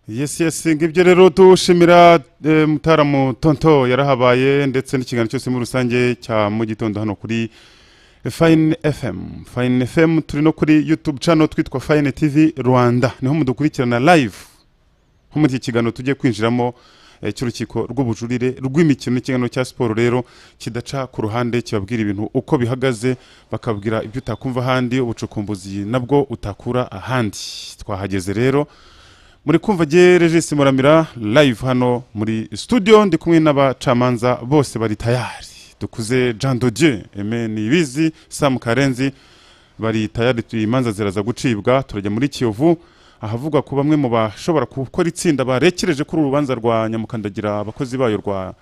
yesi yesi ngibyo rero tuwushimira eh, mutaramu tonto yarahabaye ndetse n'ikiganiro cyose muri rusange cya mu gitondo hano kuri fayini efemu fayini efemu turi no kuri yutubu cano twitwa fayini tivi rwanda niho mudukurikirana live nko muri iki kiganiro tugiye kwinjiramo eh, cy'urukiko rw'ubujurire rw'imikino n'ikiganiro cya siporo rero kidaca ku ruhande kibabwira ibintu uko bihagaze bakabwira ibyo utakumva ahandi ubucukumbuzi nabwo utakura ahandi twahageze rero muri kumva jye regisi muramira live hano muri studio ndi kumwe n'abacamanza bose bari tayari dukuze jean dodieu eme nibizi sam karenzi bari tayari tu- imanza ziraza gucibwa turajya muri kiyovu ahavugwa ku bamwe mu bashobora gukora itsinda barekereje kuri uru rubanza rwa nyamukandagira abakozi bayo rwa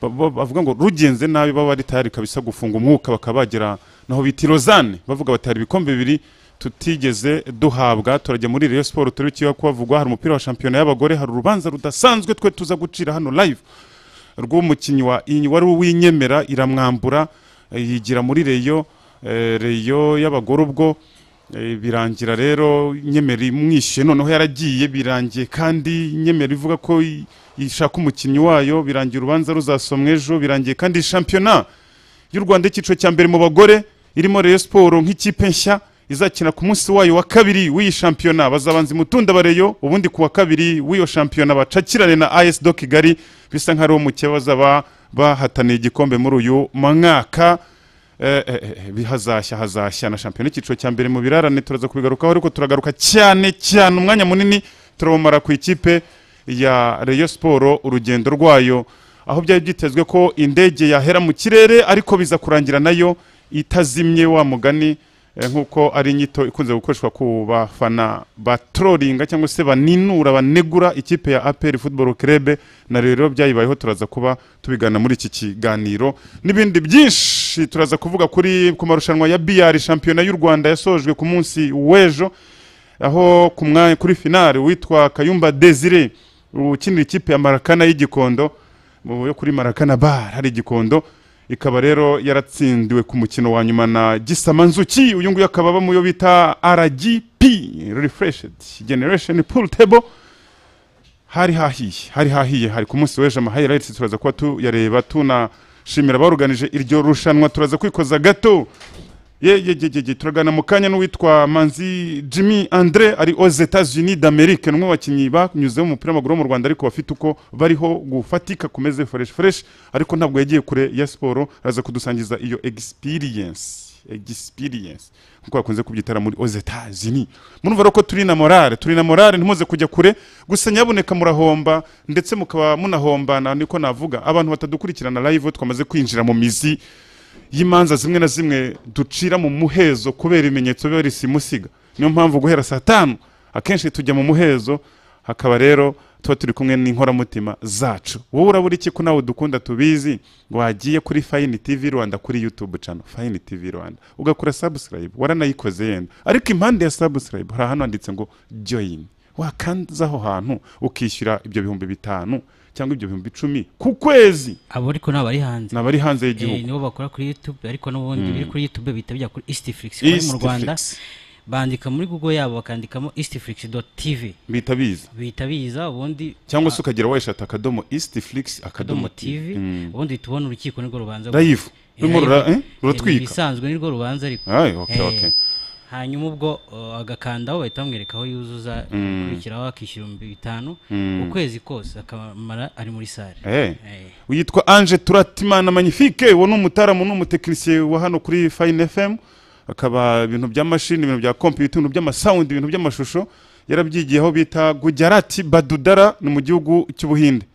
ba- ba- bavuga ngo rugenze nabi baba bari tayari kabisa gufunga umwuka bakaba bagera naho bita irozane bavuga batari ibikombe bibiri tutigeze duhabwa turajya muri Rayon Sport turi kiyo kubavugwa hari umupira wa shampiyona y'abagore hari urubanza rudasanzwe twe tuza gucira hano live rw'umukinnyi wa Inyi- wari uwinyemera iramwambura eh, yigira muri Rayon eh, Rayon y'abagore ubwo eh, birangira rero nyemera imwishe noneho yaragiye birangiye kandi nyemera ivuga ko i- ishaka umukinnyi wayo birangiye urubanza ruzasomwa ejo birangiye kandi shampiyona y'u Rwanda icyiciro cya mbere mu bagore irimo Rayon Sport nk'ikipe nshya izakina ku munsi wayo wa kabiri w'iyi shampiyona bazabanza imutunda bareyo ubundi ku wa kabiri w'iyo shampiyona bacakirane na AS do Kigali bisa nk'aho mukeba bazaba bahataniye igikombe muri uyu mwaka Eh, eh, eh, bi- hazashya hazashya na shampiyona icyiciro cya mbere mu birarane turaza kubigarukaho ariko turagaruka cyane cyane umwanya munini turabumara ku ikipe ya Rayon Sport urugendo rwayo aho byari byitezwe ko indege yahera mu kirere ariko biza kurangira nayo itazimye wa mugani eh, nk'uko ari inyito ikunze gukoreshwa ku bafana batroringa cyangwa se baninura banegura ikipe ya APR Football Club na rero byayibayeho turaza kuba tubigana muri iki kiganiro n'ibindi byinshi turaza kuvuga kuri ku marushanwa ya BR shampiyona y'u Rwanda yasojwe ku munsi w'ejo aho ku mwanya kuri finale witwa Kayumba Desire ukinira ikipe ya Marakana y'Igikondo mu- yo kuri Marakana bar hari Igikondo ikaba rero yaratsindiwe ku mukino wa nyuma na Gisama Nzuki uyu nguyu akaba aba mu yo bita RGP Refreshed Generation Pool Table hari hahiye hari hahiye hari ku munsi w'ejo amahighlights turaza kuba tuyareba tunashimira abaruganije iryo rushanwa turaza kwikoza gato ye ye ye ye ye turagana mu kanya n'uwitwa manzi jimmy andre ari aux etats unis d'amerique ni umwe mu bakinnyi banyuze mu mupira w'amaguru wo mu rwanda ariko bafite uko bariho gufatika kumeze fresh fresh ariko ntabwo yagiye kure ya siporo araza kudusangiza iyo experience experience nkuko bakunze kubyitara muri aux etats unis murumva rero ko turi na morale turi na morale ntimuze kujya kure gusa nyabuneka murahomba ndetse mukaba munahombana niko navuga abantu batadukurikirana live twamaze kwinjira mu mizi y'imanza zimwe na zimwe ducira mu muhezo kubera ibimenyetso biba biri simusiga niyo mpamvu guhera saa tanu akenshi tujya mu muhezo hakaba rero tuba turi kumwe n'inkoramutima zacu wowe urabura iki ko nawe dukunda tubizi wagiye kuri fayini tivi rwanda kuri yutubu cano fayini tivi rwanda ugakora sabusikarayibu waranayikoze yenda ariko impande ya sabusikarayibu hari ahantu handitse ngo joyini wakanza aho hantu ukishyura ibyo bihumbi bitanu cyangwa ibyo bihumbi icumi ku kwezi abo ariko ntabwo ari hanze nabari hanze Eh, y'igihugu nibo bakora kuri youtube ariko n'ubundi biri kuri youtube bihita bijya kuri eastflix bari mu East rwanda Flix. bandika muri google yabo bakandikamo eastflix tv bihita biza bihita biza ubundi cyangwa se ukagera wayishata akadomo east flix akadomo akadomo tv ubundi uhita ubona urukiko nirwo rubanza live Eh, rurimo rura- live. eh, ruratwika ibisanzwe nirwo rubanza ariko Ay, okay, Eh, okay. hanyuma ubwo uh, agakandaho bahita bamwereka aho yuzuza akurikiraho akishyura ibihumbi bitanu ukwezi kose akamara ari muri sale Eh. Eh. yitwa ange turatimana magnifique uwo ni umutaramu n'umutekinisiye wa hano kuri fayini fm akaba ibintu bya mashini ibintu bya kompiyuta ibintu by'amasawundi ibintu by'amashusho yarabyigiye aho bita gujarati badudara ni mu gihugu cy'ubuhinde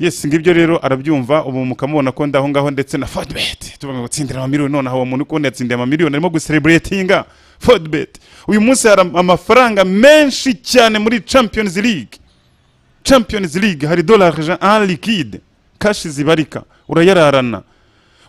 yesi ngibyo rero arabyumva ubu mukamubona ko ndaho ngaho ndetse na fodibet tuvuga ngo tsindira amamiliyoni nonaha uwo muntu uko yatsindiye amamiliyoni arimo gusereburetinga fodibet uyu munsi hari am- amafaranga menshi cyane muri champions league champions league hari dollar ja- en liquide kashi zibarika urayararana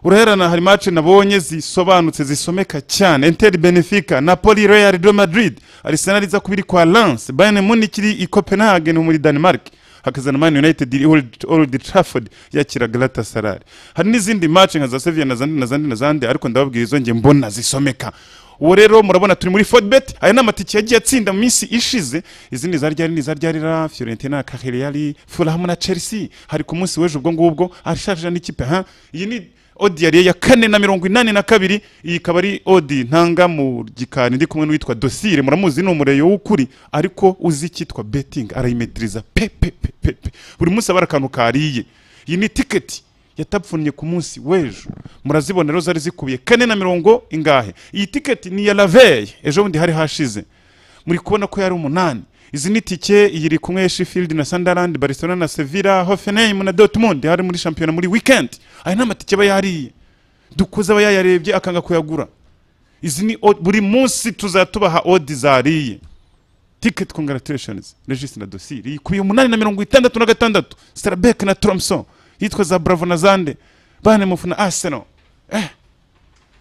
urayarana hari match nabonye zisobanutse zisomeka cyane inter benefica napoli real de madrid arsenal iza kubiri kwa lens bayern munich iri i copenhagen muri denmark hakazana man united iri Old- old trafford yakira galatasaray hari n'izindi match nka za sevilla na zandi na zandi na zandi ariko ndababwira izo nge mbona zisomeka ubu rero murabona turi muri fodibet aya ni amatike yagiye atsinda mu minsi ishize izindi za ryari ni za ryarira fiorentina kahiriyari furahamu na chelsea hari ku munsi w'ejo ubwo ngubwo arashaje n'ikipe ha iyi ni odi yariye ya kane na mirongo inani na kabiri iyi ikaba ari odi ntanga mu gikari ndi kumwe n'uwitwa dosire muramuzi ni umureyo w'ukuri ariko uzi icyitwa betingi arayimediriza pe pe pe pe pe buri munsi aba ari akantu kariye iyi ni tiketi yatapfunye ku munsi w'ejo murazibona rero zari zikubiye kane na mirongo ingahe iyi tiketi ni iya laveye ejo bundi hari hashize muri kubona ko yari umunani izi ni tike iyi iri kumwe sheffield na sunderland barcelona na sevilla hoffenheim na dortmund hari muri shampiyona muri weekend aya ni amatike aba yariye dukuze aba yayarebye akanga kuyagura izi ni od- buri munsi tuzatubaha odi zariye ticket congratulations regis na dosire ikubiye umunani na mirongo itandatu na gatandatu starabek na tromson yitwa za bravo na zande bane mufu na arsenal eh.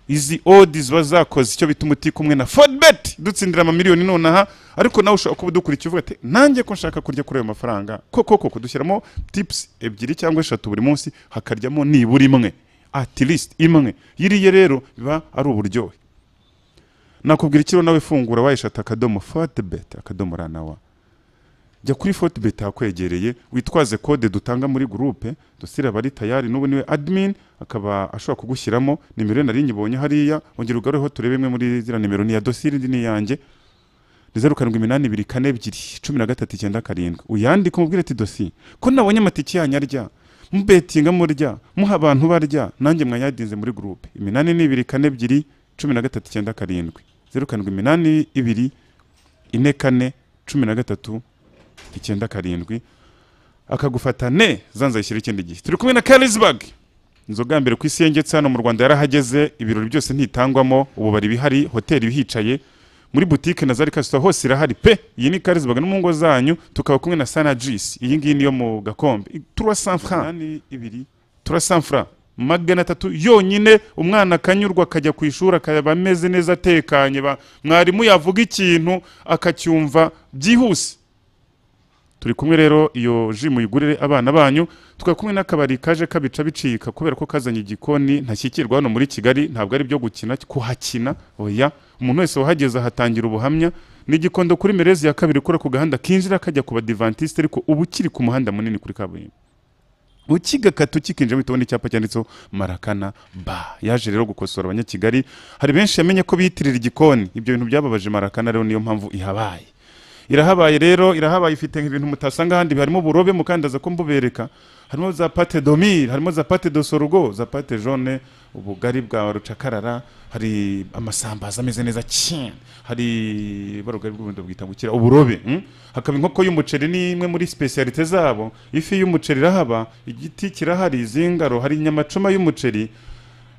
izi odi ziba zakoze icyo bituma utikumwe na fodbet dutsindira amamiliyoni nonaha ariko nawe ushobora kuba udukurikiye uvuga ati nanjye ko nshaka kurya kuri ayo mafaranga koko koko dushyiramo tips ebyiri cyangwa eshatu buri munsi hakaryamo nibura imwe at least imwe yiriye rero biba ari uburyohe nakubwira ikiro nawe fungura wayishata akadomo fotibet akadomo ranawa jya kuri fotibet hakwegereye witwaze kode dutanga muri gurupe dusire abari tayari n'ubu niwe admin akaba ashobora kugushyiramo nimero ye nari nyibonye hariya ongera ugarureho turebe imwe muri ziriya nimero ni iya dosire indi ni iyanjye ni zeru karindwi iminani ibiri kane ebyiri cumi na gatatu icyenda karindwi uyandike umubwire ati dosi ko nabonye amatike yanyu arya mubetinga murya muha abantu barya nanjye mwayadinze muri gurupe iminani ni ibiri kane ebyiri cumi na gatatu icyenda karindwi zeru karindwi iminani ibiri ine kane cumi na gatatu icyenda karindwi akagufata ne zanzayishyira ikindi gihe turi kumwe na karizbag inzoga ya mbere ku isi yengetse hano mu rwanda yarahageze ibirori byose ntitangwamo ububari bihari hoteli ibihicaye muri butike na zari kasita hose irahari pe iyi ni karizbag no mu ngo zanyu tukaba kumwe na sanajisi iyi ngiyi niyo mu gakombe turwa sanfran ibiri turwa sanfran magana atatu yonyine umwana akanyurwa akajya ku ishuri akaba ameze neza atekanye ba- mwarimu yavuga ikintu akacyumva byihuse turi kumwe rero iyo ji muyigurire abana banyu tukaba kumwe n'akabari kaje kabica bicika kubera ko kazanye igikoni ntashyikirwa hano muri kigali ntabwo ari ibyo gukina kuhakina oya umuntu wese wahageze ahatangira ubuhamya ni igikondo kuri merezi ya kabiri ukora ku gahanda kinjira kajya ku badivantisite ariko uba ukiri ku muhanda munini kuri kaburimbo ukigakata ukikinjira uhita ubona icyapa cyanditseho marakana ba yaje rero gukosora abanyakigali hari benshi yamenye ko biyitirira igikoni ibyo bintu byababaje marakana rero niyo mpamvu ihabaye irahabaye rero irahabaye ifite ibintu mutasanga ahandi harimo burobe mukandaza ko mbubereka harimo za pate domire harimo za pate dosorugo za pate jone ubugari bwa rucakarara hari amasambaza ameze neza cyane hari barugari bw'ubundi bwita gukira uburobe mm? hakaba inkoko y'umuceri ni imwe muri specialite zabo ifi y'umuceri irahaba igiti kirahari izingaro hari inyamacoma y'umuceri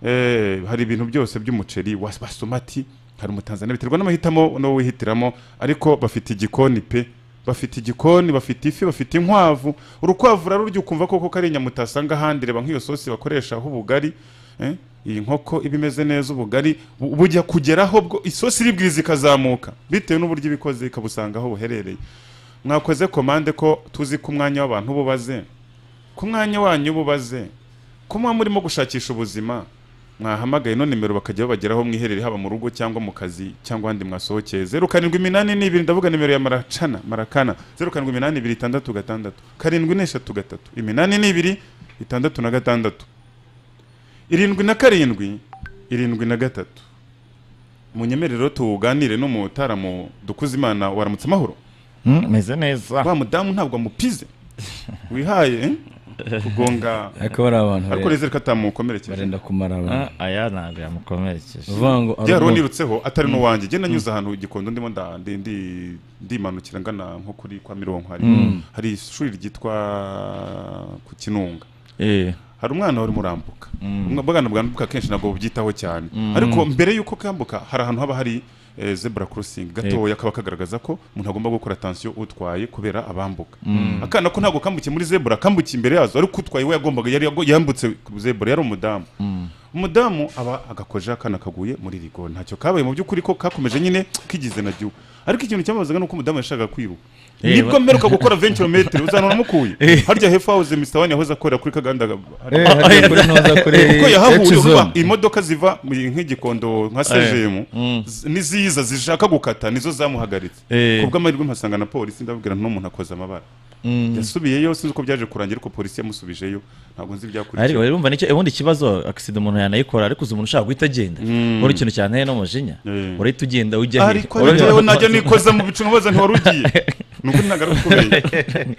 Eh, hari ibintu byose by'umuceri wa basomati hari umutanzania biterwa n'amahitamo no wihitiramo ariko bafite igikoni pe bafite igikoni bafite ifi bafite inkwavu urukwavu rurarurya ukumva koko ko ari inyama utasanga ahandi reba nk'iyo sosi bakoresha aho ubugari eh, iyi nkoko iba imeze neza ubugari bu- bujya kugeraho bwo isosi iribwiriza ikazamuka bitewe n'uburyo ibikoze ikabusanga aho buherereye mwakoze komande ko tuzi ko umwanya w'abantu bubaze ku mwanya wanyu bubaze ko muba murimo gushakisha ubuzima mwahamagaye no nimero bakajya babageraho mwiherere haba mu rugo cyangwa mu kazi cyangwa ahandi mwasohokeye zeru karindwi iminani n'ibiri ndavuga nimero ya maracana marakana zeru karindwi iminani ibiri itandatu gatandatu karindwi n'eshatu gatatu iminani n'ibiri itandatu na gatandatu irindwi na karindwi irindwi na gatatu munyemerero tuganire n'umutaramu dukuze imana waramutse amahoro meze neza wa mudamu ntabwo amupize wihaye eh? kugonga ariko bari abantu ariko bare- reze ko atamukomerekeje barenda kumara abantu Ah, aya ntabwo yamukomerekeje uvuga ngo rya aruhuke. nirutseho atari n'uwanjye jye nanyuze ahantu igikondo ndimo nda- ndi- ndi- ndimanukira ngana nko kuri kwa mironko hari hari ishuri ryitwa ku kinunga Eh, hari umwana wari murambuka ubwana bwambuka kenshi ntabwo bubyitaho cyane ariko mbere y'uko kambuka hari ahantu haba hari eh, zebra crossing gatoya kaba kagaragaza ko umuntu agomba gukora attention utwaye kubera abambuka akana ko ntabwo kambukiye muri zebra kambukiye imbere yazo ariko utwaye we yagombaga yari yago- yambutse zebra yari umudamu umudamu aba agakojeho akana kaguye muri rigo ntacyo kabaye mu by'ukuri ko kakomeje nyine kigize na jyu ariko ikintu cyamubazaga ni uko umudamu yashakaga kwiruka Eh, nibwo wa- mperuka gukora venturometero uzana uramukuye harya hepfo hawuze mr wani yahoze akorera kuri kaganda Eh, hariya kuri noza kuri kuko yahahuye X-Zone. vuba imodoka ziva mu- nk'igikondo nka sejemu Mm. n'iziza zishaka gukata nizo zamuhagaritse Eh. ku bw'amahirwe mpasanga na polisi ndababwira ntuno muntu akoze amabara yasubiyeyo sinzi uko byaje kurangira ariko polisi yamusubijeyo ntabwo nzi ariko ibyakurikiye rero umva nicyo ubundi ikibazo agisida umuntu yanayikora ariko uzi umuntu ushaka guhita agenda uri ikintu cyanteye n'umujinya Eh. urahita ugenda ujya ariko Urahita- rero najya nikoza mu bicu nkabaza ntiwari ugiye nubwo ntagaruka ukomeye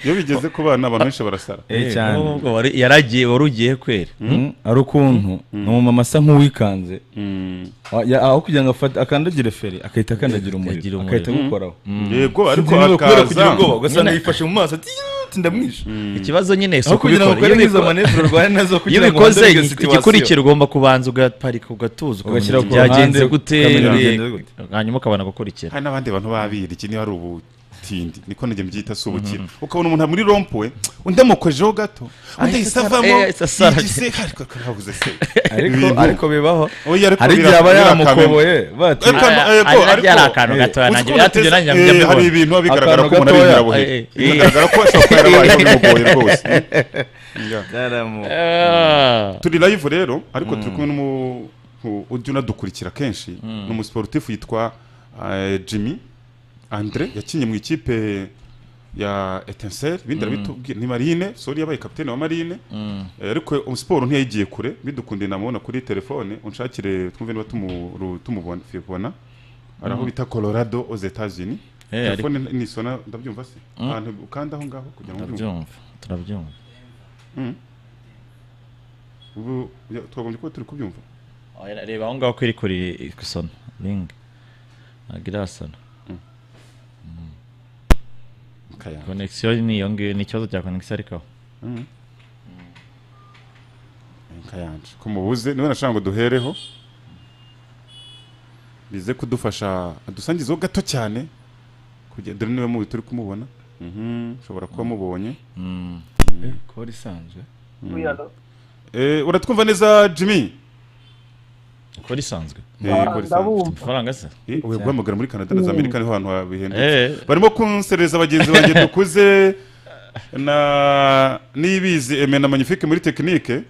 iyo bigeze ku bana abantu benshi barasara Eh, cyane. Ubwo wari- yaragiye wari ugiye kwera Mm, hari ukuntu ni umumama asa nk'uwikanze Mm. Ah, ya- aho kugira ngo afate akandagire feri agahita Akagira akandagira umuriro umuriro. agahita agukoraho yego ariko Sinzi niba kubera kugira ubwoba akaza ugasanga yifashe mu maso ati "Yuuu, ndamwishe ikibazo nyine si aho kugira ngo ukubikora. ukore Iyo nk'izo ubikora- manevure urwaye nazo iyo kugira ngo ubikoze uhindure iyo situation. igikurikira ugomba kubanza ugaparika ugatuza Ugashyira ukamenya ku byagenze ruhande, gute ukamenya eh, byagenze gute. hanyuma ukabona gukurikira hari n'abandi bantu babiri iki niba ari ubutindi niko najya mbyita si ubukira ukabona umuntu muri rompuwe undi amukojeho gato undi ahise ahise asara- avamo eh, ahise asara. yigise ariko kabuze se ariko Ibintu- ariko bibaho Oya, ariko hari igihe bira- aba birakamena. yaramukoboye bati Ariko- Aya- ariko- aya ariko- yari akantu eh, gato, uzi nanjye ko byatumye nateze- nanjye njya eh, hari mbibona. ibintu biba bigaragara ko Akantu umuntu ari gatoya. inzirabuhe Eh, eh. bigaragara ko ashobora kuba yarabayeho bimugoye rwose Ya. Ah. turi live rero ariko turi kumwe n'umu u- ujya unadukurikira kenshi ni umusiporutifu yitwa eh, Jimmy Andre yakinnye mu ikipe ya Etincelle ibindi arabitubwira ni Marine sori yabaye kapitene wa Marine Eh, ariko umusiporo ntiyagiye kure bidukunde namubona kuri telefone unshakire twumve niba tumuru- tumubona fibona ari aho bita Colorado aux Etats-Unis Eh, ariko- telefone nisona ndabyumva se ahantu ukanda aho ngaho kugira ngo ubyumve turabyumva turabyumva ubu ya- twagombye kuba turi kubyumva Oya, reba aho ngaho ko iri kuri isona ringi ntabwo irasona Mukayanga. konegisiyo ni iyo ngiyo ni ikibazo cya konegisiyo ariko aho kayanje ko mubuze niba nashaka ngo duhereho bize kudufasha adusangizeho gato cyane kugira dore niba mubi turi kumubona Mhm, ushobora kuba mubonye kora isanzwe Eh, uratwumva neza jimmy uko risanzwe Eh, ko risanzwe. amafaranga se Eh, oya, guhamagara muri canada na za amerika niho hantu habihendutse Eh, barimo kunsereza bagenzi banjye dukuze na nibizi eme na magnifique muri tekinike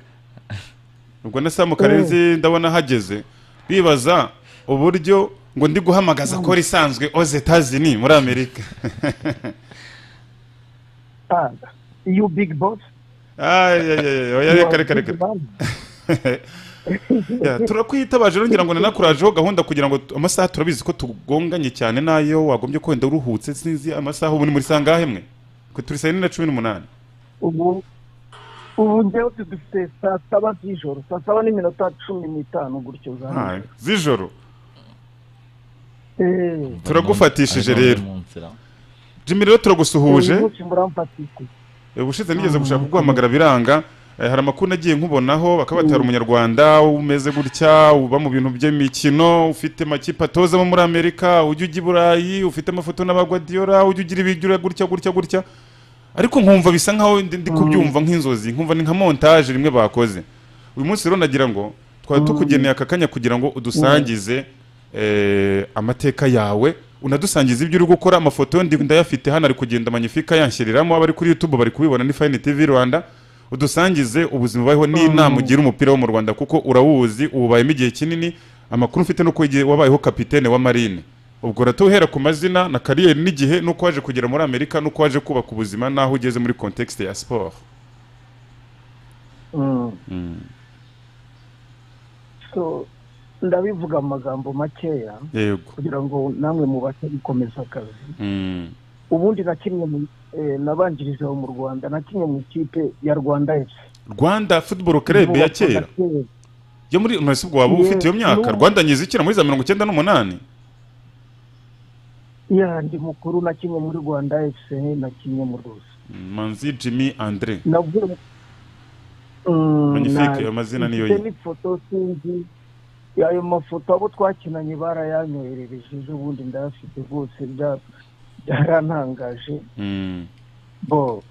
ubwo na samu karenzi ndabona hageze bibaza uburyo ngo ndi guhamagaza ko risanzwe oze tazini muri amerika Panda. You big boss. Ay, ay, ay, oya, You reka are reka big reka man. Ya, turakwitabaje ngira ngo nanakurajeho gahunda kugira ngo tu- amasaha turabizi ko tugonganye cyane n'ayo wagombye kwenda uruhutse sinzi amasaha ubu ni muri sangahe mwe Twe turi saa yine na cumi n'umunani ubu ubu njyewe tudufite saa saba z'ijoro saa saba n'iminota cumi n'itanu gutyo Ah, uzamenya z'ijoro Eh, Turagufatishije ari mu- rero. ari mu nzira. jimmy rero turagusuhuje uyu munsi muramfatise ubushize nigeze gushaka kuguhamagara biranga Eh, hari amakuru nagiye nkubonaho bakaba batari umunyarwanda umeze gutya uba mu bintu by'imikino ufite amakipe atozamo muri amerika ujya ujya i burayi ufite amafoto n'abagwadiyora ujya ugira ibijyura gutya gutya gutya ariko nkumva bisa nkaho ndi ndi kubyumva nk'inzozi nkumva ni nka montage rimwe bakoze uyu munsi rero nagira ngo twari tukugeneye aka kanya kugira ngo udusangize eh, amateka yawe unadusangize ibyo uri gukora amafoto ndi- ndayafite hano ari kugenda manyifika yanshyiriramo abari kuri youtube bari kubibona ni fayini tv rwanda udusangize ubuzima ubayeho n'inama ugira umupira wo mu rwanda kuko urawuzi uwubayemo igihe kinini amakuru mfite nuko igihe wabayeho kapitene wa marine ubwo uratuhera ku mazina na kariyeri n'igihe n'uko waje kugera muri amerika n'uko waje kubaka ubuzima n'aho ugeze muri context ya siporo so ndabivuga mu magambo makeya yego kugira ngo namwe mubashe gukomeza akazi Mm. ubundi nakinnye mu- eh, nabanjirije aho mu rwanda nakinnye mu ikipe ya rwanda fc rwanda football club ya kera yo muri mwese ubwo waba Ye- ufite iyo myaka n'ubu. rwanda nyizikira muri za mirongo icyenda n'umunani ya ndi mukuru nakinnye muri rwanda fc nakinnye mu ruzi manzi jimmy andre navuye Mm, Magnifique, na- ayo mazina niyo mfite ye. n'ifoto sinzi ayo mafoto abo twakinanye barayanyoherereje ejo bundi ndayafite rwose bya- byarantangaje Mm. bo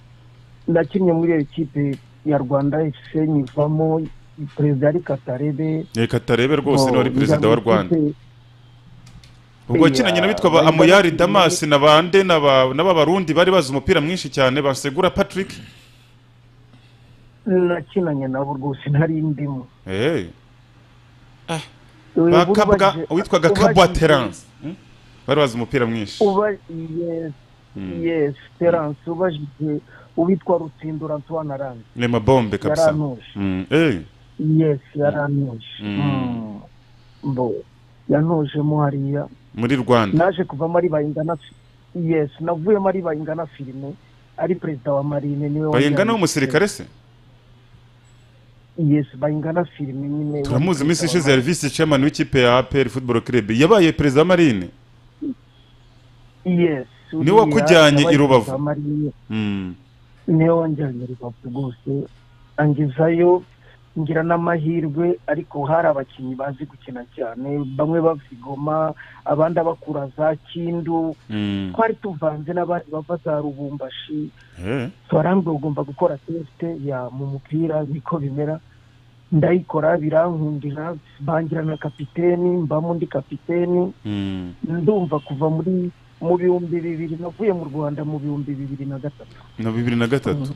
nakinnye muri iyo kipe ya rwanda fc nyivamo perezida ari katarebe reka atarebe rwose niwe ari ngo perezida wa njya rwanda gufite- ubwo Iya, yakinanye n'abitwa bari amuyari bazi- damasi na bande n'aba- n'ababarundi bari bazi umupira mwinshi cyane basegura patrick nakinanye nabo rwose nari ndimo Eh, Ubu ba Kabwa- ubaje- uwitwaga ubaje- kabwa terance Hmm? bari bazi umupira mwinshi uba yes Mm. yes terance ubajije uwitwa rutsindura antoine arandi ni mabombe kabisa yaranuje Mm, eh, yes yaranuje Mm. Mm. mbo yanujemo hariya muri rwanda naje kuvamo ari bayingana yes navuyemo ari bayingana filime ari perezida wa marine niwe bayingana wajyanye- w'umusirikare se yes bayingana filime nyine turamuzi wari iminsi perezida ishize wa yarivisi chairman w'ikipe ya apr football club yabaye perezida wa marine Marine. yes Niwe uriya wakujyanye yabaye i Rubavu. perezida wa Marine, Mm, niwe wanjyanye i rubavu rwose angezayo ngira n'amahirwe ariko hari abakinnyi bazi gukina cyane bamwe bavigoma abandi abakura za kindu mm, twari tuvanze n'abandi bava za rubumbashi eh, twarambwe ugomba gukora tesite ya mu mupira niko bimera ndayikora birankundira bangira na kapiteni mbamo ndi kapiteni mm. ndumva kuva muri mu bihumbi bibiri navuye mu rwanda mu bihumbi bibiri na gatatu na bibiri na gatatu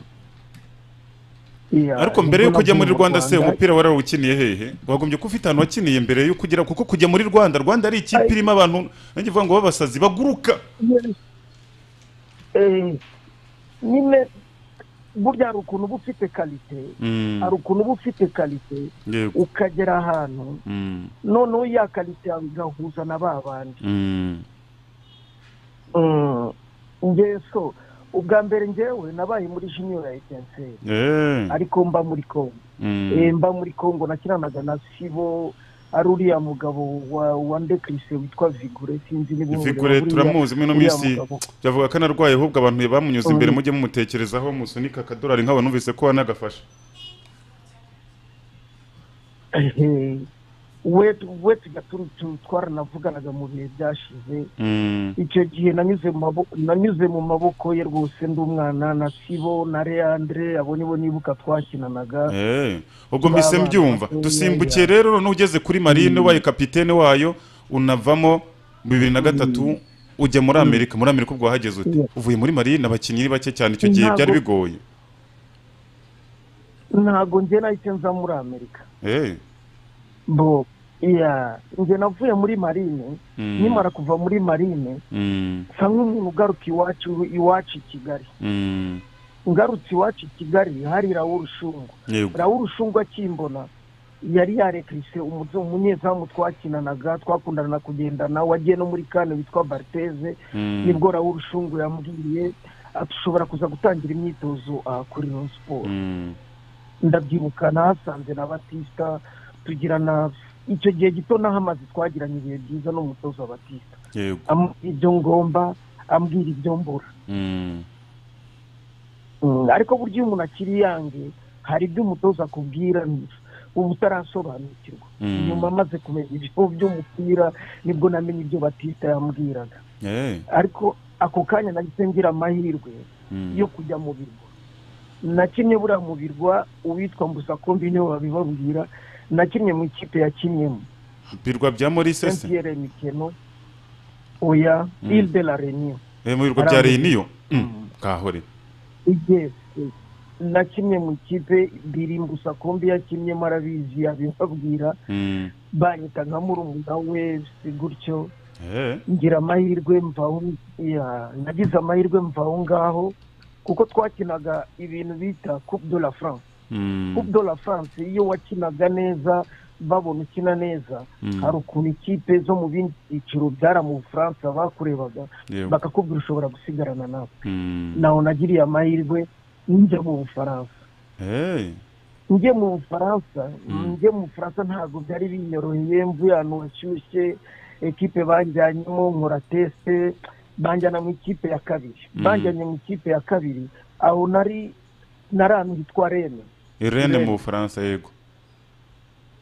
Iya, ariko mbere yuko nibwo ujya navuye muri mu rwanda se umupira warawukiniye hehe wagombye kuba ufite ahantu wakiniye mbere yuko ugera kuko kujya muri rwanda rwanda ari ikipe Ay- irimo abantu nanjye uvuga ngo b'abasazi baguruka Yes. Eh, nyine burya hari ukuntu uba ufite kalite Mm, hari ukuntu uba ufite kalite yego ukagera ahantu Mm, noneho ya kalite yawe igahuza na ba bandi mm, Mm. ngewe so ubwa mbere ngewe nabaye muri junior ya etenseri eh, ariko mba muri congo mm, Eh, mba muri congo nakinanaga na sibo ari uriya mugabo wa wa ndekrise witwa vigure sinzi niba umureba vigure buriya- turamuzi muri ino uriya minsi mugabo. yavuga ko anarwaye ahubwo abantu bamunyuze imbere Mm. mujye mumutekerezaho musunika akadorari nk'abo numvise ko wanagafasha Eh, we we tujya tu- tu- twaranavuganaga mu bihe byashize Mm, icyo gihe nanyuze mu maboko nanyuze mu maboko ye rwose ndi umwana na sibo na leandre abo nibo nibuka twakinanaga eh, ubwo mbise Baba- mbyumva Baba- dusimbukiye rero noneho ugeze kuri marine ubaye kapitene wayo unavamo bibiri na gatatu ujya muri amerika muri amerika ubwo wahageze ute Yeah. uvuye muri marine abakinnyi ni bake cyane icyo gihe Ntabwo- byari bigoye ntabwo njye nahise nza muri amerika Eh, bo iya njye navuye muri marine mm, nimara kuva muri marine mm, nsa nk'umuntu ugaruka iwacu iwacu i kigali mm, ngarutse iwacu i kigali hari rawuru shungu yego. rawuru shungu akimbona yari yarekirise umuzo- umunyezamu twakinanaga twakundana kugendana wagiye no muri kane witwa barteze Mm, nibwo rawuru shungu yambwiye ashobora kuza gutangira imyitozo ah, kuri Rayon siporo mm, ndabyibuka nahasanze na batisita tugirana icyo gihe gito nahamaze twagiranye ibihe byiza n'umutoza wa batisita yego. ambwira ibyo ngomba ambwira ibyo mbura Mm, Mm, ariko burya iyo umuntu akiri yange hari ibyo umutoza akubwira uba utarasobanukirwa Mm. nyuma amaze kumenya ibyo by'umupira nibwo namenye ibyo batisita yambwiraga eh, ariko ako kanya nahise ngira amahirwe mm, yo kujya mu birwa nakinnye buriya mu birwa uwitwa mbusakombi niwe wabibabwira nakinnye mu ikipe yakinnyemo birwa bya morise se mpr mikeno oya Mm. ile de la renion Eh, mu birwa bya Harangwa. reyiniyo Mm, kahore igeze nakinnye mu ikipe biri mbusakombi yakinnyemo arabizi abibabwira Mm, banyita nka murumuna we si gutyo eh, ngira amahirwe mvaho ya nagize amahirwe mvaho ngaho kuko twakinaga ibintu bita coupe de la france mm, coupe de la france iyo wakinaga neza babona ukina neza mm, hari ukuntu ikipe zo mu bindi byiciro byari mu bufaransa bakurebaga yego. bakakubwira ushobora gusigarana nawe Mm, nawe nagiriye amahirwe njya mu bufaransa eh, njye mu bufaransa Mm. njye mu bufaransa ntabwo byari binyoroheye mvuye ahantu hashyushye ekipe banjyanyemo nkora tesite banjyana mu ikipe ya kabiri Mm. banjyanye mu ikipe ya kabiri aho nari nari ahantu hitwa irene rene Irene. mu bufaransa yego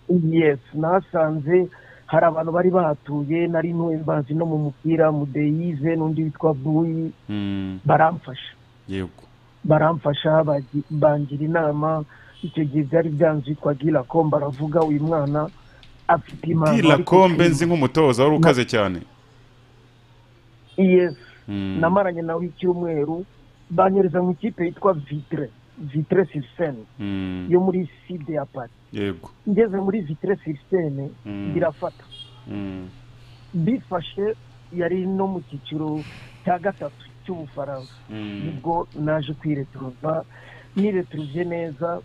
yes nasanze hari abantu bari bahatuye nari ntuye mbazi no mu mupira mudeyize n'undi witwa buyi Mm, baramfasha yego baramfasha bagi- bangira inama icyo gihe byari byanze yitwa girako baravuga uyu mwana afite impano bwira ariko kombe si- nzi nk'umutoza wari ukaze cyane yes Mm. namaranye nawe icyumweru banyereza mu ikipe yitwa vitire vitire sirisene Mm. yo muri side ya pari yego ngeze muri vitire sirisene Mm. birafata Mm. bifashe yari no mu cyiciro cya gatatu cy'ubufaransa Mm. nibwo naje kwireturuza nireturuje neza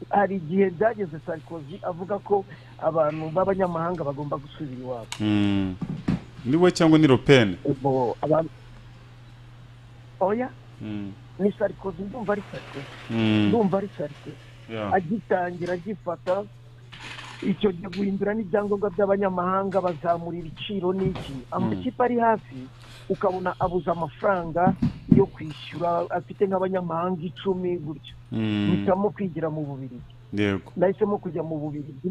hari igihe byageze sarikozi avuga ko abantu b'abanyamahanga bagomba gusubira iwabo Mm. ni we cyangwa ni ropene ubwo abantu oya Mm. ni sarikozi ndumva ari sarikozi Mm. ndumva ari sarikozi Yeah. agitangira agifata icyo gihe guhindura n'ibyangombwa by'abanyamahanga bazamura ibiciro n'iki amakipe ari hasi ukabona abuze amafaranga yo kwishyura afite nk'abanyamahanga icumi gutyo Mm. mpitamo kwigira mu bubirigi yego nahisemo kujya mu bubirigi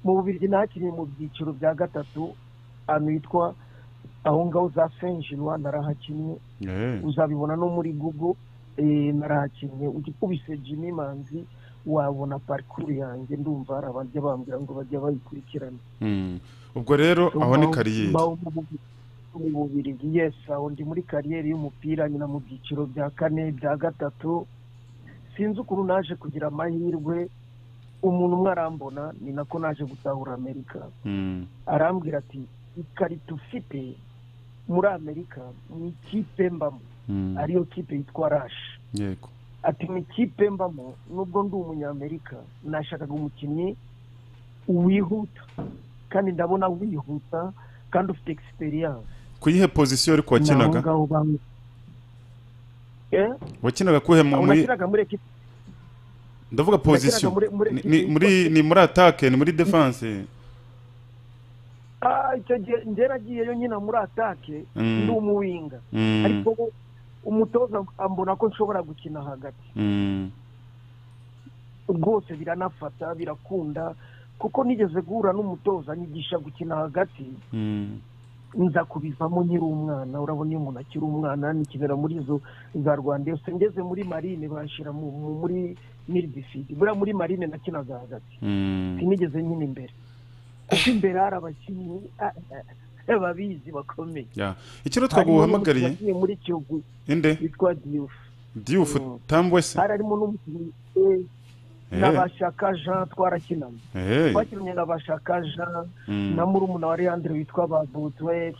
mu bubirigi nahakinnye mu byiciro bya gatatu ahantu hitwa aho ngaho za fenjinwa narahakinnye Eh. uzabibona no muri google eh, narahakinnye ukubise jimmy manzi wabona parikuru yanjye ndumva hari abajya bambwira ngo bajya bayikurikirana Mm. ubwo rero aho ni Mbaho- kariyeri mbaho mu Bubi- mu bubirigi yes aho ndi muri kariyeri y'umupira nyina mu byiciro bya kane bya gatatu sinzi ukuntu naje kugira amahirwe umuntu umwe arambona ni nako naje gutahura amerika Mm. arambwira ati ikarita ufite muri amerika ni ikipe mbamo Mm. ariyo kipe yitwa rashi yego ati mu ikipe mbamo nubwo ndi umunyamerika nashakaga umukinnyi wihuta kandi ndabona wihuta kandi ufite egisperiyanse ku yihe pozisiyo ariko wakinaga ngaho bamwe Eh? wakinaga kuhe mu- Aho muri nakinaga muri ekipe ndavuga pozisiyo muri- muri- Ni- ni muri ni muri atake ni muri defanse Ah, icyo gihe njye nagiyeyo nyine muri atake Mm. ndi umuwinga Mm. ariko bo- umutoza ambona ko nshobora gukina hagati Mm. rwose biranafata birakunda kuko nigeze guhura n'umutoza nyigisha gukina hagati Mm. nza kubivamo nkiri umwana urabona iyo umuntu akiri umwana nikinira muri izo za rwanda yose ngeze muri marine bashyira mu- mu- muri miribifidi buriya muri marine nakinaga hagati Mm. sinigeze nkina imbere kuko imbere hari abakinnyi ah, ah, babizi bakomeye Yeah. ikiro Harimo twaguhamagariye n'umukinnyi muri kiyovu inde witwa diyufu diyufu Mm. tambwese hari harimo n'umukinnyi eh, n'abashaka jean twarakinanye twakinnye n'abashaka jean na murumuna wa leandre witwa babutwe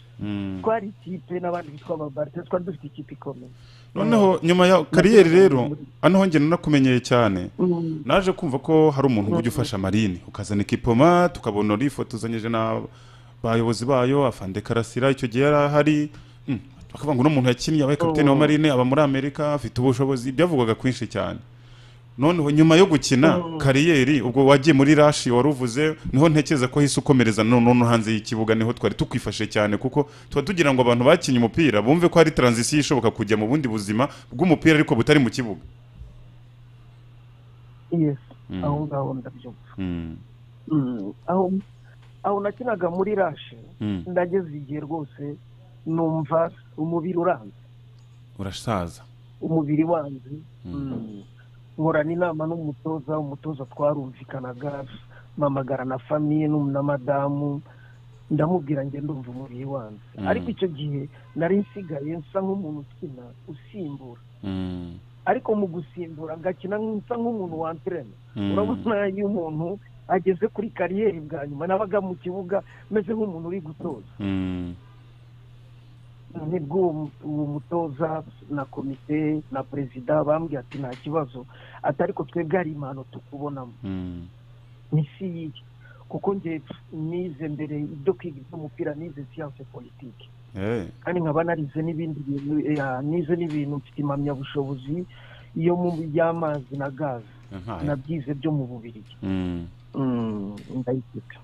twari ikipe n'abandi bitwa ababarite twari dufite ikipe ikomeye noneho nyuma ya kariyeri rero hano njye narakumenyeye cyane Mm. naje kumva ko hari umuntu ujya ufasha marine ukazana ikipoma tukabona urifotozanyije n'abayobozi bayo afande karasira icyo gihe yari ahari Mm, bakavuga ngo uno muntu yakinnye abaye kapitene wa Mm. marine aba muri amerika afite ubushobozi byavugwaga kwinshi cyane noneho nyuma yo gukina kariyeri ubwo wagiye muri rashi wari uvuze niho ntekereza ko hise ukomereza noneho hanze y'ikibuga niho twari tukwifashe cyane kuko tuba tugira ngo abantu bakinnye umupira bumve ko hari taranzisiyo ishoboka kujya mu bundi buzima bw'umupira ariko butari mu kibuga yes Mm. aho ngaho ndabyumva Mm, Mm. aho aho nakinaga muri rashe mm. ndageze igihe rwose numva umubiri uranze urasaza umubiri wanze Mm. Mm. nkorana inama n'umutoza umutoza twarumvikanaga mpamagara na famiye n'um- na madamu ndamubwira njye ndumva umubiri wanze Mm. ariko icyo gihe nari nsigaye nsa nk'umuntu ukina usimbura Mm, ariko mu gusimbura agakina nsa nk'umuntu wanterena mm, urabona iyo umuntu ageze kuri kariyeri bwa nyuma nabaga mu kibuga meze nk'umuntu uri gutoza mm, nibwo uwo mu- uwo mutoza na komite na perezida bambwiye ati nta kibazo ati ariko twebwe hari impano tukubonamo mm, ni si yiye kuko njye nize mbere ibyo kwiga iby'umupira nize siyanse politiki eh, kandi nkaba narize n'ibindi bintu eh, nize n'ibintu mfite impamyabushobozi yo mu by'amazi na gaze nkaya. nabyize byo mu bubirigi Mm, ndayiseka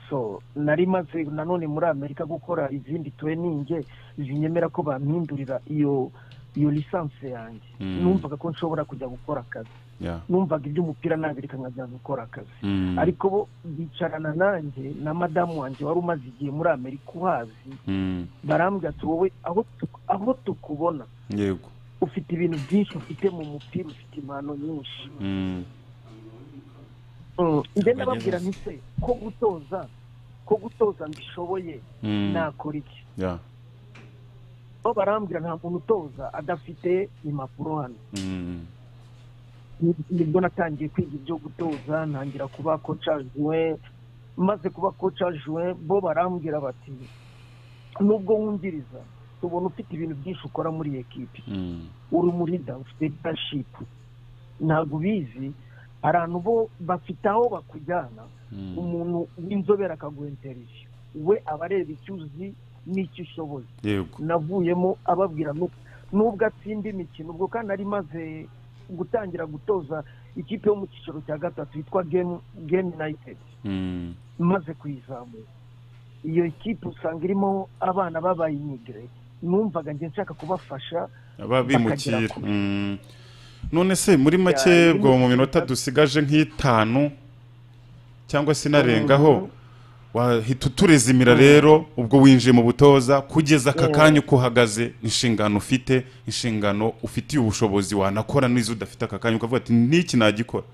so nari maze nanone muri amerika gukora izindi tweninge zinyemera ko bampindurira iyo iyo lisansi yanjye Mm. numvaga ko nshobora kujya gukora akazi yeah. numvaga iby'umupira nabireka nkajya gukora akazi Mm, ariko bo bicarana nanjye na madamu wanjye wari umaze igihe muri amerika uhazi mm, barambwira ati wowe aho tu- aho tukubona yego ufite ibintu byinshi ufite mu mupira ufite impano nyinshi Mm, njye ndababwira nti se ko gutoza ko gutoza mbishoboye Mm. nakora iki Yeah. bo barambwira nta muntu utoza adafite impapuro hano Mm. nibwo natangiye kwiga ibyo gutoza ntangira kuba koca juwe maze kuba koca juwe bo barambwira bati nubwo wungiriza tubona ufite ibintu byinshi ukora muri iyi ekipi Mm. uri muri da ufite leadership ntabwo ubizi hari abantu bo bafite aho bakujyana Mm. umuntu w'inzobere akaguha interiviyu we aba areba icyo uzi n'icyo ushoboye Yego. navuyemo ababwira nu- nubwo atsinda imikino ubwo kandi ari maze gutangira gutoza ikipe yo mu cyiciro cya gatatu yitwa game game united Mm. maze kuyizamura iyo kipe usanga irimo abana b'abayimigire numvaga njye nshaka kubafasha ababimukira Bakagera ku- Mm. none se muri make Ya, bwo mu rimwe- minota dusigaje nk'itanu cyangwa se inarengaho wahita uturezimira rero ubwo winjiye mu butoza kugeza aka kanya uko uhagaze inshingano ufite inshingano ufitiye ubushobozi wanakora n'izo udafite aka kanya ukavuga ati n'iki nagikora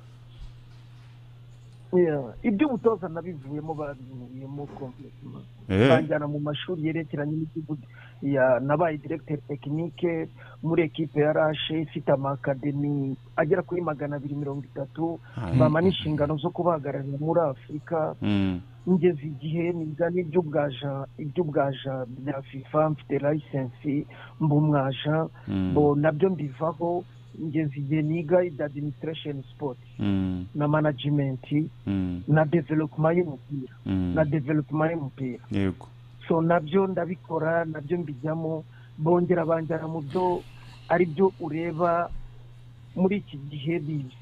Yeah. iby'ubutoza nabivuyemo babivuyemo kompletema Eh. banjyana mu mashuri yerekeranye n'igihugu ya nabaye directeur technique muri ekipe ya rashe ifite amakademi agera kuri magana abiri mirongo itatu bampa n'inshingano zo kubahagararira muri afurika Mm. ngeze igihe niga n'iby'ubwaja iby'ubwaja bya fifa mfite layisensi mba umwaja Mm. bo nabyo mbivaho ngeze igihe niga id administration sport Mm. na management Mm. na development y'umupira Mm. na development y'umupira yego so nabyo ndabikora nabyo mbijyamo bongera banjyana mu byo ari byo ureba muri iki gihe bibi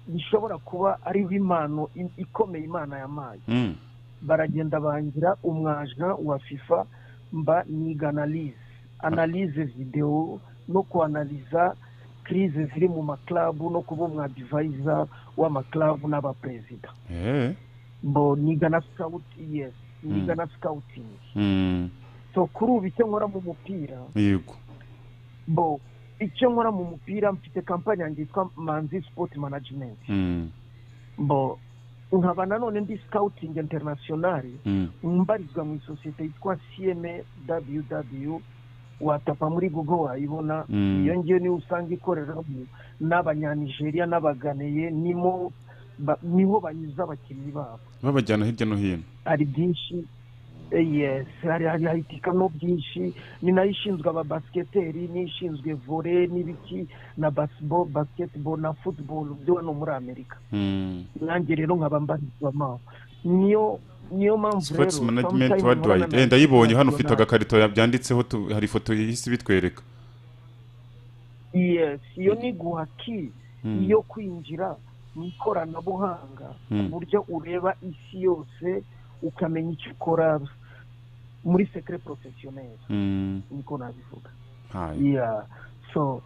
bishobora kuba ariho impano i- ikomeye imana yampaye Mm. baragenda bangira umwaja wa fifa mba niga analize analize videwo no kuanaliza kirize ziri mu maklabu no kuba umwadivayiza w'amaklabu n'abaperezida Eh. bo niga na sikawuti yesi niga na sikawutingi Mm. so kuri ubu icyo nkora mu mupira yego bo icyo nkora mu mupira mfite kampani yanjye yitwa manzi sipoti manajimenti Mm. bo nkaba nanone ndi sikawutingi interinasiyonari Mm. mbarizwa mu isosiyete yitwa cma ww watapa muri google wayibona Mm. iyo ngiyo niyo usanga ikoreramo n'abanyanigeriya n'abaganeye nimo ba- niho banyuza abakinnyi babo babajyana hirya no hino hari byinshi eh, yes hari hari hahitikamo byinshi ni nayo ishinzwe ababasiketeri n'ishinzwe vore n'ibiki na baseball basketball na football byo hano muri amerika Mm. nanjye rero nkaba mbarizwamo aho. niyo niyo mpamvu sports rero management sometimes worldwide nkora Eh, na- ndayibonye hano ufite na- agakarito ya- byanditseho tu- hari ifoto ihise ibitwereka yes iyo ni guha ki Mm. yo kwinjira mu ikoranabuhanga ku Mm. buryo ureba isi yose ukamenya icyo ukora muri sekire porofesiyoneri Mm. niko nabivuga Hai. yeah so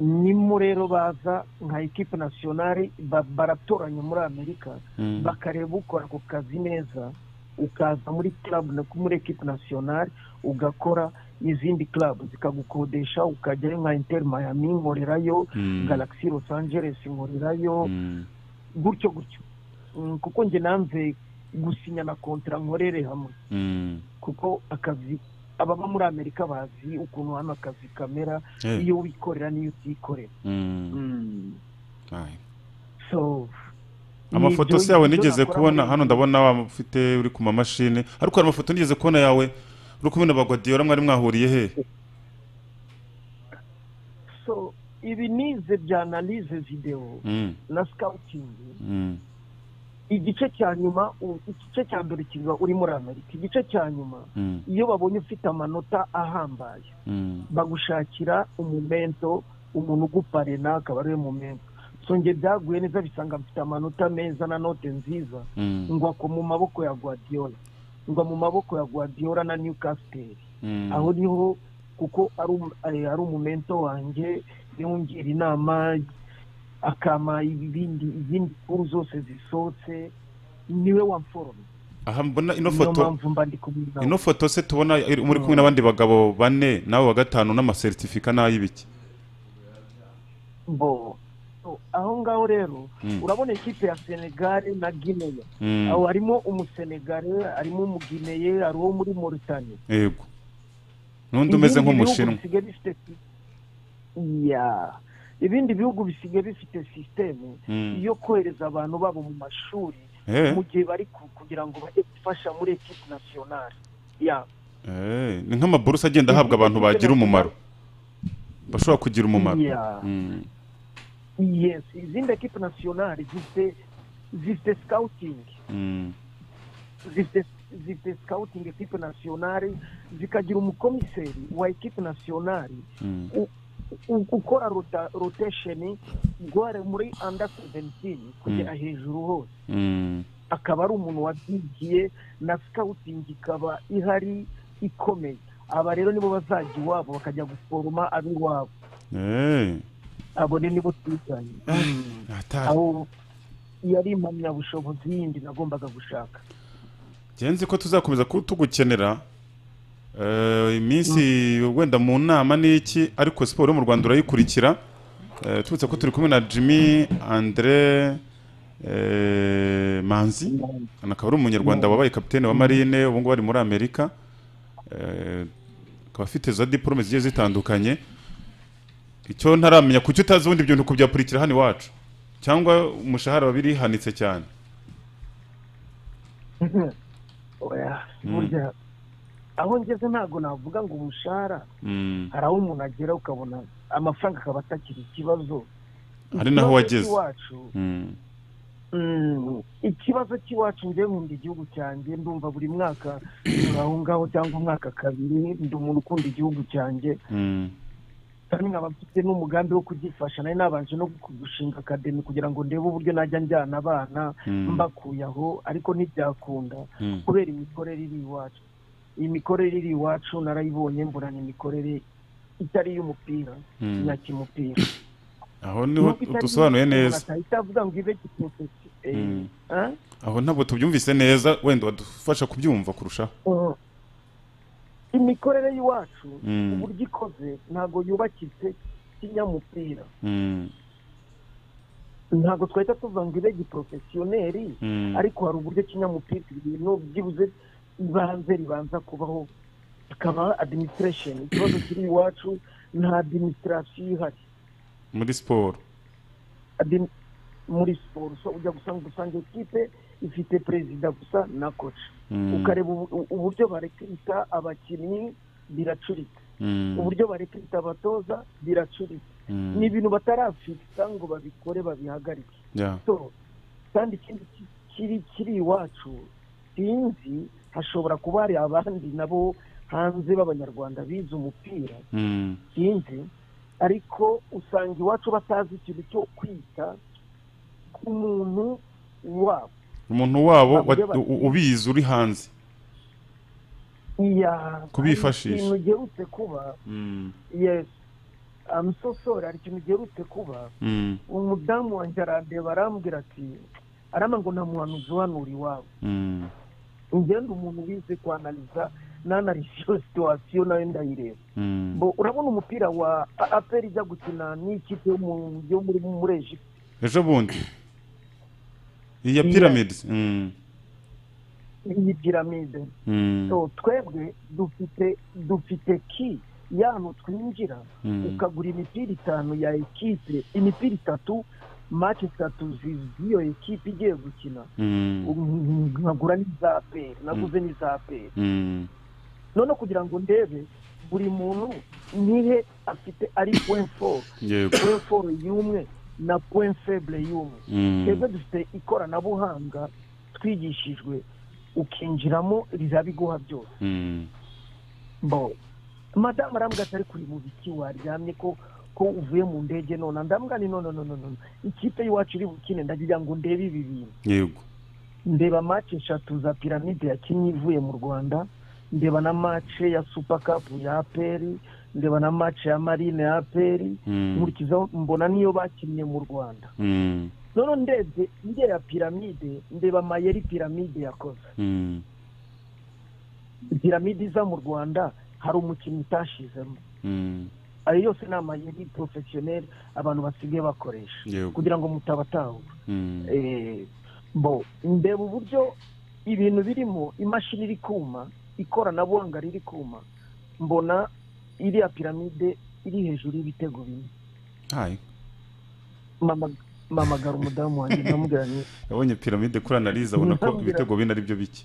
nimo rero baza nka ekipe nasiyonari ba- baratoranya muri amerika Mm. bakareba ukora ako kazi neza ukaza muri club na- muri ekipe nasiyonari ugakora izindi club zikagukodesha ukajyayo nka inter miami nkorerayo Mm. galaxy los angeles nkorerayo Mm. gutyo gutyo Mm, kuko njye nanze gusinya na kontara nkorere hamwe Mm. kuko akazi ababa muri amerika bazi ukuntu hano akazi kamera Eh. iyo wikorera n'iyo utikorera Mm. Hai. so amafoto se yawe nigeze kubona hano ndabona wa ufite uri ku mamashini ariko hari amafoto nigeze kubona yawe uri kumwe na bagwadiyora mwari mwahuriye he so ibi nize bya analize videwo Mm. na sikawutingi Mm. igice cya nyuma u- igice cya mbere kiba uri muri amerika igice cya nyuma Mm. iyo babonye ufite amanota ahambaye Mm. bagushakira umumento umuntu uguparena akaba ariwe mumento so njye byaguye neza bisanga mfite amanota meza na note nziza Mm. ngwa ko mu maboko ya guardiola ngwa mu maboko ya guardiola na newcastle Mm. aho niho kuko ari um- ari ari umumento wanjye yongira inama akama ibindi izindi kuru zose zisohotse niwe wamforomye aha mbona ino niyo foto mpamvu mba ndi kumwe nawe ino foto se tubona iri- muri kumwe n'abandi bagabo bane nawe wa gatanu n'amasertifika n'ay'ibiki bo So, aho ngaho rero Mm. urabona ikipe ya senegal na guinea Mm. aho harimo umusenegale harimo umugineye hari uwo muri moritani yego n'undi umeze nk'umushinwa bisigaye bifite si- Ya. ibindi bihugu bisigaye bifite sisiteme Mm. yo kohereza abantu babo mu mashuri Eh, mu gihe bari ku- kugira ngo bajye gufasha muri ekipe nasiyonari Ya. eh, ni nk'amaburusa agenda ahabwa abantu bagira umumaro bashobora kugira umumaro Ya. Mm. yes izindi ekipe nasiyonari zifite zifite sikawutingi Mm. zifite zifite sikawutingi ekipe nasiyonari zikagira umukomiseri wa ekipe nasiyonari Mm. u- u- ukora rota- rotation guhare muri under 17 kugera hejuru hose Mm. akaba ari umuntu wabyigiye na scouting ikaba ihari ikomeye aba rero nibo bazajya iwabo bakajya guforoma ab'iwabo Eh, abo ni nibo twiganye atari aho yari impamyabushobozi yindi nagombaga gushaka genzi ko tuzakomeza ku- tugukenera Eh, iminsi wenda mu nama n'iki ariko siporo yo mu rwanda urayikurikira Eh, turetse ko turi kumwe na jimmy andre eh, manzi akaba ari umunyarwanda wabaye kapitene wa marine ubu ngubu ari muri amerika Eh, akaba afite za diporome zigiye zitandukanye icyo ntaramenya kuki utazi ubundi ibyo bintu kubyapurikira hano iwacu cyangwa umushahara waba birihanitse cyane Oya, burya aho ngeze ntabwo navuga ngo umushahara Mm. hari aho umuntu agera ukabona amafaranga akaba atakiri ikibazo hari naho Ikibazo wageze cy'iwacu, Mm. mm, ikibazo cy'iwacu njyewe nkunda igihugu cyanjye ndumva buri mwaka nyura aho ngaho cyangwa umwaka kabiri ndi umuntu ukunda igihugu cyanjye Mm. kandi nkaba mfite n'umugambi wo kugifasha nari nabanje no gushinga akademi kugira ngo ndebe uburyo najya njyana abana Mm. mbakuye aho ariko ntibyakunda Mm. kubera imikorere iri iwacu iyi mikorere iri iwacu narayibonye mbona ni imikorere itari iy'umupira Mm. nyakimupira aho niho dusobanuye neza ahita avuga ngo ibe giprofesi Mm. aho ntabwo tubyumvise neza wenda wadufasha kubyumva kurushaho imikorere y'iwacu Mm. uburyo ikoze ntabwo yubakitse kinyamupira Mm. ntabwo twahita tuvuga ngo ibe giprofesiyoneri Mm. ariko hari uburyo kinyamupira ibintu byibuze ibanze ribanza kubaho ikaba administration ikibazo kiri iwacu nta administration ihari muri siporo Admin- muri siporo so ujya gusanga usanga ekipe ifite perezida gusa na koci Mm. ukareba ubu- u- uburyo barekrita abakinnyi biracurika Mm. uburyo barekrita abatoza biracurika Mm. ni ibintu batarafikisa ngo babikore babihagarike Yeah. so kandi ikindi ki- kiri kiri iwacu sinzi hashobora kuba hari abandi nabo hanze b'abanyarwanda bize umupira Mm. sinzi ariko usanga iwacu batazi ikintu cyo kwita ku muntu wabo umuntu wabo wa- Bavuge bati- u- ubizi uri hanze iya Kubifashisha. hari ikintu ugerutse kuba Mm. yes I'm so sorry hari ikintu ugerutse kuba Mm. umudamu wanjye arandeba arambwira ati arama ngo nta muhanuzi uhanura iwabo Mm. ugenda umuntu wize kwanaliza nanalisi iyo situwasiyo nayo ndayireba Mm. Bo, urabona umupira wa aperi ijya gukina n'ikipe yo mu- yo muri muri egiputa ejo bundi iyi ya Iya. pyramids Mm. iyi piramide Mm. so twebwe dufite dufite ki y'ahantu twinjira Mm. ukagura imipira itanu ya ekipe imipira itatu maci itatu zi- z'iyo ekipe igiye gukina Mm. Mm, nkagura n'iza aperi naguze n'iza aperi Mm. none kugira ngo ndebe buri muntu nihe afite ari point four yego point four y'umwe na point faible y'umwe Mm. twebwe dufite ikoranabuhanga twigishijwe ukinjiramo rirabiguha byose Mm. bo madamu arambwira ati ariko uri mu biki waryamye ko ko uvuye mu ndege none ndambwira ni none none none ikipe y'iwacu iri bukine ndagira ngo ndebe ibi bintu yego ndeba mace eshatu za piramide yakinnye ivuye mu rwanda ndeba na mace ya super cup ya aperi ndeba na mace ya marine ya aperi Mm. nkurikizaho mbona niyo bakinnye mu rwanda Mm. none ndebye ndeba piramide ndeba mayeri piramide yakoze Mm. piramide iza mu rwanda hari umukinnyi utashizemo Mm. ayo yose ni amayeri porofesiyoneri abantu basigaye bakoresha Yego. kugira ngo mutabatahura Mm. Eh, bo ndeba uburyo ibintu birimo imashini iri kuma ikoranabuhanga riri kuma mbona iriya piramide iri hejuru y'ibitego bine Hai. Mama- mamagara umudamu wanjye ndamubwira nti yabonye piramide kuri analize abona ko Ndamubwira- ibitego bine ari byo bike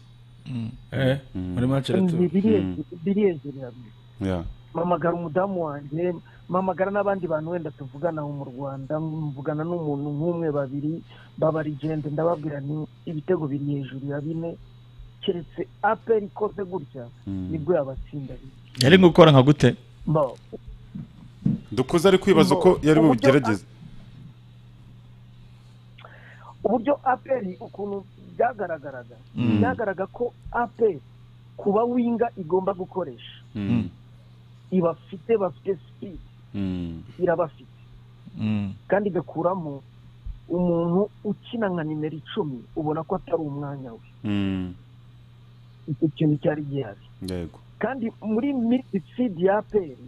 eh muri macere "Ni biri Mm. hejuru- biri hejuru ya byo Yeah. mamagara umudamu wanjye mamagara n'abandi bantu wenda tuvugana mu Rwanda mvugana n'umuntu nk'umwe babiri babarigende ndababwira nti ibitego biri hejuru ya bine keretse aperi ikoze gutya Mm. nibwo yabatsinda bine." yari gukora nka gute Bo, dukuze ari kwibaza uko yari Uburyo- bubigerageze uburyo aperi ukuntu byagaragaraga byagaragara ko aperi kuba winga igomba gukoresha Mm. ibafite bafite sipidi Mm. irabafite kandi igakuramo umuntu ukina nka nimero icumi ubona ko atari umwanya we Mm. icyo kintu cyari gihari yego kandi muri mitisidi ya aperi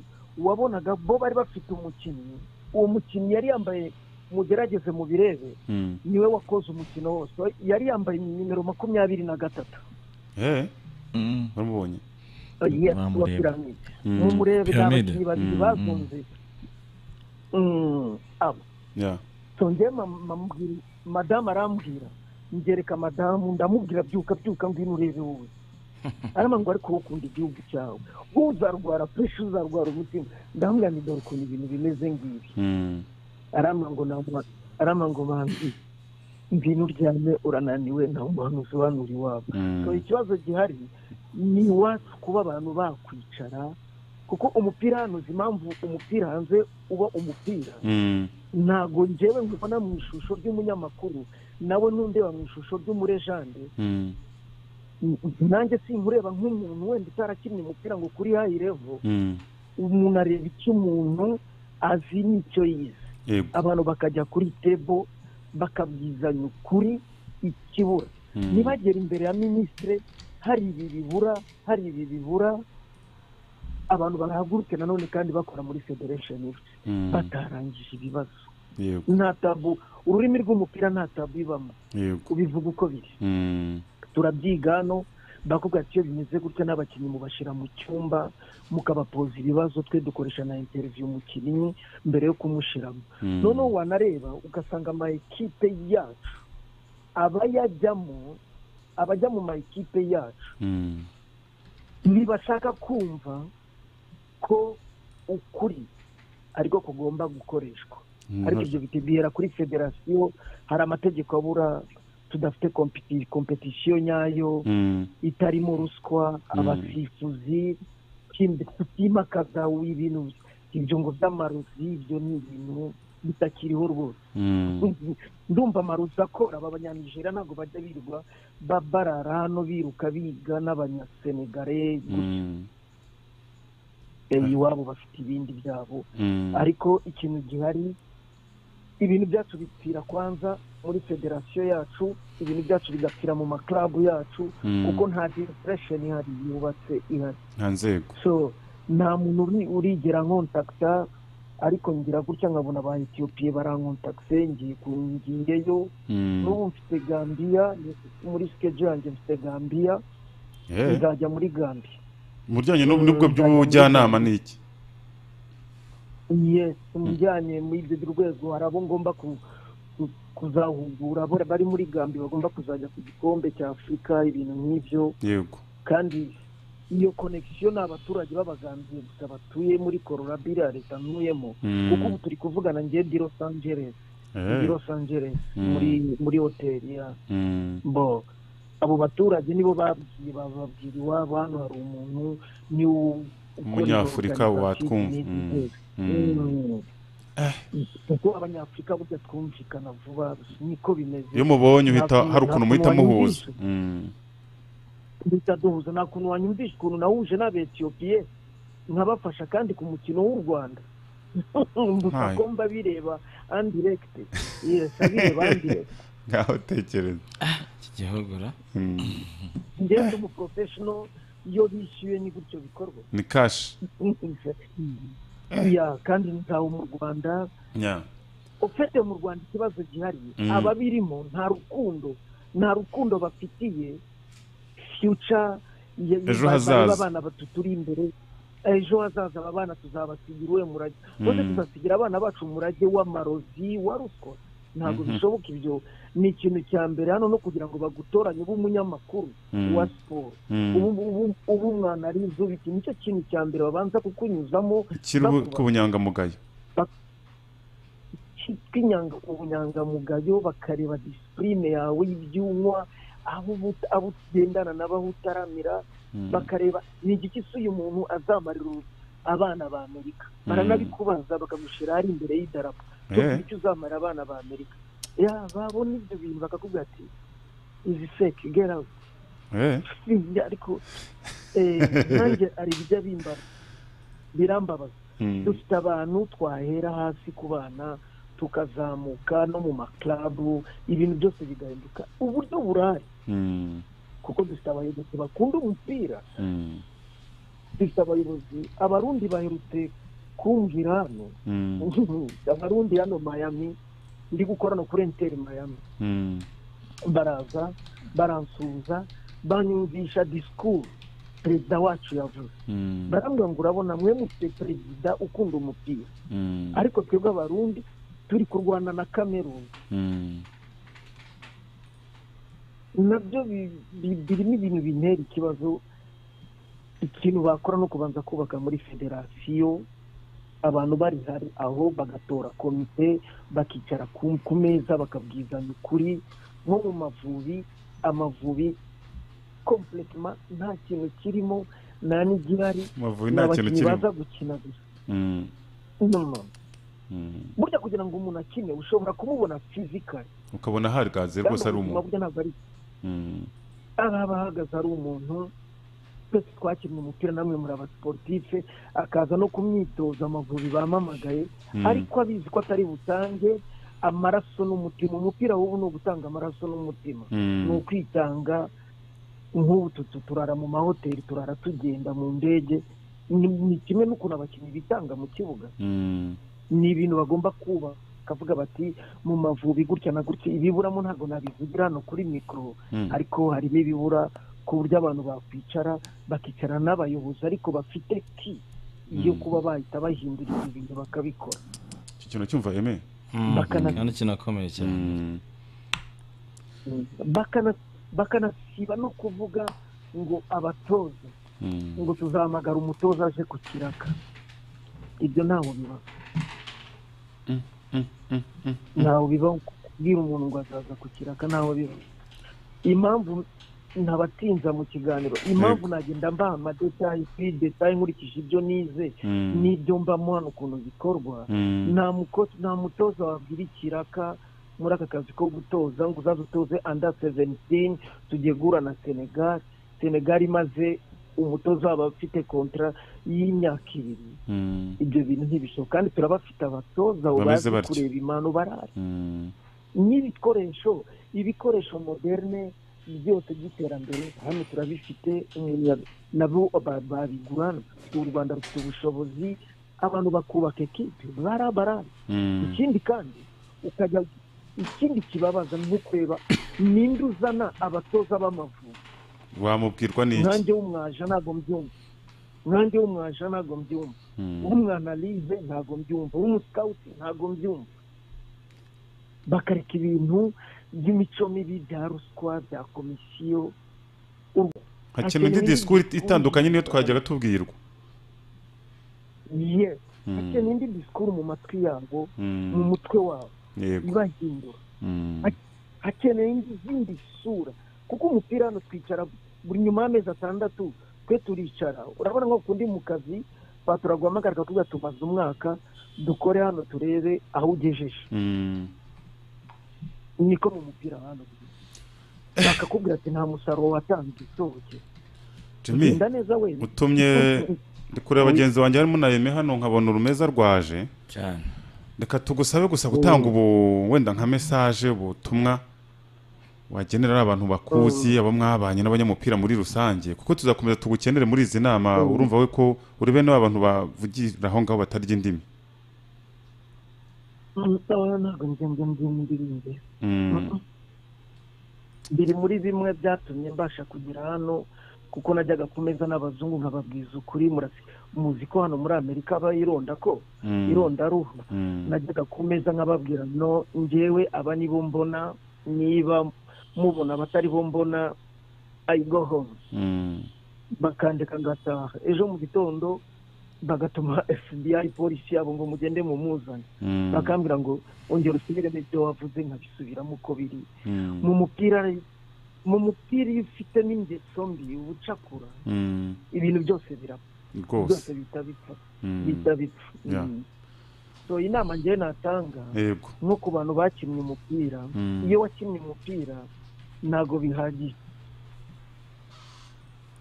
wabonaga bo bari bafite umukinnyi uwo mukinnyi yari yambaye mugerageze mu birebe Mm. niwe wakoze umukino wose yari yambaye nimero makumyabiri na gatatu Eh, waramubonye Yes, Bamureba. wa piramide Mm. mumurebe ni Piramide. abakinnyi babiri Mm, bakunze Mm, abo Yeah. so njye mamubwira madamu arambwira ngereka madamu ndamubwira byuka byuka ngwino urebe wowe arama ngo ariko wowe ukunda igihugu cyawe wowe uzarwara pureshi uzarwara umutima ndamubwira ngo dore ukuntu ibintu bimeze ngibi Mm. arama ngo namuha arama ngo banzi ngwino uryame urananiwe nta muntu usobanura iwabo Mm. so ikibazo gihari ni iwacu kuba abantu bakwicara kuko umupira hano uzi impamvu umupira hanze uba umupira Mm. ntago njyewe nkubona mu ishusho ry'umunyamakuru nawe ntundeba mu ishusho ry'umurejande Mm. N- nanjye sinkureba nk'umuntu wenda utarakinnye umupira ngo kuri hayi revo Mm. umuntu areba icyo umuntu azi n'icyo yize yego abantu bakajya kuri tebo bakabwizanya ukuri ikibura Mm. ntibagere imbere ya minisitire hari ibi bibura hari ibi bibura abantu barahaguruke nanone kandi bakora muri federation Mm. batarangije ibibazo yego nta tabu ururimi rw'umupira nta tabu ibamo yego ubivuga uko biri Mm. turabyiga hano bakubwira ati iyo bimeze gutya n'abakinnyi mubashyira mu cyumba mukabapoza ibibazo twe dukoresha na interiviyu umukinnyi mbere yo kumushyiramo Mm. noneho wanareba ugasanga ama ekipe yacu abayajyamo abajya mu ma ekipe yacu Mm. ntibashaka kumva ko ukuri ariko kugomba gukoreshwa ariko ibyo bitibwira kuri federasiyo hari amategeko abura tudafite kompeti- kompetisiyo nyayo Mm. itarimo ruswa abasifuzi kim- kutimakaza ibintu ibyo ngo by'amarozi ibyo ni ibintu bitakiriho rwose Mm. ndumva amarozi akora aba banyanijera ntabwo bajya birirwa ba- barara hano biruka biga n'abanyasenegare Mm. Eh, iwabo bafite ibindi byabo Mm. ariko ikintu gihari ibintu byacu bipfira kwanza muri federasiyo yacu ibintu byacu bigapfira mu maklabu yacu Mm. kuko nta diresesheni ihari yubatse ihari nta nzego so nta muntu uri- urigera nkontakita ariko ngira gutya nkabona ba etiyopiye barankontakise ngiye ku- ngiyeyo Mm. n'ubu mfite gambiya muri sikeje yanjye mfite gambiya Eh, nzajya muri gambiya mu bijyanye n'ubu- n'ubwo by'ubujyanama ni iki yes mujyanye muri ibyo rwego hari abo ngomba ku- ku- kuzahugura abo bari muri gambi bagomba kuzajya ku gikombe cya afurika ibintu nk'ibyo yego kandi iyo konekisiyo ni abaturage b'abagambiye gusa batuye muri kororabiri ya leta ntuyemo Mm. kuko ubu turi kuvugana njye di los angeles Eh, di los angeles Mm. muri muri hoteli ya mm. bo abo baturage nibo babwiye bababwira iwabo hano hari umuntu ni wo ukora Umunyafurika izo watwumva. organization Mm. n'izi nzego. Mm. kuko abanyafurika burya twumvikana vuba niko bimeze iyo mubonye uhita hari ukuntu muhita Ntabwo muhuza wanyumvisha. Mm. duhita duhuza nta kuntu wanyumvisha ukuntu nawuje n'abetiyopiye nkabafasha kandi ku mukino w'u rwanda gusa Hai. ko mba bireba andiregite yesi abireba andiregite ngaho tekereza kigihogora Mm. njyewe ndi umuporofeshono iyo bishyuye ni gutyo bikorwa ni kashi ya kandi ntawe mu rwanda Yeah. ufite mu rwanda ikibazo gihariye Mm. ababirimo nta rukundo nta rukundo bafitiye fyuca ya- Ejo ba- hazaza. b'abana batu turi imbere ejo hazaza aba bana tuzabasigira uwe murage bose Mm. tuzasigira abana bacu umurage w'amarozi wa ruswa ntabwo Mhm. bishoboka ibyo ni ikintu cya mbere hano no kugira ngo bagutoranye ube umunyamakuru Mm. wa siporo Mm. ubu ubu- ubu umwana ari inzobe iki nicyo kintu cya mbere babanza kukunyuzamo Iki rubu- ku bunyangamugayo tw'inyanga ubunyangamugayo bakareba disipurine yawe y'ibyumwa aho ubu- abo ugendana nabo aho utaramira Mm. bakareba ni igiki se uyu muntu azamarira abana ba amerika Mm. baranabikubaza bakamushyira ari imbere y'idarapo Eh. icyo uzamarira abana ba amerika ya babona ibyo bintu bakakubwira ati izi feke gera Eh. sinjya ariko eh, nanjye hari ibijya bimbaza birambabaza Mm. dufite abantu twahera hasi ku bana tukazamuka no mu maklabu ibintu byose bigahinduka uburyo burahari Mm. kuko dufite abayobozi bakunda umupira Mm. dufite abayobozi abarundi baherutse kumbwira hano Mm. abarundi hano mayami ndi gukorana kuri enteri mayami Mm. baraza baransuhuza banyumvisha disikuru perezida wacu yavuze Mm. barambwira ngo urabona mwe mufite perezida ukunda umupira Mm. ariko twebwe abarundi turi kurwana na kameruni Mm. nabyo bi- bi- birimo ibintu bintera ikibazo ikintu bakora no kubanza kubaka muri federasiyo abantu bari hari aho bagatora komite bakicara ku ku meza bakabwizanya ukuri nko mu mavubi amavubi kompletema nta kintu kirimo nta n'igihari Amavubi ni nta kintu abakinnyi kirimo baza gukina gusa Mm. no no Mm. burya kugira ngo umuntu akine ushobora kumubona fizikari ukabona hahagaze rwose ari umuntu burya ntabwo ari Mm. araba ahagaze ari umuntu twese twakinnye umupira namwe muri abasiporutife akaza no kumwitoza amavubi bamamagaye Mm. ariko abizi ko atari butange amaraso n'umutima umupira w'ubu ni ugutanga amaraso n'umutima ni Mm. ukwitanga nk'ubu tutu turara mu mahoteli turara tugenda mu ndege ni ni kimwe n'ukuntu abakinnyi bitanga mu kibuga Mm. ni ibintu bagomba kuba bakavuga bati mu mavubi gutya na gutya ibiburamo ntabwo nabivugira hano kuri mikoro Mm. ariko harimo ibibura ku buryo abantu bakwicara bakicara n'abayobozi ariko bafite ki yo Mm. kuba bahita bahindura ibyo bintu bakabikora icyo kintu cyumva yeme bakana- kandi kinakomeye cyane Mm. Bakana- bakanasiba no kuvuga ngo abatoza Mm. ngo tuzahamagara umutoza aje ku kiraka ibyo ntawe biba ntawe bibaho kubwira umuntu ngo azaza ku kiraka ntawe biba impamvu ntabatinza mu kiganiro impamvu nagenda mbaha amadetayi kuri detayi nkurikije ibyo nize Mm. n'ibyo mbamo hano ukuntu bikorwa Mm. nta muko- nta mutoza wabwira ikiraka muri aka kazi ko gutoza ngo uzaze utoze anda seventini tugiye guhura na senegali senegali imaze umutoza waba afite kontara y'imyaka ibiri Mm. ibyo bintu ntibishoboka kandi turabafite abatoza Bameze bazi batyo. kureba impano barara Mm. n'ibikoresho ibikoresho moderne byose by'iterambere hano turabifite umunya- nabo ba- babigura u rwanda rufite ubushobozi abantu bakubaka ekipe barabara Mm. ikindi kandi ukajya ikindi kibabaza ni ukureba ninde uzana abatoza b'amavubi wamubwirwa n'iki nkanjye w'umwaja ntabwo mbyumva nkanjye w'umwaja ntabwo mbyumva Mm. w'umwanalize ntabwo mbyumva w'umusikawuti ntabwo mbyumva bakareka ibintu by'imico mibi bya ruswa bya komisiyo hakenewe indi disikuru itandukanye niyo twajyaga tubwirwa ye Mm. hakenewe indi disikuru mu matwi yabo Mm. mu mutwe wabo yego ibahindura Mm. hakenewe indi- izindi sura kuko umupira hano twicara buri nyuma y'amezi atandatu twe turicara urabona nko kundi mu kazi baturaguhamagara bakakubwira tumaze umwaka dukore hano turebe aho ugejeje Mm. niko mu mupira hano bakakubwira ati nta musaruro watanze usohoke jimmy genda neza wenda utumye ndi kureba bagenzi banjye harimo na yeme hano nkabona urumeza rwaje cyane reka tugusabe gusa gutanga ubu wenda nka mesaje ubutumwa wagenera abantu bakuzi abo mwabanye n'abanyamupira muri rusange kuko tuzakomeza tugukenere muri izi nama urumva we ko uri bene abantu bavugira aho ngaho batarya indimi ntabwo njye njye njye ndirimbe Mm, biri muri bimwe byatumye mbasha kugera hano kuko najyaga ku meza n'abazungu nkababwiza ukuri murasi muzi ko hano muri amerika bayironda ko mm, irondaruhu mm, najyaga ku meza nkababwira no ngewe aba ni bo mbona niba mubona abatari bo mbona i go home mm, bakandika ngataha ejo mu gitondo bagatuma fbi polisi yabo ngo mugende mumuzane mm, bakambwira ngo ongera usubiremo ibyo wavuze nkabisubiramo uko biri mm, mu mupira mu mupira iyo ufitemo ingeso mbi ubucakura mm, ibintu byose birapfa byose rwose bihita bipfa Mm, bihita bipfa Yeah. Mm. so inama ngewe natanga yego nko ku bantu bakinnye umupira Mm. iyo wakinnye umupira ntabwo bihagije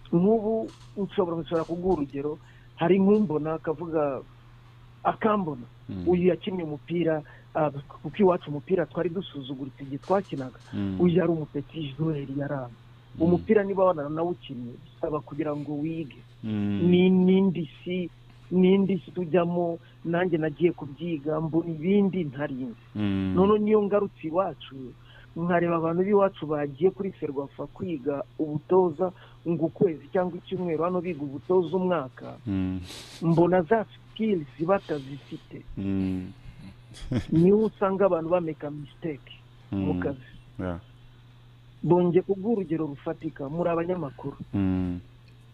nk'ubu nshobora nshobora kuguha urugero hari nk'umbona akavuga akambona Mm, uyu yakinnye umupira ah, kuko iwacu umupira twari dusuzuguritse igihe twakinaga mm, uyu yari umupeti juweri yaramba umupira niba wanawukinnye bisaba kugira ngo wige mm, ni n'indi si n'indi si tujyamo nanjye nagiye kubyiga mbona ibindi ntarinze mm, noneho niyo ngarutse iwacu nkareba abantu b'iwacu bagiye kuri ferwafa kwiga ubutoza ngo ukwezi cyangwa icyumweru hano biga ubutoza umwaka mm, mbona za sikilizi batazifite mm, niho usanga abantu bameka misiteke mu mm, kazi yeah, bongeye kubwira urugero rufatika muri abanyamakuru mm,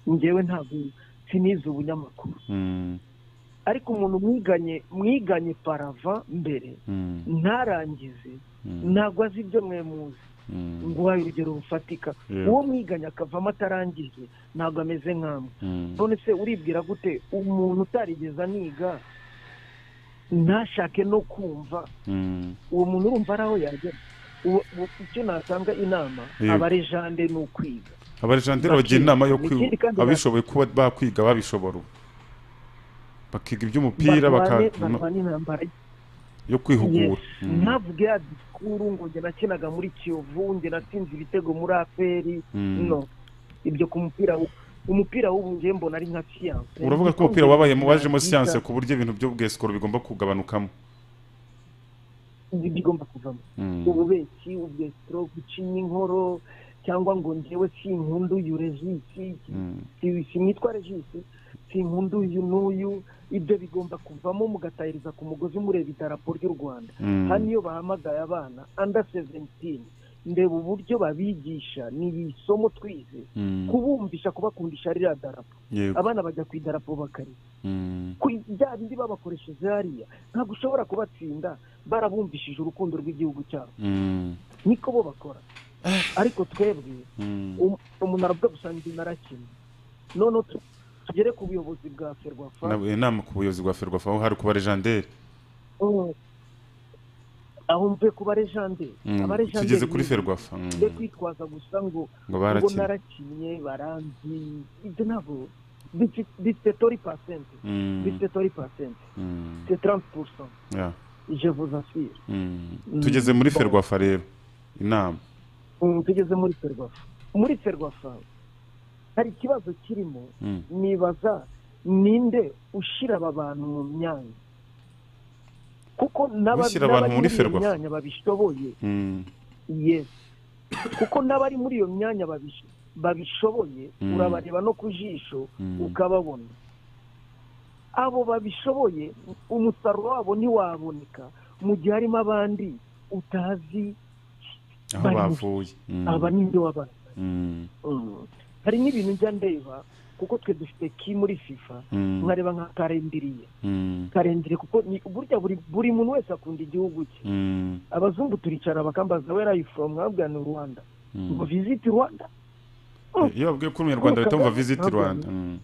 ngewe ntabwo sinize ubunyamakuru mm, ariko umuntu mwiganye mwiganye parava mbere mm, ntarangize mm, ntabwo azi ibyo mwe muzi mm, nguhaye urugero rufatika Yeah. uwo mwiganye akavamo atarangije ntabwo ameze nk'amwe mm, none se uribwira gute umuntu utarigeze aniga ntashake no kumva mm, uwo muntu urumva ari aho yagera Uwo- uwo- icyo natanga inama Yeah. abarejande ni ukwiga abarejanderi bagira inama yo kwi- Ikindi kandi abishoboye kuba bakwiga babishobora ubu. bakiga iby'umupira Barwane- baka- barwane intambara yo kwihugura Mm, ntavuge ya disikuru ngo njye nakinaga muri kiyovu njye natsinze ibitego muri aperi mm. no ibyo ku mupira w- umupira w'ubu njye mbona ari nka siyanse uravuga ko umupira wabayemo wajemo siyanse ku buryo ibintu byo bwesikoro bigomba kugabanukamo bigomba kuvamo Mm, ububeki ubwesitoro gucinya inkoro cyangwa ngo njyewe sinkundu uyu regisi mm, si- sinitwa regisi sinkundu uyu n'uyu ibyo bigomba kuvamo mugatahiriza ku mugozi mureba idarapo ry'u rwanda mm, hano iyo bahamagaye abana under seventini ndeba uburyo babigisha ni iri somo twize mm, kubumvisha kubakundisha ririya darapo yego, abana bajya ku idarapo bakarira mm, ku bya bindi babakoresheje hariya ntabwo ushobora kubatsinda barabumvishije urukundo rw'igihugu cyabo mm, niko bo bakora ariko twebwe mm, um- umuntu aravuga gusa ndi narakina noneho tu- tugere ku buyobozi bwa ferwafa na- inama ku buyobozi bwa ferwafa aho hari kuba rejanderi Mm. aho mvuye ku barejanderi Abarejanderi tugeze kuri ni- ferwafa mm, be kwitwaza gusa ngo ngo ubwo barakina narakinnye baranzi ibyo ntabwo bifite tori pasenti Mm, bifite tori pasenti mm, se taranti purusa yeah, je vous assure mm. Mm. tugeze muri Bon. ferwafa rero inama Mm, tugeze muri ferwafa muri ferwafa hari ikibazo kirimo Mm, nibaza ninde ushyira aba bantu mu myanya kuko n'aba- Ushyira abantu muri n'abari Ferwafa? myanya babishoboye mm, yes kuko n'abari muri iyo myanya babish- babishoboye Mm. urabareba no ku jisho Mm. ukababona abo babishoboye umusaruro wabo ntiwaboneka mu gihe harimo abandi utazi aho Bari mu- bavuye Mm, aba n'ibyo wabaye mm, Mm. hari n'ibintu njya ndeba kuko twe dufite ki muri fifa mm, nkareba nka karendiriye mm, karendiriye kuko ni burya buri buri muntu wese akunda igihugu cye mm, abazungu turicara bakambaza where are you from nkabwira ni rwanda mm. ngo visiti rwanda iyo babwiye ko uri umunyarwanda bahita bumva visiti Ntabwo- rwanda Mm,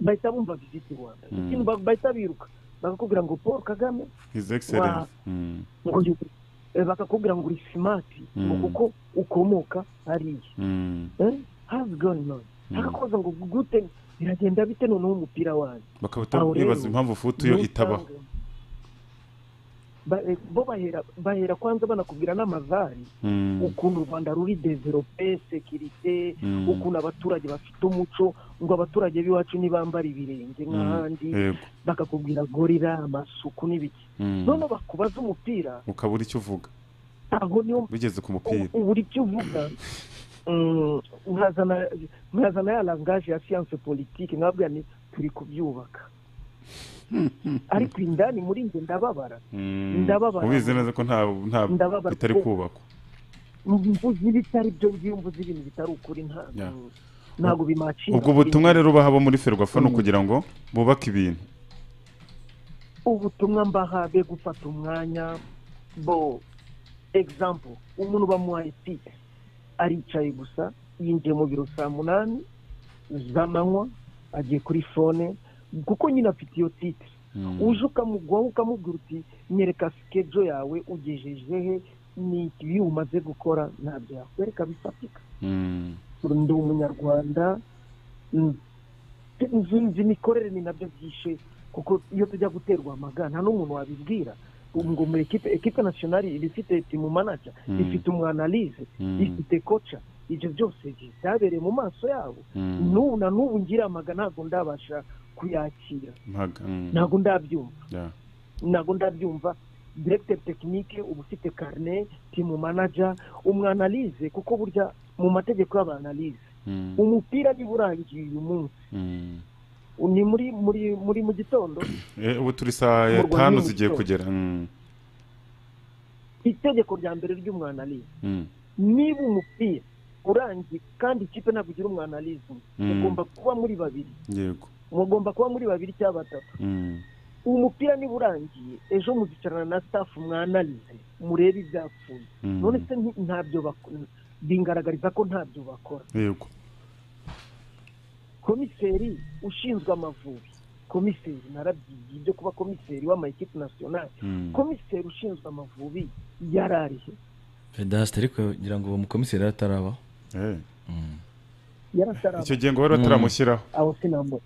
bahita bumva visiti rwanda Mm. ikintu ba- bahita biruka bakakubwira ngo paul kagame his excellence Mm, ngo yu- eh, bakakubwira ngo uri simati ngo Mm. kuko ukomoka hariya mm. hazi goni none Mm. bakakubaza ngo gute biragenda bite noneho umupira wanyu bakaba Aho rero, bibaza impamvu futu yo Niyo itabaho usanga- ba- eh, bo bahera bahera kwanza banakubwira n'amazari Mm. ukuntu u rwanda ruri develope sekirite Mm. ukuntu abaturage bafite umuco ngo abaturage b'iwacu ntibambara ibirenge nk'ahandi Yego. bakakubwira gorira amasuku n'ibiki Mm. noneho bakubaza umupira ukabura icyo uvuga aho niho bigeze ku mupira ubu icyo uvuga mm, nkazana nkazana ya langaje ya siyanse politiki nkabwira ni turi kubyubaka ariko indani muri njye ndababara Mm. Ndababara. ubizi neza ko nta nta Ndababara. bitari kubakwa mvuze ibitari byo byo mvuze ibintu bitari ukuri nta Yeah. ntabwo bimacinga ubwo butumwa rero baha abo muri ferwafa ni ukugira ngo bubake ibintu ubutumwa mbaha be gufata umwanya bo example umuntu bamuhaye tipe aricaye gusa yinjiye mu biro saa munani z'amanywa agiye kuri fone kuko nyine afite iyo tipe Mm. uje ukamugwaho ukamubwira uti nyereka sikejo yawe ugejeje he ni ibi umaze gukora ntabyo yakwereka bifatika Mm. ndi umunyarwanda mm, nzi nzi imikorere ni nabyo byishe kuko iyo tujya guterwa amaga nta n'umuntu wabibwira ngo muri ekipe ekipe nasiyonari iba ifite timu manaja Mm. ifite umwanalize Mm. ifite koca ibyo byose byabereye mu maso yabo Mm. n'ubu na n'ubu ngira amaga ntabwo ndabasha kuyakira Mpaga. Mm. ntabwo ndabyumva Yeah. ntabwo ndabyumva directeur tekinike uba ufite karine timu manaja umwanalize kuko burya mu mategeko y'abanalize Mm. umupira niba urangiye uyu munsi Mm. ni muri muri muri mu gitondo Eh, ubu turi saa Mu eh, Rwanda tanu ni mu zigiye gitondo. kugera Mm. itegeko rya mbere ry'umwanalize Mm. niba umupira urangiye kandi ikipe ntabwo igira umwanalize umwe, Mm. mugomba kuba muri babiri yego mugomba kuba muri babiri cyangwa batatu Mm. umupira niba urangiye ejo muzicarana na staff mwanalize murebe ibyapfuye Mm. none se nti- ntabyo bakora bingaragariza ko ntabyo bakora yego komiseri ushinzwe amavubi komiseri narabyigiye ibyo kuba komiseri w'amayikipe nasiyonari Mm. komiseri ushinzwe amavubi yari arihe vedasite ariko ngira ngo uwo mukomiseri ataraba Eh. yarataraba icyo gihe ngo bari bataramushyiraho aho sinambona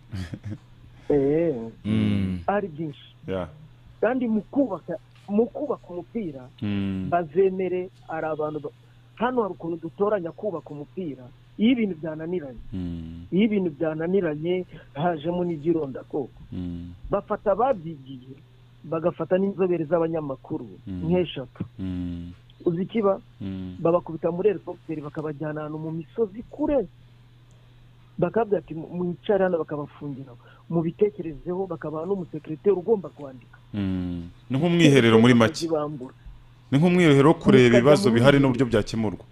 eee ari byinshi Yeah. kandi mu kubaka mu kubaka umupira Mm. bazemere ari abantu ba- hano hari ukuntu dutoranya kubaka umupira iyo ibintu byananiranye Mm. iyo ibintu byananiranye hajemo n'igironda koko Mm. bafata ababyigiye bagafata n'inzobere z'abanyamakuru Mm. nk'eshatu Mm. uzi ikiba Mm. babakubita muri helicopter bakabajyana ahantu mu misozi kure bakabwira ati "Mu- mwicare hano bakabafungira mubitekerezeho bakabaha n'umusekirite ugomba kwandika Mm. ni nk'umwiherero muri make bakazibambura ni nk'umwiherero wo kureba Mukajya ibibazo muri- bihari n'uburyo byakemurwa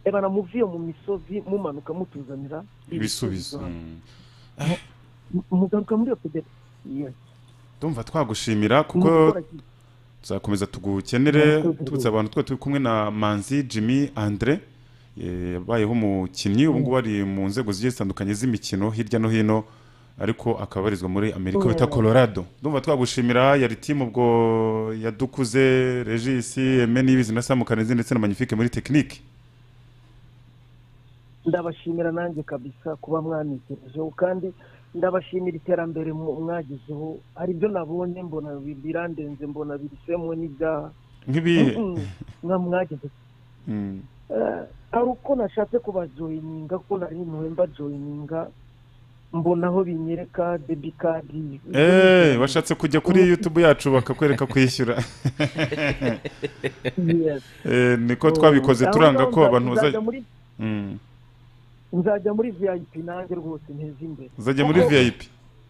eba namuviye mu misozi mumanuka mutuzanira ibisubizo Mm. M- mugaruka muri iyo federasiyo ndumva twagushimira kuko tuzakomeza tugukenere tubutse abantu twe turi kumwe na manzi jimmy andre eh, yabayeho umukinnyi ubu ngubu ari mu nzego zigiye zitandukanye z'imikino hirya no hino ariko akaba abarizwa muri amerika bita colorado ndumva twagushimira yari timu ubwo yadukuze regis eme n'ibizi na samu kanezi ndetse na magnifique muri tekinike ndabashimira nanjye kabisa kuba mwamwitekerejeho kandi ndabashimira iterambere mu- mwagezeho hari ibyo nabonye mbona bi- birandenze mbona birisemo n'ibyaha nk'ibihe Mm, mwa mwageze Mm, Eh, hari uko nashatse kubajoyininga ko nari ntuwe mbajoyininga mbona aho binyereka debi kadi eh washatse kujya kuri youtube yacu bakakwereka kwishyura Yes. Eh, niko twabikoze Aho turanga ngaho ko abantu nzajya bazajya muri- Mm, nzajya muri vip nanjye rwose nteze imbere uzajya muri Kuko vip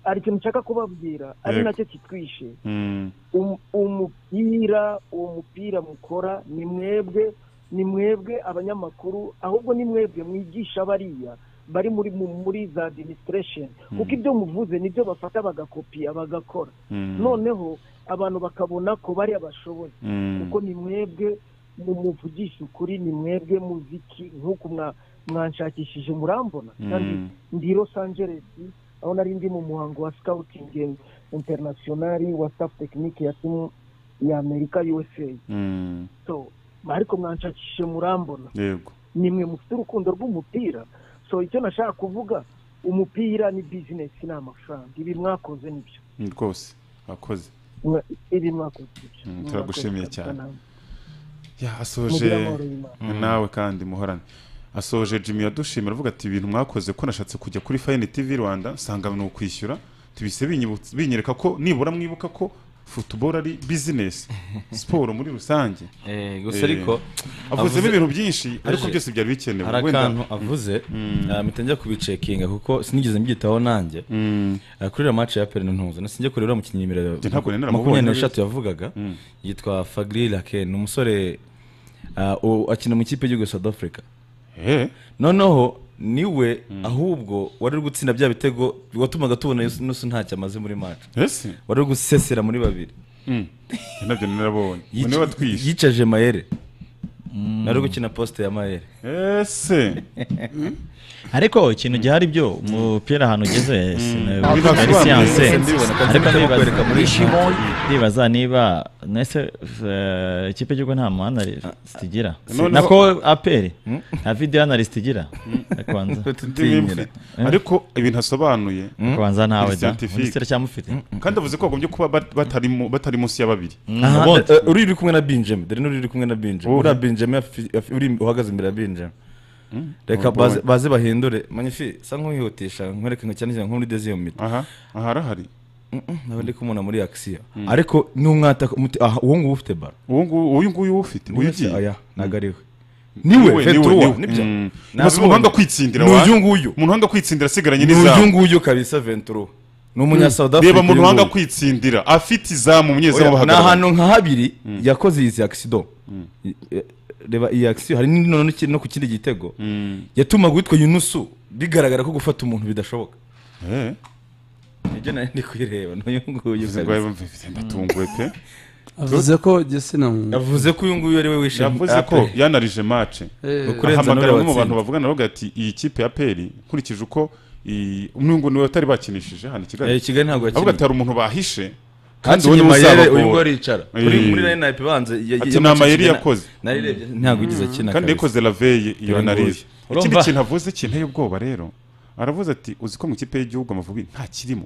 hari ikintu nshaka kubabwira ari Yego. nacyo kitwishe Mm. Um- umupira uwo mupira mukora ni mwebwe ni mwebwe abanyamakuru ahubwo ni mwebwe mwigisha bariya bari muri mu- muri za administration Mm. kuko ibyo muvuze nibyo bafata bagakopiya bagakora Mm. noneho abantu bakabona ko bariya bashoboye Mm. kuko ni mwebwe mu muvugisha ukuri ni mwebwe muziki nk'uko mwa- mwanshakishije murambona kandi Mm. ndi i los angeles aho nari ndi mu muhango wa scouting international wa staff tekinike ya timu ya amerika usa Mm. so ariko mwanshakishe murambona yego nimwe mufite urukundo rw'umupira so icyo nashaka kuvuga umupira ni bizinesi ni amafaranga ibi mwakoze nibyo Mm, rwose wakoze iri mwaka ukurikiye Mm, turagushimiye cyane. ya asoje mugire amahoro y'imana nawe kandi muhorane asoje jimmy yadushimira avuga ati ibintu mwakoze ko nashatse kujya kuri fayini tv rwanda nsanga ni ukwishyura tubise binyibutsa- binyereka ko nibura mwibuka ko futuboro ari bizinesi siporo muri rusange Eh, Eh, gusa ariko avuzemo Avuze- ibintu byinshi ariko Aje. byose byari bikenewe hari wenda- akantu avuze ah, mpita njya kubicekinga kuko sinigeze mbyitaho nanjye Mm, Ah, kuri iriya match ya Perentonzo nasijya kuri uriya mukinnyi nimero Njye ntabwo nari naramubonye makumyabiri n'eshatu yavugaga yitwa Fagri Laken ni umusore ah, u- akina mu ikipe y'igihugu ya South Africa eh, noneho niwe ahubwo wari uri gutsinda bya bitego watumaga tubona nusu ntacyo amaze muri match ese wari uri gusesera muri babiri Mm, njye nabyo narabonye Yica- niba twishe yicaje mayere nari uri gukina posite ya mayere ese ariko ikintu gihari byo umupira ahantu ugeze Biba ari bisobanuye, siyanse ndibona ko ariko ndimo ndibaza- kwereka muri ndibaza- ndibaza niba nese eh, ikipe y'igihugu nta mu analyst igira Noneho- nako aperi nta video analyst igira kubanza ndimi mfite ariko ibintu asobanuye kubanza ntawe da Scientific. muri sitera cyamufite kandi avuze ko bagombye kuba bat- batari mu- batari munsi y'ababiri Aha, ubundi eh, uri uri kumwe na Benjamin dore n'uri uri kumwe na Benjamin Wowe. uriya Benjamin afi- afi- uri uhagaze imbere ya Benjamin reka Wowe. baze- baze bahindure manyifi sa nk'uhihutisha nkwereke nka cyane cyane nko muri dezi mito aha aha arahari nawe ndi kumubona muri akisiyo ariko n'umwataka umuti- aha, uwo nguwo ufite baro uwo nguyu uyu nguyu ufite uyu ugiye aya ntabwo ariwe niwe veturuwa nibyo ntazi umuhanga kwitsindira ni wa uyu nguyu umuntu wanga kwitsindira asigaranye ni uyu n'izamu nguyu kabisa venturuwa ni umunyasawudafurika reba muntu wanga kwitsindira afite izamu umunyezamu ni bahagarara ahantu nka habiri yakoze izi akisido reba iyi akisiyo hari n'ino no ki- no ku kindi gitego yatumaga uwitwa yunusu bigaragara ko gufata umuntu bidashoboka Eh, nibyo nari ndi kuyireba n'uyu nguyu bivuze ngo kabisa. yumve ndatunguwe pe avuze ko gitsina muntu yavuze ko uyu nguyu ari we wishe yavuze ko yanarije mace Eh, ukuri- Kurenza ahamagara n'uriya bamwe mu bantu watsinze. bavugana bavuga ati iyi kipe ya peri nkurikije uko iyi- n'ubwo niwe batari bakinishije hano i Eh, kigali kigali ntabwo avuga ati yakinnye hari umuntu bahishe kandi we niwe mayere uzabagora. uyu nguyu aricara Eh. kuri muri line up ibanza ya- Ati ya- ni amayeri ya- yakoze. narirebye ntabwo igeze akina kandi kabisa. yakoze raveye iyo Uyu anarize nguyu. ikindi Urumva? kintu avuze kinteye ubwoba rero aravuze ati uzi ko mu ikipe y'igihugu amavubi nta kirimo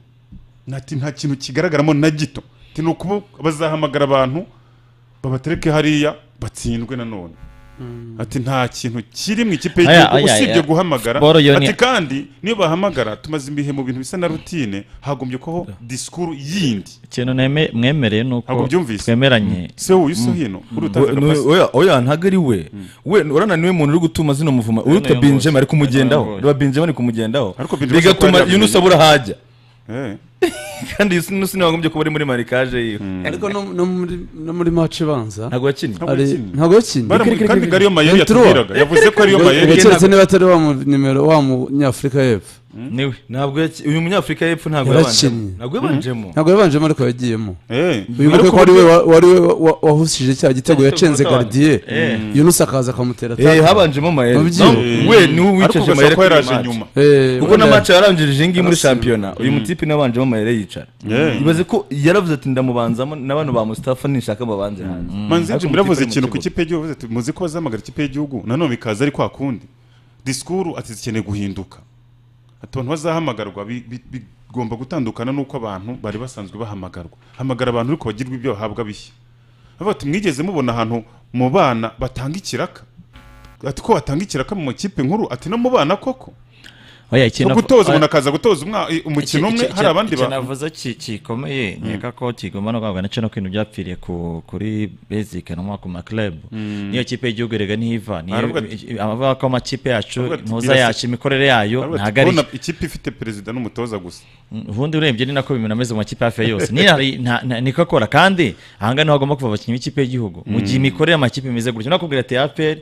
nta ti- nta kintu kigaragaramo na gito Ati, ni ukuba bazahamagara abantu babatereke hariya batsindwe nanone ati nta kintu kiri mu ikipe Aya, y'igihugu aya, usibye aya. guhamagara Boro yo ni- ati kandi niyo bahamagara tumaze ibihe mu bintu bisa na rutine hagombye kubaho disikuru yindi ikintu neme- mwemereye ni uko Ntabwo ubyumvise? twemeranye se wowe uso hino uri utazi We- agapasi oya- oya ntabwo ari we we urananiwe umuntu uri gutuma zino muvuma uwitwa nayo benjamin Nayo ari kumugendaho reba benjamin ari kumugendaho Ariko Benjamin ashobora kuba bigatuma yari yunusi yamenye. abura ahajya Eh. kandi yunusi ntiwagombye kuba ari muri marikaje yiwe ariko no- no muri- no muri mace ibanza ntabwo yakinnye Ntabwo hari yakinnye. ntabwo yakinnye Baramu- kandi ngo ariyo mayeri Ventura. yatubwiraga yavuze ko ariyo mayeri Ngo keretse niba atari wa mu nimero wa munyafurika y'epfo niwe ntabwo yaki- uyu munyafurika y'epfo ntabwo yabanjemo Yarakinnye. ntabwo yabanjemo ntabwo yabanjemo ariko yagiyemo Eh. wibuke Ariko ko ari we burya- wa- wari we wa- wahushije Cya cya gitego gitego yacenze tabara. gardiye yunusi akaza akamutera Eh, taka. habanjemo mayere Wabyiye? No, we niwe ariko wicaje ugashaka mayere ko kuri yaraje match. nyuma Eh, kuko na wenda- match yaranjirije iyi ngiyi muri Arasimbura. shampiyona uyu mutipe nabanjemo mayere yicara Yeah. ibaze ko yaravuze ati ndamubanzamo n'abantu ba mustafa nishaka babanze hanze manzi Ariko nje muravuze umutipe ari mu ikintu ku kibuga. kipe y'igihugu bavuze ati muzi ko bazahamagara ikipe y'igihugu nanone bikaza ari kwa kundi disikuru ati zikeneye guhinduka ati abantu bazahamagarwa bi- bi- bigomba gutandukana n'uko abantu bari basanzwe bahamagarwa hamagara abantu ariko bagirwa ibyo bahabwa bishya bavuga ati mwigeze mubona ahantu mu bana batanga ikiraka ati ko batanga ikiraka mu makipe nkuru ati no mu bana koko oya no ikintu gutoza umuntu akaza gutoza umwa- umukino umwe hari abandi bantu ba navuze ki- kikomeye nkeka ko kigomba no guhabwa nacyo no kwintu byapfiriye ku- kuri basic no ku makirebu niyo kipe y'igihugu rega ntiva niyo Aravuga ati- i- abavuga ko amakipe yacu Aravuga ati, ntuza birasa- yacu imikorere yayo Aravuga ati, ntago ari kubona ikipe ifite perezida n'umutoza gusa ubundi urebye ni nako ibintu ameze mu makipe hafi ya yose niyo hari- nta- nta- niko akora kandi ahangaha niho hagomba kuva abakinnyi b'ikipe y'igihugu mu gihe imikorere y'amakipe imeze gutya nakubwira ati aperi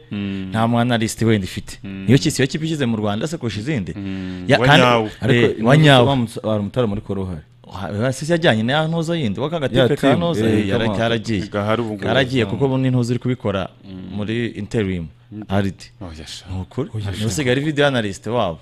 nta mwanalisiti wenda ifite niyo kisi iyo kipe ishyize mu rwanda se kurusha izindi Ya- Wa kandi- nyawe. Eh, ariko wa nyawe hari umutara muri koro uhari Ha- sisi yajyanye na ya ntuzo yindi waka Ya gatipe ka team, ntuzo eh, yara- kama- karagiye gahari ubu ngubu karagiye kuko buno ntuzo uri kubikora muri interim aridi Oh, yasha. ni ukuri niwe usigaye ari video analyst wabo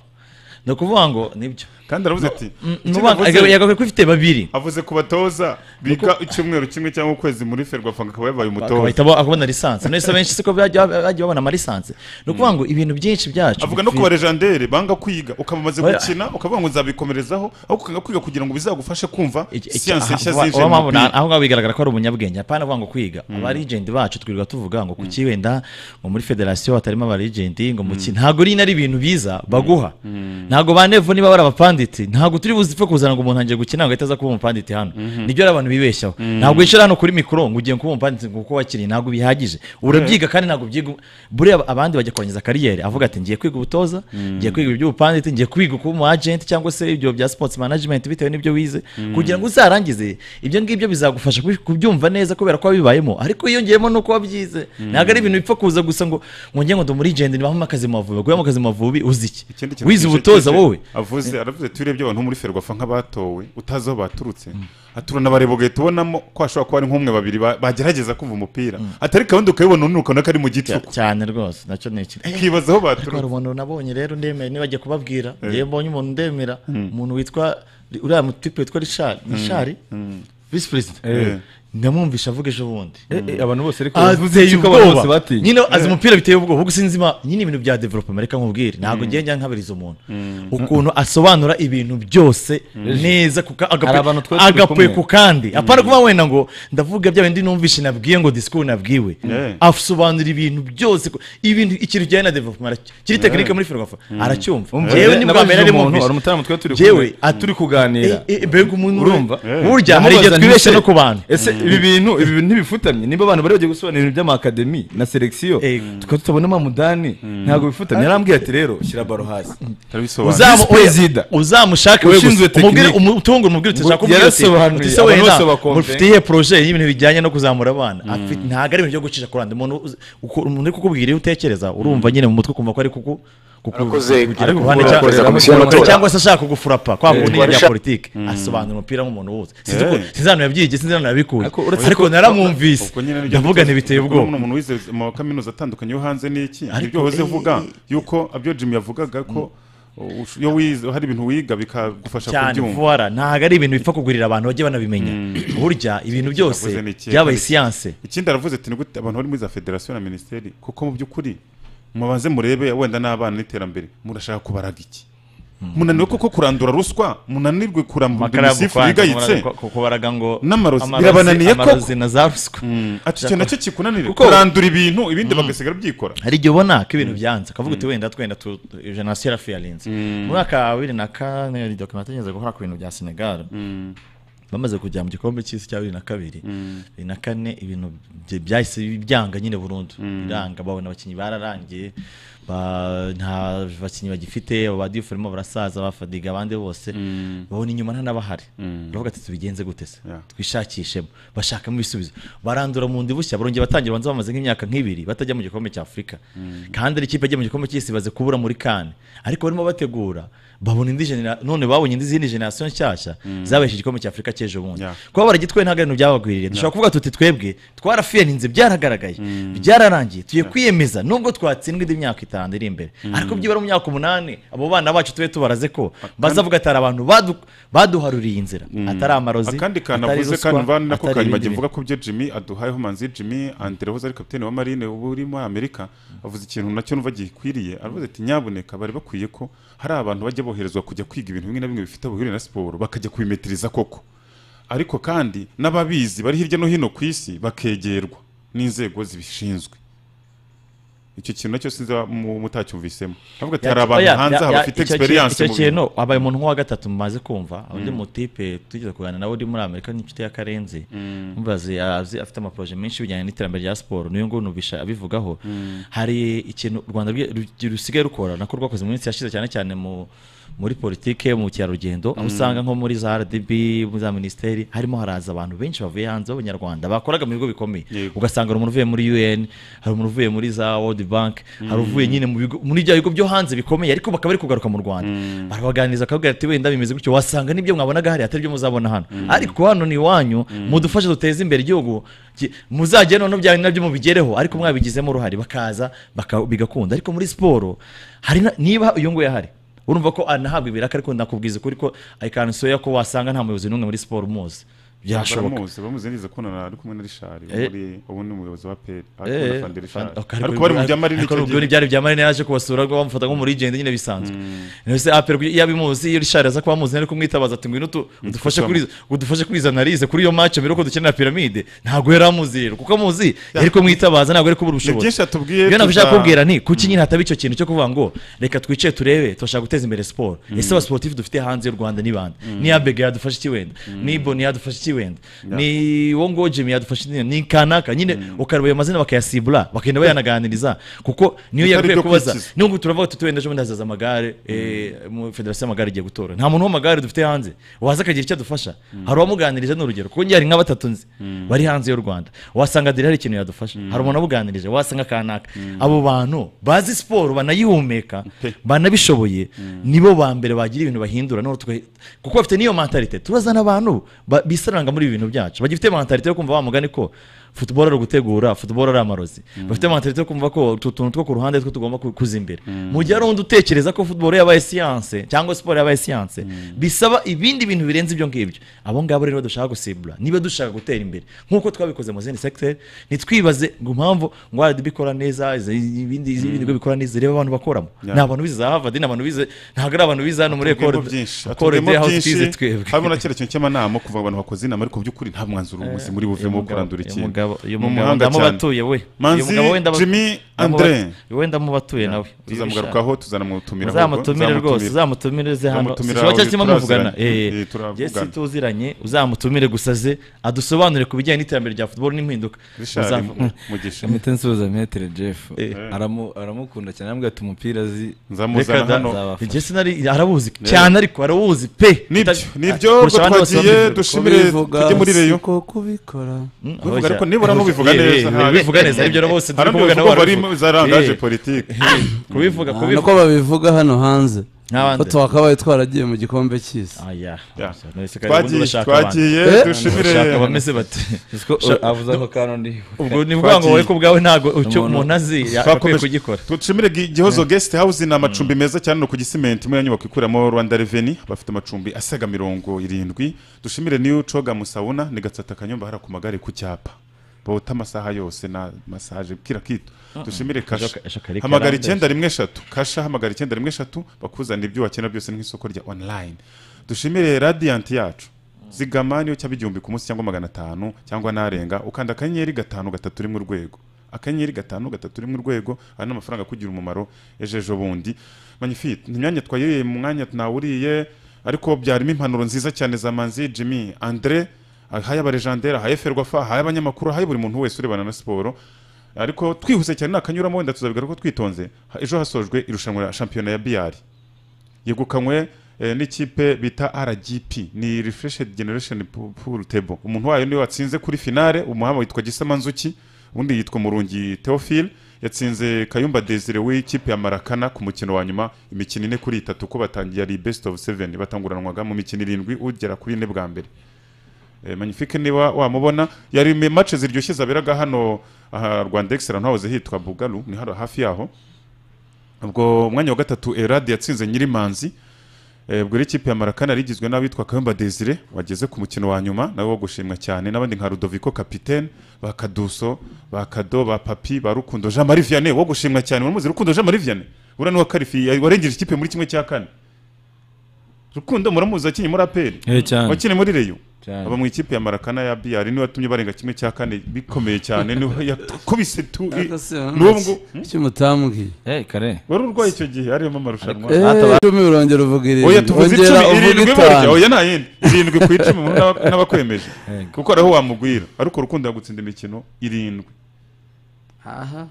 ni ukuvuga ngo nibyo kandi aravuze ati ikindi avuze- yagakwiye ko ifite babiri avuze ku batoza biga icyumweru kimwe cyangwa ukwezi muri ferwafa akaba yabaye bagahita umutoza bo- akabona lisansi none se benshi siko bajya bajya babona amalisansi ni ukuvuga ngo ibintu byinshi byacu avuga no ku bipfi- barejandere banga kwiga ukaba umaze Oya. gukina ukavuga ngo nzabikomerezaho aho ukanga kwiga kugira ngo bizagufashe kumva iki- iki- siyansi aha, nshya uba- zinjiye uba mu mpamvu na- mupira aho ngaho bigaragara ko ari umunyabwenge apana avuga ngo kwiga abarigenti bacu twirirwa tuvuga ngo kuki wenda ngo muri federasiyo hatarimo abarigenti ngo muki ntabwo rino ari ibintu biza baguha ntabwo ba nevu niba bari abapanditi ntabwo turi buzipfe kuzana ngo umuntu agiye gukina ngo ahita aza kuba umupanditi hano nibyo rero abantu bibeshyaho ntabwo wicara hano kuri mikoro ngo ugiye kuba umupanditi ngo kuko wakiriye ntabwo bihagije urabyiga kandi ntabwo byiga buriya abandi bajya kurangiza kariyeri avuga ati ngiye kwiga ubutoza ngiye kwiga iby'ubupanditi ngiye kwiga kuba umu agent cyangwa se ibyo bya sports management bitewe n'ibyo wize kugira ngo uzarangize ibyo ngibyo bizagufasha kubi- kubyumva neza kubera ko wabibayemo ariko yiyongeyemo nuko wabyize ntabwo ari ibintu bipfa kuza gusa ngo ngo njye ngo ndi muri agent nibamo akazi mu mavubi guhemo akazi mu mavubi uzi iki Ikindi kintu wize kije- ubutoza kije wowe avuze aravuze ati urebye abantu muri ferwafa nk'abatowe utazi aho baturutse ati uranabareba ugahita ubonamo ko hashobora kuba ari nk'umwe babiri ba- bagerageza kumva umupira atari kandi ukabibona ununuka ko ari mu Cya- gicuku cyane rwose nacyo ni ikintu ukibaza aho hari baturutse umuntu nabonye rero ndemera nibajya kubabwira ngewe mbonye umuntu ndemera umuntu witwa uriya mutipe witwa richard richard visi perezida Eh. ndamwumvisha avuga ejo bundi Eh, eh, abantu bose ariko bavuze ateye yuko abantu bose ubwoba batinye nyine azi umupira biteye ubwoba ubwo sinzi ma nyine ibintu bya development reka nkubwire ntabwo ngiye njya nkabiriza umuntu ukuntu asobanura ibintu byose neza kuka- agape- Hari abantu twari turi agapuye kumwe. ku kandi apana kuba wenda ngo ndavuga bya bindi numvishe nabwiye ngo disikuru nabwiwe Yeah. asobanura ibintu byose ku- ibintu ikintu kijyanye na development aracyo- kiri tekinike muri ferwafa aracyumva Umva, Njyewe eh, ni bwa nabajije mbere ari umuntu, hari mumvishe umutara mutwe turi Yewe, kumwe, ati- turi kuganira Eh, eh, mbega umuntu we. urumva burya hari igihe Ndamubaza nti twibeshya se- no ku bantu ese ibi bintu ibi bintu ntibifutamye niba abantu bari bagiye gusobanura ibintu by'amakademi na selekisiyo Eh. tukaba tutabonamo mudani ntabwo bifutamye yarambwiye ati rero shyira baro hasi turabisobanura Uzamu- Visi Perezida. uzamushake we Ushinzwe gusa umubwire tekinike. umutungo umubwire uti Ngo uzakubwira uti yarasobanuye, uti se abantu wenda bose bakumve." mufite iyihe poroje y'ibintu bijyanye no kuzamura abana Afite- ntabwo ari ibintu byo gucisha kuranda umuntu uzi- uko- umuntu uri kukubwira iyo utekereza urumva nyine mu mutwe ukumva ko ari kuku kuku- Arakoze, kukugira ku ruhande arakoze, cyangwa- arakoze, komisiyo y'amatora. cyangwa se ashaka kugufurapa kwa kundi Rwanda ya sha- politiki asobanura umupira nk'umuntu wose sinzi Eh. uko sinzi ahantu yabyigiye sinzi ahantu yabikuye Ariko uretse ariko ko- naramwumvise ubwo nyine nibyo ndavuga bifuza. ntibiteye Kuko ubwoba n'umuntu umuntu wize mu kaminuza atandukanye yo hanze ni iki Ariko, ibyo wahoze eh, uvuga eh, yuko abyo jim yavugaga ko uh, iyo wize hari ibintu wiga bikagufasha cyane kubyumva vuwara ntabwo ari ibintu bipfa kugurira abantu bajye banabimenya burya ibintu byose Navuze n'ikihe? byabaye siyanse ikindi aravuze ati ni gute abantu bari muri za federasiyo na minisiteri kuko mu by'ukuri mubanze murebe wenda n'abana n'iterambere murashaka kubaraga iki munaniwe koko kurandura ruswa munanirwe kurambura imisifu yigayitse kubaraga ngo N'amarozi. amarozi- Birabananiye koko. amarozi na za ruswa Mm, ati icyo nacyo kikunanire Kuko- kurandura ibintu ibindi bagasigara byikora hari igihe ubona ko ibintu byanze akavuga uti wenda twenda tu- jenoside yarafi yarinze mu mwaka wa bibiri na kane ni dokumenti igeze gukora ku bintu bya senegal bamaze kujya mu gikombe cy'isi cya bibiri na kabiri bibiri na kane ibintu bye- byahise byanga nyine burundu biranga babona abakinnyi bararangiye ba- nta bakinnyi bagifite abadiforimo barasaza bafadiga abandi bose babona inyuma nta n'abahari baravuga ati tubigenze gute se Yeah. twishakishemo bashakamo ibisubizo barandura mu ndi bushya barongera batangira banza bamaze nk'imyaka nk'ibiri batajya mu gikombe cya afurika kandi ari ikipe ajya mu gikombe cy'isi baze kubura muri kane ariko barimo bategura babona indi genera none babonye indi zindi generasiyo nshyashya zabeshe igikombe cya afurika cy'ejo bundi Yeah. kuba baragitwaye ntabwo ari ibintu byabagwiriye dushobora kuvuga tuti twebwe twarafiyaninze byaragaragaye byararangiye tugiye kwiyemeza nubwo twatsindwa indi myaka itanu iri imbere ariko byibura mu myaka umunani abo bana bacu tube tubaraze ko bazavuga atari abantu badu- baduharuriye inzira atari amarozi akandi kantu atari avuze ruswa, kandi mvana nako atari kanyuma ibindi mvuga ko byo jimmy aduhayeho manzi jimmy andre wahoze ari kapitene wa marine ubu uri muri amerika avuze ikintu nacyo numva gikwiriye aravuze ati nyabuneka bari bakwiye ko hari abantu bajya boherezwa kujya kwiga ibintu bimwe na bimwe bifite aho bihuriye na siporo bakajya kubimetiriza koko ariko kandi n'ababizi bari hirya no hino ku isi bakegerwa n'inzego zibishinzwe icyo kintu nacyo sinzi mu- mutacyumvisemo aravuga ati hari abantu Oya, hanze ya- aha ya- bafite icyo experience kintu- mu icyo bintu kintu abaye umuntu nk'uwa gatatu mumaze kumva undi mutipe tugeze kuganira nawe uri muri amerika n'inshuti ya karenzi mubaze azi- afite amaporoje menshi bijyanye n'iterambere rya siporo niyo nguyu numvisha abivugaho hari ikintu u rwanda rwi- ru- rusigaye rukora nako rwakoze mu minsi yashize cyane cyane mu muri politike mu bukerarugendo aho usanga nko muri za rdb muri za minisiteri harimo haraza abantu benshi bavuye hanze b'abanyarwanda bakoraga mu bigo bikomeye Yego. ugasanga hari umuntu uvuye muri un hari umuntu uvuye muri za world bank hari uvuye nyine mu bigo muri bya bigo byo hanze bikomeye ariko bakaba bari kugaruka mu rwanda barabaganiriza akabwira ati wenda bimeze gutyo wasanga n'ibyo mwabonaga hariya atari byo muzabona hano ariko hano ni iwanyu mudufashe duteze imbere igihugu Ki- muzagere noneho bya nabyo mubigereho ariko mwabigizemo uruhare bakaza baka- bigakunda ariko muri siporo hari na- niba uyu nguyu ahari urumva ko anahabwa ibiraka ariko nakubwiza ukuri ko ayikansoya ko wasanga nta muyobozi n'umwe muri siporo umuzi byashoboka baramuzi bamuzi neza ko na ari kumwe na rishari Eh. muri ubu ni umuyobozi wa peri Eh, ariko fan- okay, ariko bari mu byamarine ariko icyo ubwo gihe byari byamarine yaje kubasura ubwo bamufata nk'umurigende nyine bisanzwe mbese apel iyo abimuzi iyo rishari aza kuba amuzi ntari kumwitabaza ati ngwino utu- udufashe kuri izo- udufashe kuri izo analize kuri iyo match mbere yuko dukenera piramide ntabwo yari amuzi rero kuko amuzi yari kumwitabaza ntabwo yari kubura ni ubushobozi byinshi atubwiye iyo nabyo tuza- ushaka kubwira ni kuki nyine hataba icyo kintu cyo kuvuga ngo reka twicaye turebe turashaka guteza imbere siporo ese abasiporutifu dufite hanze y'u rwanda ni bande ni abega yadufasha iki wenda ni boni yadufasha iki wenda ni wo ngo jimi yadufasha iki wenda? ni kanaka nyine ukareba ayo mazina bakayasibura bakagenda bayanaganiriza kuko niyo Bitari yagakwiye byo kubaza kwikiza. nubwo turavuga tuti wenda ejo bundi hazaza amagare eh, mu federasiyo y'amagare igiye gutora nta muntu w'amagare dufite hanze waza akagira icyo adufasha hari uwamuganirije ni urugero kuko njye hari nka batatu nzi bari hanze y'u rwanda wasanga diri hari ikintu yadufasha hari umuntu wamuganirije wasanga kanaka abo bantu bazi siporo banayihumeka Pe. banabishoboye nibo ba mbere bagira ibintu bahindura none twe- kuko bafite niyo mentalite turazana abantu ba- bisaranga muri ibi bintu byacu bagifite mentalite yo kumva wa mugani ko football ari ugutegura football ari amarozi bafite mentalite yo kumva ko utu tuntu two ku ruhande two tugomba ku- kuza imbere mu gihe hari undi utekereza ko football yabaye siyanse cyangwa siporo yabaye siyanse bisaba ibindi bintu birenze ibyo ngibyo abo ngabo rero dushaka gusibura niba dushaka gutera imbere nk'uko twabikoze mu zindi segiteri ntitwibaze ngo impamvu ngo RDB ikora neza izi- ibindi izi- ibindi bigo bikora neza reba abantu bakoramo Yeah. ni abantu bize za harvard ni abantu bize ntabwo ari abantu bize hano muri ekore Atubwiyemo byinshi ekore atubwiyemo de house byinshi, twize twebwe harimo na cyerekezo cy'amanama kuva abantu bakoze inama ariko by'ukuri nta mwanzuro umuzi muri buvemo wo kurandura ikintu Ni uyu mugabo umuhanga cyane. ndamubatuye we Uyu Manzi mugabo we ndamu- Jimmy ndamu- Andre. we ndamubatuye nawe uyu bishaka. tuzamugarukaho tuzanamutumira uzamutumire rwose uzamutumire ze hano Uzamutumira Sinshobora cyangwa aho kirimo muvugana turaziranye. Eh, Eh, turavugana. jesi tuziranye uzamutumire gusa ze adusobanurire ku bijyanye n'iterambere rya football n'impinduka rishari Uzamu- mugisha mita nsuhuza metere jeff Eh. Aramu- aramukunda cyane aramubwira ati umupira azi nzamuzana Reka da- hano Nzabafasha. jesi nari arabuzi cyane ariko arabuzi pe nibyo Uta- nibyo ubwo kurusha abandi bose twagiye babivuga. dushimire tujye muri reyo siko kubikora Mm, Kubivuga abashya. ariko nibura nubivuga Eh, neza, eh, nta- bivuga neza ibyo na bose hari turi kuvuga uko bari barabivuga. za rangaje Eh, politike kubivuga Ah, kubivuga niko babivuga hano hanze N'abandi. ko twakabaye twaragiye mu gikombe cy'isi Ah, yeah. Yeah. Nonese kare ubundi twagiye urashaka abantu. twagiye Eh? dushimire Urashaka abameze bate Sha- avuze ako kantu ndiho ubwo ni bwa ngo wowe ko bwawe ntabwo icyo Umuntu- umuntu azi akwiye Twakomeje- kugikora dushimire Gi- gihozo guest house ni amacumbi meza cyane no ku gisimenti muri iyo nyubako ikuramo rwanda reveni bafite amacumbi asaga mirongo irindwi dushimire niyo coga musabuna ni gatsata kanyumba hariya ku magare ku cyapa bota amasaha yose na masaje kira kitu dushimire kasha Ejo- ejo kare hamagara karambe. icyenda rimwe eshatu kasha hamagara icyenda rimwe eshatu bakuzanira ibyo wakenera byose nk'isoko rya online dushimire radiyanti yacu zigama niyo cyaba igihumbi ku munsi cyangwa magana atanu cyangwa narenga ukanda akanyenyeri gatanu gatatu rimwe urwego akanyenyeri gatanu gatatu rimwe urwego ari n'amafaranga akugira umumaro ejo ejo bundi manifite ni imyanya twayiriye mu mwanya nawuriye ariko byarimo impanuro nziza cyane za manzi jimmy andre ahaye abarejandere ahaye ferwafa ahaye abanyamakuru ahaye buri muntu wese urebana na siporo ariko twihuse cyane nakanyuramo wenda tuzabigaruka ko twitonze Ha- ejo hasojwe irushanwa rya shampiyona ya biyari yegukanywe eh, n'ikipe bita rgp ni refreshed generation Pool- pool table umuntu wayo niwe watsinze kuri finale umuhanga witwa gisama nzuki undi yitwa murungi theophile yatsinze kayumba desire w'ikipe ya marakana ku mukino wa nyuma imikino ine kuri itatu ko batangiye ari best of seven batanguranwaga mu mikino irindwi ugera kuri ine bwa mbere Eh, magnifique niba wamubona yari mu match ziryoshye zaberaga hano aha rwanda excellent hahoze hitwa bugalu ni hano hafi yaho ubwo umwanya wa gatatu eradi yatsinze nyirimanzi Eh, ubwo rero ikipe ya marakana yari igizwe n'abitwa kayumba desire wageze ku mukino wa nyuma nawe wo gushimwa cyane n'abandi nka rudoviko kapitene ba kaduso ba kado ba papi ba rukundo jean marie vianney wo gushimwa cyane uramuzi rukundo jean marie vianney uriya ni uwa karifi warengeje ikipe muri kimwe cya kane rukundo muramuzi akinye muri aperi cyane wakine muri reyo cyane aba mu ikipe ya marakana ya biyari niwe watumye barenga kimwe cya kane bikomeye cyane niwe yakubise tu n'ubwo cy'umutambwi Eh, kare wari urwaye icyo gihe arimo amarushanwa Eh, Atabara- icumi urongera uvuga oya irindwi tuvuze wongera icumi uvuga irindwi burya itanu oya nta yindi irindwi ku icumi umuntu n'aba- n'abakwemeje kuko ari aho wamugwira ariko urukundo yagutsinda imikino irindwi aha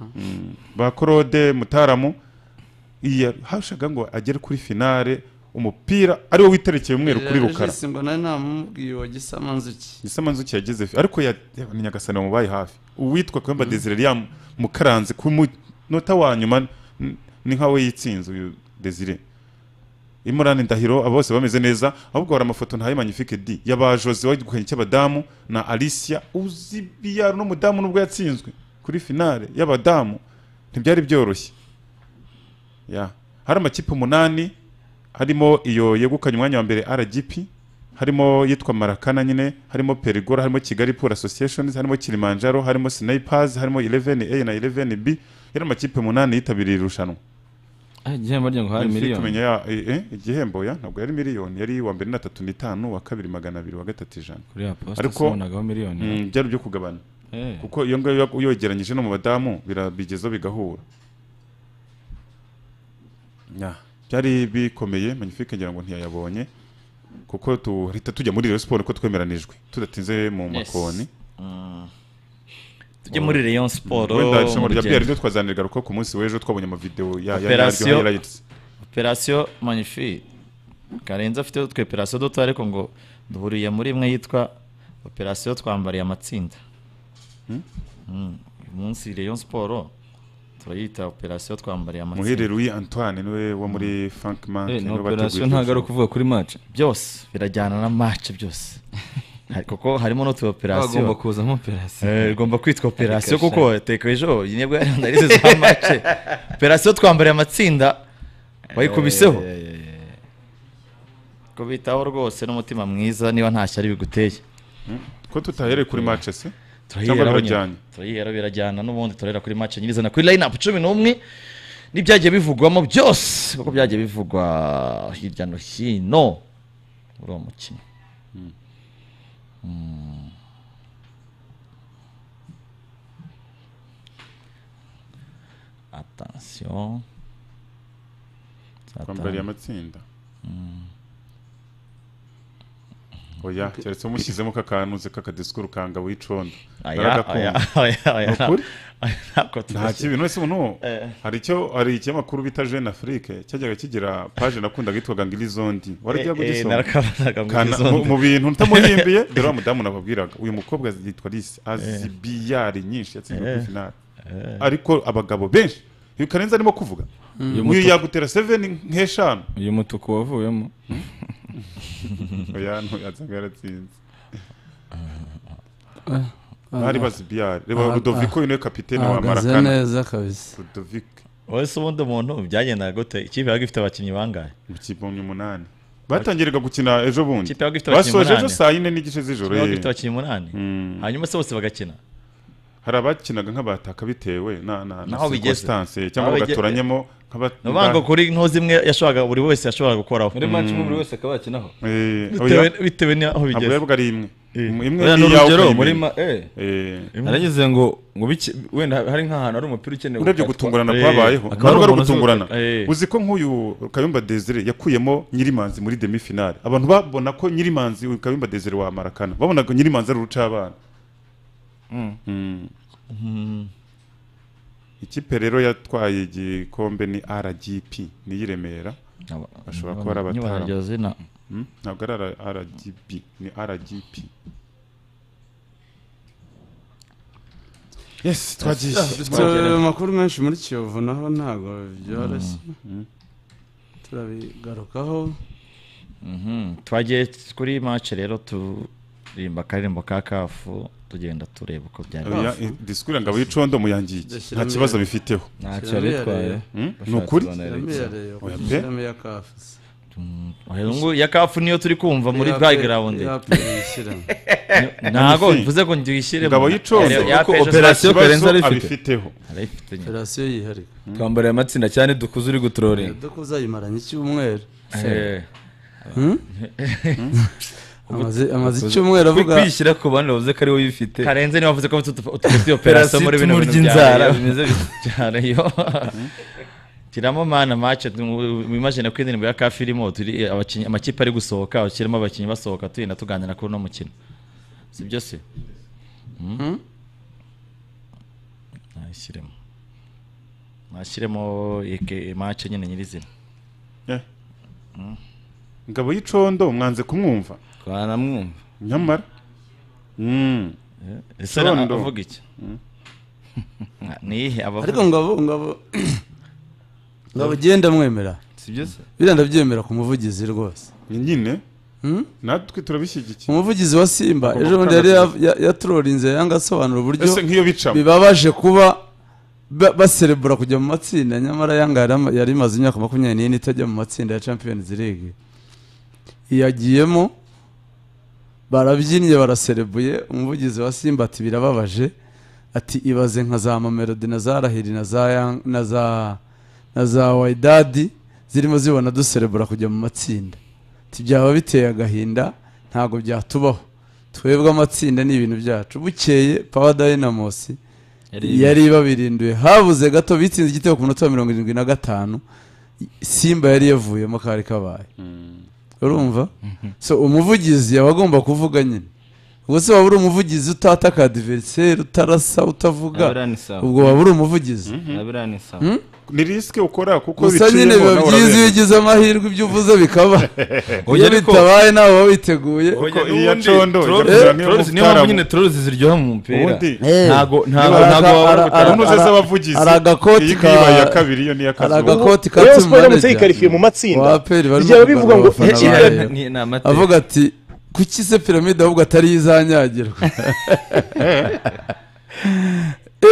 ba claude mutaramu iya hashaga ngo agere kuri finale umupira ariwo witerekeye umweru kuri rukara Regis ngo nari namubwiye uwa gisama nzuki gisamanzuki yageze fi- ariko ya- ya- ni nyagasani wamubaye hafi uwitwa kayumba desire yamukaranze ku munota wa nyuma n- ni nka we yitsinze uyu desire imurani ndahiro aba bose bameze neza ahubwo hari amafoto ntayo magnifique d y'abajozi wagihukanye cy'abadamu na alicia uzi biyaro n'umudamu nubwo yatsinzwe kuri finale y'abadamu ntibyari byoroshye ya hari amakipe umunani harimo iyo yegukanye umwanya wa mbere rgp harimo yitwa marakana nyine harimo perigora harimo kigali pool associations harimo kilimanjaro harimo snipers harimo 11 a na 11 b yari amakipe munani yitabiriye irushanwa igihembo ryo ngo hari Nahise miliyoni tumenya ya- eh, eh, igihembo ya ntabwo yari miliyoni yari uwa mbere na tatu n'itanu wa kabiri magana abiri wa gatatu ijana kuri ya posita Ariko- sinabonagaho miliyoni Mm, byari byo kugabana Eh. kuko iyo ngiyo iyo uyegeranyije no mu badamu birabigezaho bigahura Ya, byari bikomeye magnifique ngira ngo ntiyayabonye kuko tuhita tujya muri Rayon Sport ko twemeranijwe tudatinze mu makoni tujye muri rayon siporo wenda irushanwa rya byari ryo twazaniraga kuko ku munsi w'ejo twabonye amavideo ya ya- ya Operation. highlights operasiyo magnifique karenze afite utwe operasiyo duto ariko ngo duhuriye muri imwe yitwa operasiyo twambariye amatsinda Mm, uyu munsi rayon siporo turayita operasiyo twambariye muhire amatsinda Louis Antoine niwe wo muri Frankman Eh, ni niwe bateguye operasiyo iryo ntabwo ari rushanwa. ukuvuga kuri match byose birajyana na match byose Hari- kuko harimo n'utu bagomba operasiyo kuzamo operasiyo Eh, igomba kwitwa operasiyo kuko teka ejo iyi nibwo yari analize za mace operasiyo twambariye amatsinda wayikubiseho kubitaho rwose n'umutima mwiza niba nta shyari biguteye ko tutahereye kuri match se turayihera Cyangwa nyine. birajyanye? turayihera birajyana n'ubundi turahera kuri match nyirizina kuri line up cumi n'umwe n'ibyagiye bivugwamo byose kuko byagiye bivugwa hirya no hino muri uwo mukino Mm. attention twambariye amatsinda oya keretse umushyizemo ka kantu uzi kaka disikuru kanga wicondo aya aya Naragakunda. aya aya Ni ukuri? aya ntabwo nta tudashyira kibi none se ubu Eh. hari icyo hari ikinyamakuru bita jeune afrique cyajyaga kigira paje nakundaga yitwaga ngo ilizondi wari ujya kugisoma narakabonaga muri Kana- izo mu- nda. mu bintu ntamuhimbiye dore wa mudamu nababwiraga uyu mukobwa yitwa lise azi biyari nyinshi yatsinzwe kuri Eh. finale ariko abagabo benshi uyu karenze arimo kuvuga uyu yagutera seveni nk'eshanu uyu mutuku wavuyemo oya ntuyazanga yaratsinze bari bazi biyari reba rudoviko uyu niwe kapitene wa ahagaze marakana neza kabisa rudoviko wowe se ubundi umuntu byagendaga gute ikipe yabaga ifite abakinnyi bangahe ikipe umunani batangiraga gukina ejo bundi Ikipe yabaga ifite abakinnyi basoje ejo umunani. saa yine n'igice z'ijoro yabaga ye. ifite abakinnyi umunani hanyuma se bose bagakina hari abakinaga nk'abataka bitewe na na na Naho bigeze. circumstance Naho cyangwa bige- bagaturanyemo nk'aba- ni ukuvuga ngo ba- kuri nto zimwe yashoboraga buri wese yashoboraga gukoraho muri match imwe buri wese akaba yakinaho Eh, bitewe oya bitewe n'aho ntabwo bigeze yari bwari imwe imwe Buriya ni ni iyawe urugero ukayimena. muri ma eh Eh, naragize ngo ngo bike- wenda hari nk'ahantu hari umupira ukenewe urebye gukatwa. gutungurana Eh, kwabayeho akaba ntabwo ari ari umuntu uzi- gutungurana eh. uzi ko nk'uyu kayumba desire yakuyemo nyirimanzi muri demi finale abantu babona ko nyirimanzi uyu kayumba desire wa marakana babonaga nyirimanzi ari urucabana Mm. ikipe rero yatwaye igikombe ni rgp ni iy'i Remera bashobora kuba ari Nyibona abatara iryo zina Mm, ntabwo ari ara- rgb ni rgp yes twagiye dufite amakuru menshi muri kiyovu naho ntabwo byoroshye turabigarukaho Mhm. twagiye kuri match rero turimba akaririmbo ka kafu tugenda tureba uko byari Oya, eh, disikuru ngabo y'icondo muyangiye iki? Dushyiramo nta kibazo iya- bifiteho ntacyo yitwaye Mm? ni ukuri yamereye Oya pe. kumushyiramo iya kafusi Oya, ubu ya kafu niyo turi kumva muri Iya pe- background iya pe yishyiramo ntabwo Magnifique. mvuze ngo ndiyishyire Ngabo y'icondo. Kuko operasiyo Karenzi ari ifite. abifiteho operasiyo yiharika twambariye amatsinda cyane dukuze uri gutroringa dore ko uzayimaranye icyumweru amaze amaze Kuzi- icyumweru avuga kwishyira ku bandi bavuze ko ari wowe uyifite karenze niba wavuze ko utufitiye operasiyo operasiyo muri bino tumurya bintu inzara byawe bimeze bityo cyane yo kiramo mana mace wimajine ko indirimbo ya kafi irimo turi abakinnyi amakipe ari gusohoka kirimo abakinnyi basohoka tugenda tuganira kuri uno mukino si byo se Mhm. nashyiremo nashyiremo ike- mace nyine nyirizina Eh. ngabo y'icondo mwanze kumwumva twanamwumva nyamara Mm. ese na- Condo. avuga iki nihe ariko abavuga ngabo ngabo ngabo ugiye ndamwemera sibyo se biriya ndabyemera ku muvugizi rwose Ni nyine Mm? natwe turabishyigikiye umuvugizi wa simba Ugomba ejo bundi yari gukanda ya- ya- yatrorinze yanga asobanura uburyo ese nk'iyo bicamo bibabaje kuba ba- baserebura kujya mu matsinda nyamara yanga yari ama- yari imaze imyaka makumyabiri n'ine itajya mu matsinda ya champions league yagiyemo barabyinnye baraserebuye umuvugizi wa simba ati birababaje ati ibaze nka za mamelodi na za rahiri na za Yang- na za na za waidadi zirimo zibona duserebura kujya mu matsinda ati byaba biteye agahinda ntabwo byatubaho twebwe amatsinda ni ibintu byacu bukeye pawa dayinamosi yari babirinduye habuze gato bitsinze igitego ku munota wa mirongo irindwi na gatanu simba yari yavuyemo kari kabaye urumva so umuvugizi aba agomba kuvuga nyine ubwo se waba uri umuvugizi utataka adiveriseri utarasa utavuga Abura ni sawa. ubwo waba uri umuvugizi Abura ni sawa. ni risike ukora kuko gusa nyine biciyemo biba nawe byiza iyo urabizi. ugize amahirwe ibyo uvuze bikaba iyo ariko- bitabaye nawe uba witeguye Kuko iya condo ijya Trolls- kugira nk'iyo Trolls- niyo Mukutara mpamvu mu- nyine trolls ziryoha mu mupira Ubundi- ntago ntago Niba ntago ara- wabura ara- gutaha. ara- kaminuza ara- z'abavugizi ari agakoti iyi ka- ngiyi ibaye iya kabiri iyo ni iya hari kazuba agakoti ka Rayon Sports iramutse yikarikiye mu tsimanejya matsinda Wa APR barimo byaba bivuga ngo kugarura abafana ikipe bayo. ni ni amata avuga ati kuki se piramide ahubwo atari iyo izanyagirwa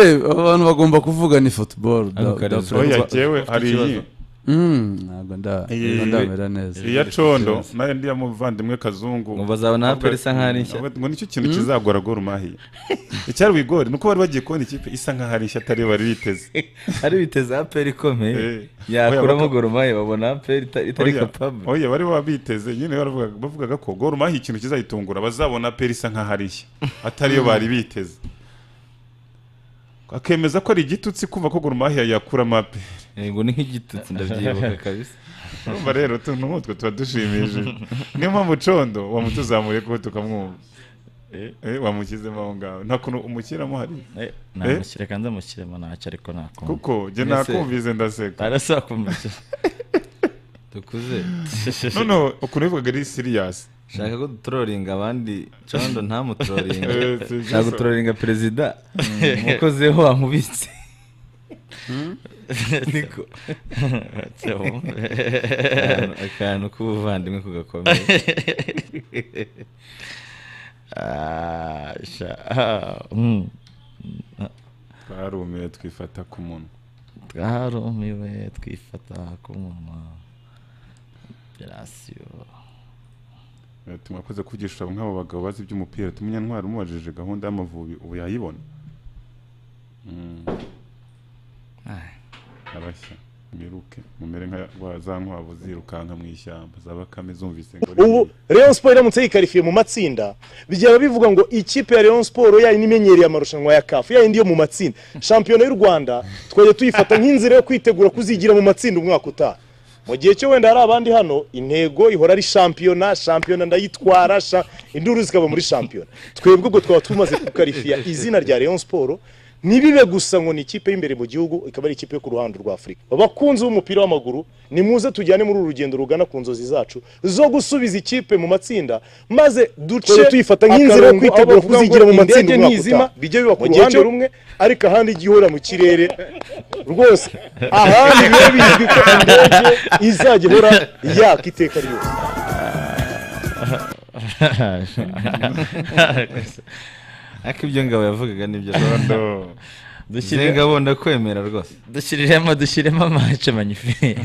Eh, abantu bagomba kuvuga ni football da- Ako karizo. da- oya jyewe hari iyi Mm, ntabwo nda- Iyi- ntabwo ndamera neza iya condo nayo ndiya muvandimwe kazungu Ngo bazabona aperi isa nk'aho ari nshya. Ngo- ngo nicyo kintu kizagora gora umahiye icyari wigore nuko bari bagiye kubona ikipe isa nk'aho ari nshya atari yo bari biteze ari biteze aperi ikomeye Eh. yakuramo Oya, baka- gorumaye babona aperi ita- itari Oya, kapabure oya bari baba biteze nyine baravuga- bavugaga ko gora umahiye ikintu kizayitungura bazabona peri isa nk'aho ari nshya atari yo bari biteze akemeza ko ari igitutsi kumva ko gora umahiye yakuramo aperi Yego ni nk'igitutsi ndabyibuka kabisa urumva rero utuntu nk'utwo tuba dushimishije niyo mpamvu condo wamutuzamuriye kuko tukamwumva Eh, wamushyizemo aho ngaho nta kuntu umushyiramo hari namushyire kandi amushyiremo ntacyo ariko nakumva kuko jye Mbese- nakumvize ndaseka arasakumushyira dukuze noneho ukuntu bivugaga ari siriyasi shaka ko dutroringa abandi condo ntamutroringa Eh, si byo shaka so. gutroringa perezida umukozi we wamubitse niko Akantu- akantu k'ubuvandimwe kugakomeye Ah, sha- ah, mm. twarumiwe twifata ku munwa twarumiwe twifata ku munwa gerasiyo Eh, tumwakoze kugisha nk'abo bagabo bazi iby'umupira ntwari umubajije gahunda y'amavubi ubu yayibona Mm. abashya mwiruke mumere nka rwa- za nkwavu zirukanka mu ishyamba za bakame zumvise ngo ni ubu iyi. Rayon Sports iramutse yikarikiye mu matsinda byaba bivuga ngo ikipe ya Rayon Sports yari imenyereye amarushanwa ya CAF yayindi yo mu matsinda shampiyona y'u Rwanda twajya tuyifata nk'inzira yo kwitegura kuzigira mu matsinda umwaka utaha mu gihe cyo wenda hari abandi hano intego ihora ari shampiyona shampiyona ndayitwara sha- induru zikaba muri shampiyona twebwe ubwo twaba tumaze gukarifiya izina rya Rayon Sports ntibibe gusa ngo ni ikipe y'imbere mu gihugu ikaba ari ikipe yo ku ruhando rwa afurika abakunzi b'umupira w'amaguru ni muze tujyane muri uru rugendo rugana ku nzozi zacu zo gusubiza ikipe mu matsinda maze duce tuyifata nk'inzira yo kwitegura kuzigira mu matsinda nizima bijye biba ku ruhande rumwe ariko ahandi ijya ihora mu kirere rwose ahandi biba bizwi ko indege izajya ihora yaka iteka ryose ariko ibyo ngabo yavugaga nibyo Condo. dushyire ngabo ndakwemera rwose dushyiriremo dushyiremo mace manyifi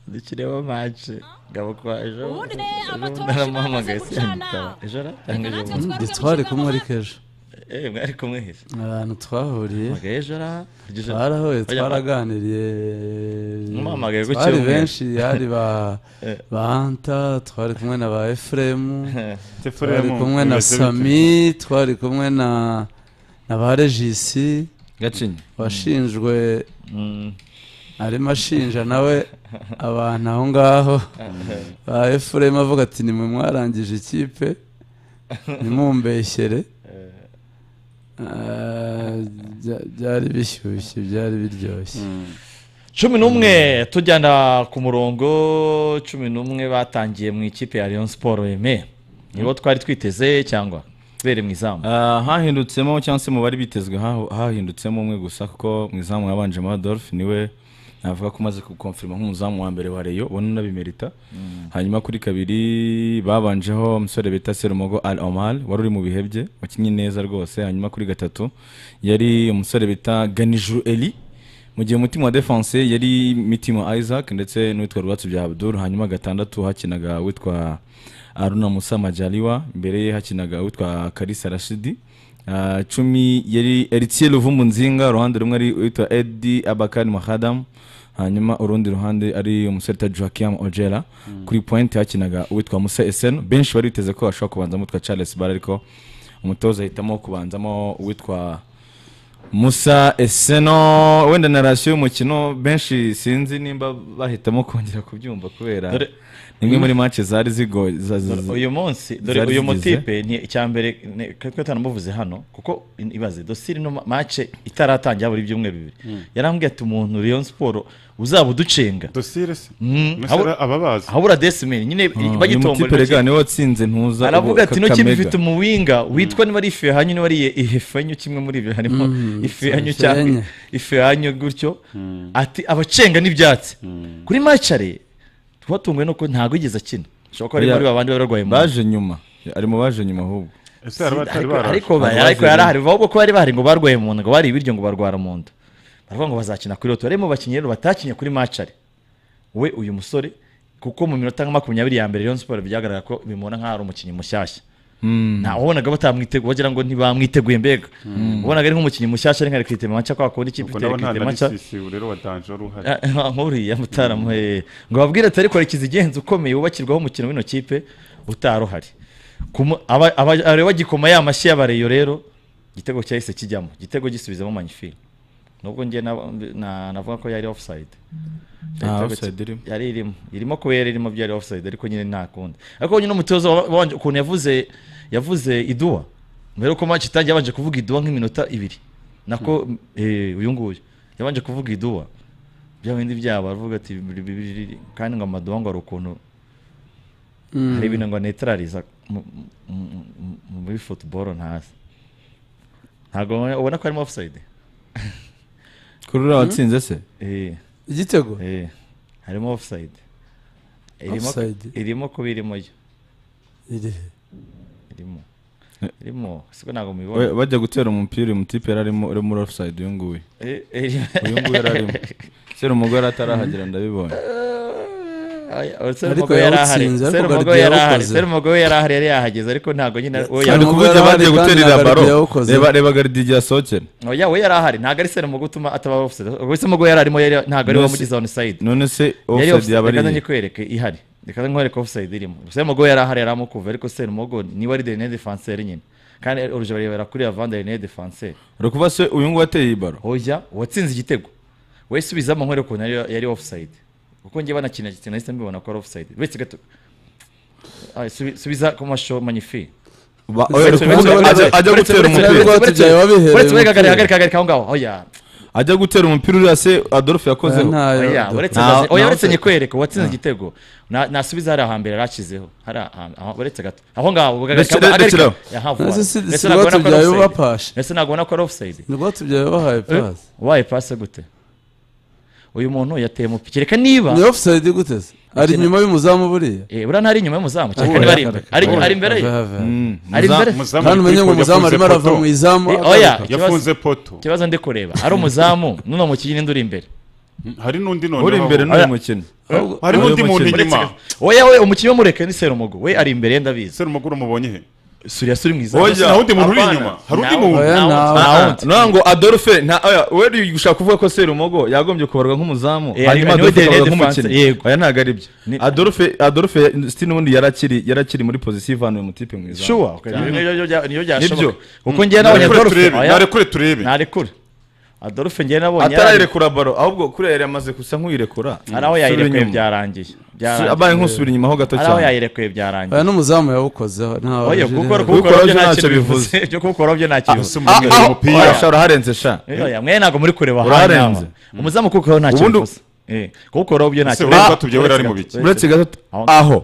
dushyiremo mace ngabo kwa ejo Ubundi ne, amatora ejo ashigaye naramuhamagaye amaze siyandika gucana. ejo aratangije Natwe ubundi twari twari kumwe twabishyiramo ariko ejo eh mwari kumwe hese ahantu twahuriye mpamagaye ejo ara kurya ejo ara- twarahuye Oya, twaraganiriye Mumpamagaye ku twari cyumweru. benshi yari ba ba Anta twari kumwe na ba Efuremu twari Tefuremu, kumwe na bimeze bite? Sami twari kumwe na na ba Regisi gacinya washinjwe arimo ashinja nawe abantu aho ngaho ba efuremu avuga ati nimwe mwarangije ikipe nimumbeshyere Ah, bya- byari bishyushye byari biryoshye cumi n'umwe tujyana ku murongo cumi n'umwe batangiye mu ikipe ya Rayon Sport eme nibo twari twiteze cyangwa bere mu izamu Ah, hahindutseho cyangwa se mu bari bitezwe haho- hahindutsemo umwe gusa kuko mu izamu yabanjemo adolphe niwe navuga ko umaze kukonfirima nk'umuzamu wa mbere wa reyo ubona unabimerita hanyuma kuri kabiri babanjeho umusore bita serumogo al omal wari uri mu bihe bye wakinnye neza rwose hanyuma kuri gatatu yari umusore bita ganijuru eli mu gihe umutima wa defense yari mitima isaac ndetse n'uwitwa rwatsi bya abdul hanyuma gatandatu hakinaga witwa aruna musa majaliwa imbere ye hakinaga witwa karisa rashidi Ah, cumi yari eritiye luvumu nzinga uruhande rumwe ari witwa edi abakari mahadamu hanyuma urundi ruhande ari umusore ta joakiam ojera kuri point hakinaga uwitwa musa esenu benshi bari biteze ko bashobora kubanzamo uwitwa charles bara ariko umutoza ahitamo kubanzamo uwitwa musa eseno wenda na rasiyo y'umukino benshi sinzi nimba bahitamo kongera kubyumva kubera Dore- imwe muri match zari zigoye za- za- za- uyu munsi dore zari uyu zigize. mutipe ni icyambere twe tutanamuvuze hano kuko in- ibaze dosiri no ma- mace itaratangira buri byumweru bibiri yarambwiye ati umuntu Rayon Sport uzaba uducenga dosire se Mm, Mbese habura- ara- ababazi habura desimeni nyine Ah, uyu mutipe bagitombora rega niwe watsinze ntuza aravuga ati ntoki ntoki bifite umuwinga witwa niba ari ifehanyu niba ari ihefenyu kimwe muri ibyo harimo ifehanyu cyangwa ifehanyu. ifehanyu gutyo ati abacenga n'ibyatsi kuri macare twatunguwe nuko ntabwo yigeze akina ashobora kuba ari Oya. muri babandi baba barwaye mu baje nyuma ari mu baje nyuma ahubwo ese hari abatari ariko baraje ariko ba- ariko yari ahari ahubwo ko bari bahari ngo barwaye mu nda ngo bari ibiryo ngo barwara mu nda baravuga ngo bazakina kuri roto barimo bakinnyi rero batakinnye kuri macari we uyu musore kuko mu minota nka makumyabiri ya mbere Rayon Sport byagaragara ko bimubona nk'aho ari umukinnyi mushyashya nta wabonaga batamwiteguye wagira ngo ntibamwiteguye mbega wabonaga ari nk'umukinnyi mushyashya ari nka rekritema maca kwa kundi ikipe ubwo ifite nabo nta rekritema maca narisisi rero wa danje wari uhari Ah, nkuriya mutaramu hehe ngo babwire ati ariko rekiza igenzi ukomeye wubakirwaho umukino w'ino kipe utari uhari Kumu- aba- aba- areba bagikoma ya mashyi y'abareyo rero igitego cyahise kijyamo igitego gisubizamo manyifi nubwo njye nab- na- navuga ko yari offside nta Igitego offside ki- irimo yari irimo irimo kuba yari irimo byari offside ariko nyine nta kundi ariko nyine umutoza wa- wanje ukuntu yavuze yavuze iduwa mbere yuko match itangiye yabanje kuvuga iduwa nk'iminota ibiri nako eh, uyu nguyu yabanje kuvuga iduwa bya bindi byabo aravuga ati biri- biri- biri- kandi ngo amaduwa ngo hari ukuntu hari ibintu ngo netarariza mu- mu- mu- mu- muri football ntazi ntabwo ubona- ubona ko harimo offside kuri uriya watsinze se eh igitego eh harimo offside irimo Offside? irimo kuba irimo yo iri irimo irimo siko ntabwo We- mubibona bajya gutera umupira uyu mutipe yari arimo uri muri offside uyu nguyu Eh, eh, uyu nguyu yari arimo sera umugore atarahagera ndabibonye Oya, Serumogo Ariko yari ahari yawutsinze, ariko Serumogo yari Guardiola ahari yawukoze. Serumogo we yari ahari yari yahageze ariko ntabwo nyine we ari yari- Serumogo kuvuga yarahari bagiye kandi guterera na baro Gardia yawukoze. reba reba garidi igihe asohokera Oya, we yari ahari ntabwo ari Serumogo utuma ataba offside ubwo Serumogo yari arimo yari ntabwo ari we Nonese- wamugize onside none se yari offside offside yaba ari reka iye? nyikwereke ihari reka nkwereke offside irimo Serumogo yari ahari yari amukuve ariko Serumogo niwe ari derine defenseur nyine kandi urujya barebera kuri Avant derine defenseur uri kuvuga se uyu nguyu ateye iyi baro oya uwatsinze igitego we subizamo nkore ukuntu yari yari offside kuko njye banakina gitsina nahise mbibona ko ari offside uretse gato Ay, subi- subiza ku masho magnifi Ba- oya, uri Uretse- kuvuga uretse- ajya- ajya uretse- gutera uretse- umupira uretse- Rwatubyaye uretse- wabihereye uretse we umupira. gahagarika gahagarika aho ngaho oya ajya gutera umupira uriya se adolphe yakozeho oya ntayo uretse Nta- oya nta uretse offside. nyikwereka uwatsinze igitego na- nasubiza hariya hambere yari akizeho hariya ahantu- aho- uretse gato aho ngaho ugahagarika- Rekera- ugahagarika- rekeraho. Aha, vuba. Nasi si- Mbese si ntabwo ubona ko ari Rwatubyaye offside. ubapashe. Mbese ntabwo ubona ko ari offside ni rwatubyaye wabahaye pasi wabaye pasi gute uyu muntu yateye umupira reka niba ni offside gute se ari inyuma y'umuzamu buriya Eh, buriya ntari inyuma y'umuzamu cyane Ubu kandi bari yahagarika. imbere ari ari imbere ye Ava, ava. Mm, ari muza- imbere umuzamu uri kandi umenye ngo kuri umuzamu arimo yafunze arava mu poto. izamu Eh, oya. agaruka. yafunze poto ikibazo ndi kureba ari umuzamu n'uno mukinnyi ninde uri imbere hari n'undi noneho uri imbere Hari- n'uyu mukino hari Uyu n'undi muntu mukino. inyuma oya we umukinnyi w'umureke ni serumogo we ari imbere ye ndabizi se umugore umubonye he suriya suri mwiza Oya, nta wundi muntu uri Apana. inyuma hari undi Ntawe- muntu Oya, ntawe- ntawe. ntawe Ah, undi. no ngo adolphe nta oya we uri gushaka kuvuga ko serumogo yagombye kubarwa nk'umuzamu Eh, niwe hanyuma adolphe derrière akabarwa defense, nk'umukinnyi yego. oya ntabwo ari byo Ni- adolphe adolphe siti n'ubundi yari akiri yari akiri muri pozisiyo ivanuye mu tipe mwiza Sure, okay, ni- ni- ni- ni- niyo byashoboka kuko njyewe nabonye narekure adolphe turebe oya, narekure turebe narekure adolphe njyewe nabonye yari- atarayirekura baro ahubwo kuriya yari amaze gusa nk'uyirekura hari aho Subira yayirekeye inyuma. byarangiye Su- Byarangiye. abaye nk'usubira inyuma ho gato hari aho cyane yayirekeye byarangiye oya n'umuzamu yawukozeho ntawe oya waje gukora rero. gukora byo byo ntacyo ntacyo bivuze byo gukora byo ntacyo bivuze ese umuntu Ah, yari ah, umupira oya, sha, uraharenze sha Oya, mwe ntabwo muri kureba Urarenze. hano. Umuzamu kuko nta Ubundi- kintu kuko rero byo nta Ese kintu. ureba ko tubyo wera ari mu biki? uretse gato Aho- aho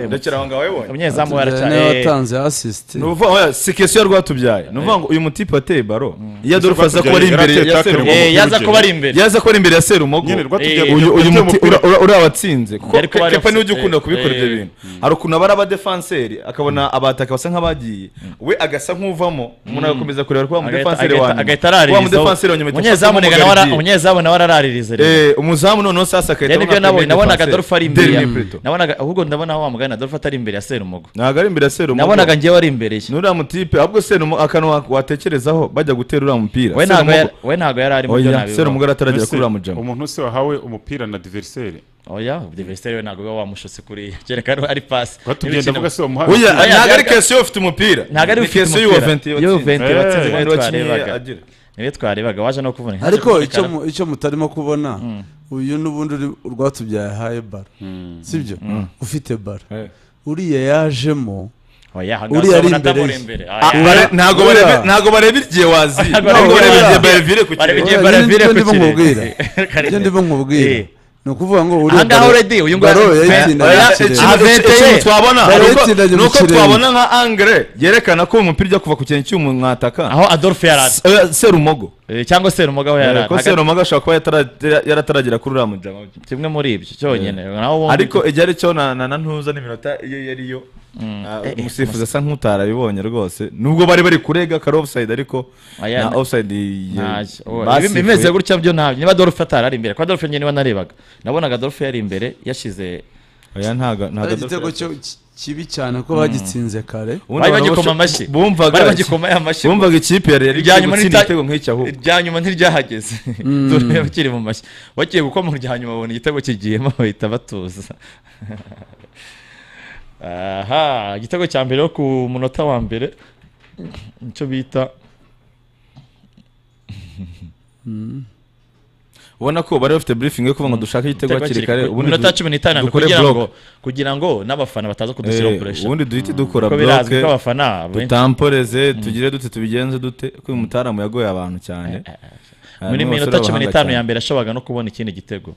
ndekera aho ngaho wabibonye umunyezamu niwe waracyari watanze asisite ni ukuvuga oya si kesiyo rwatubyaye ni ukuvuga ngo uyu mutipe ateye baro iyo adolphe aza kuba ari imbere ya Rwatubyaye serumogo yari ateye yaza kuba ari imbere iyo aza kuba ari imbere ya serumogo nyine rwatubyaye Eh, uyu uyu yateye muti umupira. ura- ura- urabatsinze kuko Yari kuba Ke- ari kepa niwe ujya abs- ukunda eh, kubikora ibyo eh. bintu hari ukuntu aba ari abadefanseri akabona abataka basa nk'abagiye we agasa nk'uvamo umuntu agakomeza kureba kuba Agahita- mudefanseri agahita- wa nyuma agahita wa araririza mudefanseri wa nyuma ahita umunyezamu afatamo nega nawe ara- Mogardier. umunyezamu nawe araraririza rero Eh, umuzamu noneho sasa agahita rero nibyo abona nabonye premier nabonaga defenseur. adolphe ari imbere ya- Dernier Pluto. nabonaga ahubwo ndabona wa mugani adolphe atari imbere ya serumogo ntabwo ari imbere ya serumogo nabonaga njyewe ari imbere ye nuriya mutipe ahubwo serumo akantu wa- watekerezaho bajya gutera uriya mupira we ntabwo Serumogo- yari- we ntabwo yari arimo ibyo oya serumogo nabivuga arataragera kuri uriya Mbese, mujama umuntu wese wahawe umupira na diveriseri oya diverisiteri we ntabwo uba wamushotse kuriya kereka ari ari pasi rwatubyaye ndavuga se wamuhaye oya umupira. Oya, ntabwo ari yaga- kesiyo ufite umupira ntabwo ari Ni ufite Kessié umupira Juventus yo watsinze. venti Eh, watsinze niwe wakinnye twarebaga agira. niwe twarebaga waje no kubona ariko icyo mu- icyo mutarimo kubona uyu n'ubundi uri- rwatubyaye ahaye baro sibyo ufite baro uriya yajemo Uriya ari imbere ye. Ah, bare- ntabwo barebe- Oya. ntabwo bareba igihe waziye ntabwo bareba- bareba igihe oya. barevire ku Bareba kibuga igihe- Oya, Baravire ibyo ndimo ku kirenge. nkubwira Kare- ibyo ndimo nkubwira Eh. ni ukuvuga ngo uriya ahangaha baro- already uyu nguyu baro ari- yayitsinda Oya, yakirere. Ah, Ikintu- vente ikintu ye. twabona Baro nuko- yatsinanye mu nuko kirenge. twabona nka angre yerekana ko umupira ujya kuva ku kintu cy'umuntu mwataka aho adolphe yari ari Oya, serumogo Eh, cyangwa serumogo aho yari Eh, ari ko Hagati- serumogo ashobora kuba yatara- yarataragera kuri uriya mujama kimwe muri ibyo cyonyine naho bombi- ariko igihe ari cyo na na na ntuza n'iminota iyo yariyo Ah, Eh, eh, umusifuzi asa nk'utarabibonye rwose nubwo bari bari kurega kari offside ariko Aya, na na- offside ntacyo Oya, ibi- imeze gutya byo ntabyo niba adolphe atari ari imbere kuko adolphe njye niba narebaga nabonaga adolphe yari imbere yashize ari igitego cyo- ki- kibi cyane ko bagitsinze kare bari bagikoma amashyi bari bumvaga bagikoma ya mashyi bumvaga ikipe yari yari Irya nyuma gutsinda nita- igitego nk'icyo ahubwo irya nyuma ntiryahageze dore bakiri mu mashyi bagiye gukoma irya nyuma babona igitego kigiyemo bahita batuza aha igitego cya mbere yo ku munota wa mbere nicyo bita ubona ko bari bafite briefing yo kuvuga ngo dushake igitego igitego hakiri kiri kare ku minota cumi n'itanu dukore kugira block. ngo kugira ngo n'abafana bataza kudushyiraho Eh, puresha ubundi duhite dukora kuko birazwi ko block abafana benshi tutamporeze tugire dute tubigenze dute ko uyu mutaramu yagoye abantu cyane Ah, muri bamwe basore minota cumi b'abahanga n'itanu cyane. ya mbere yashoboraga no kubona ikindi gitego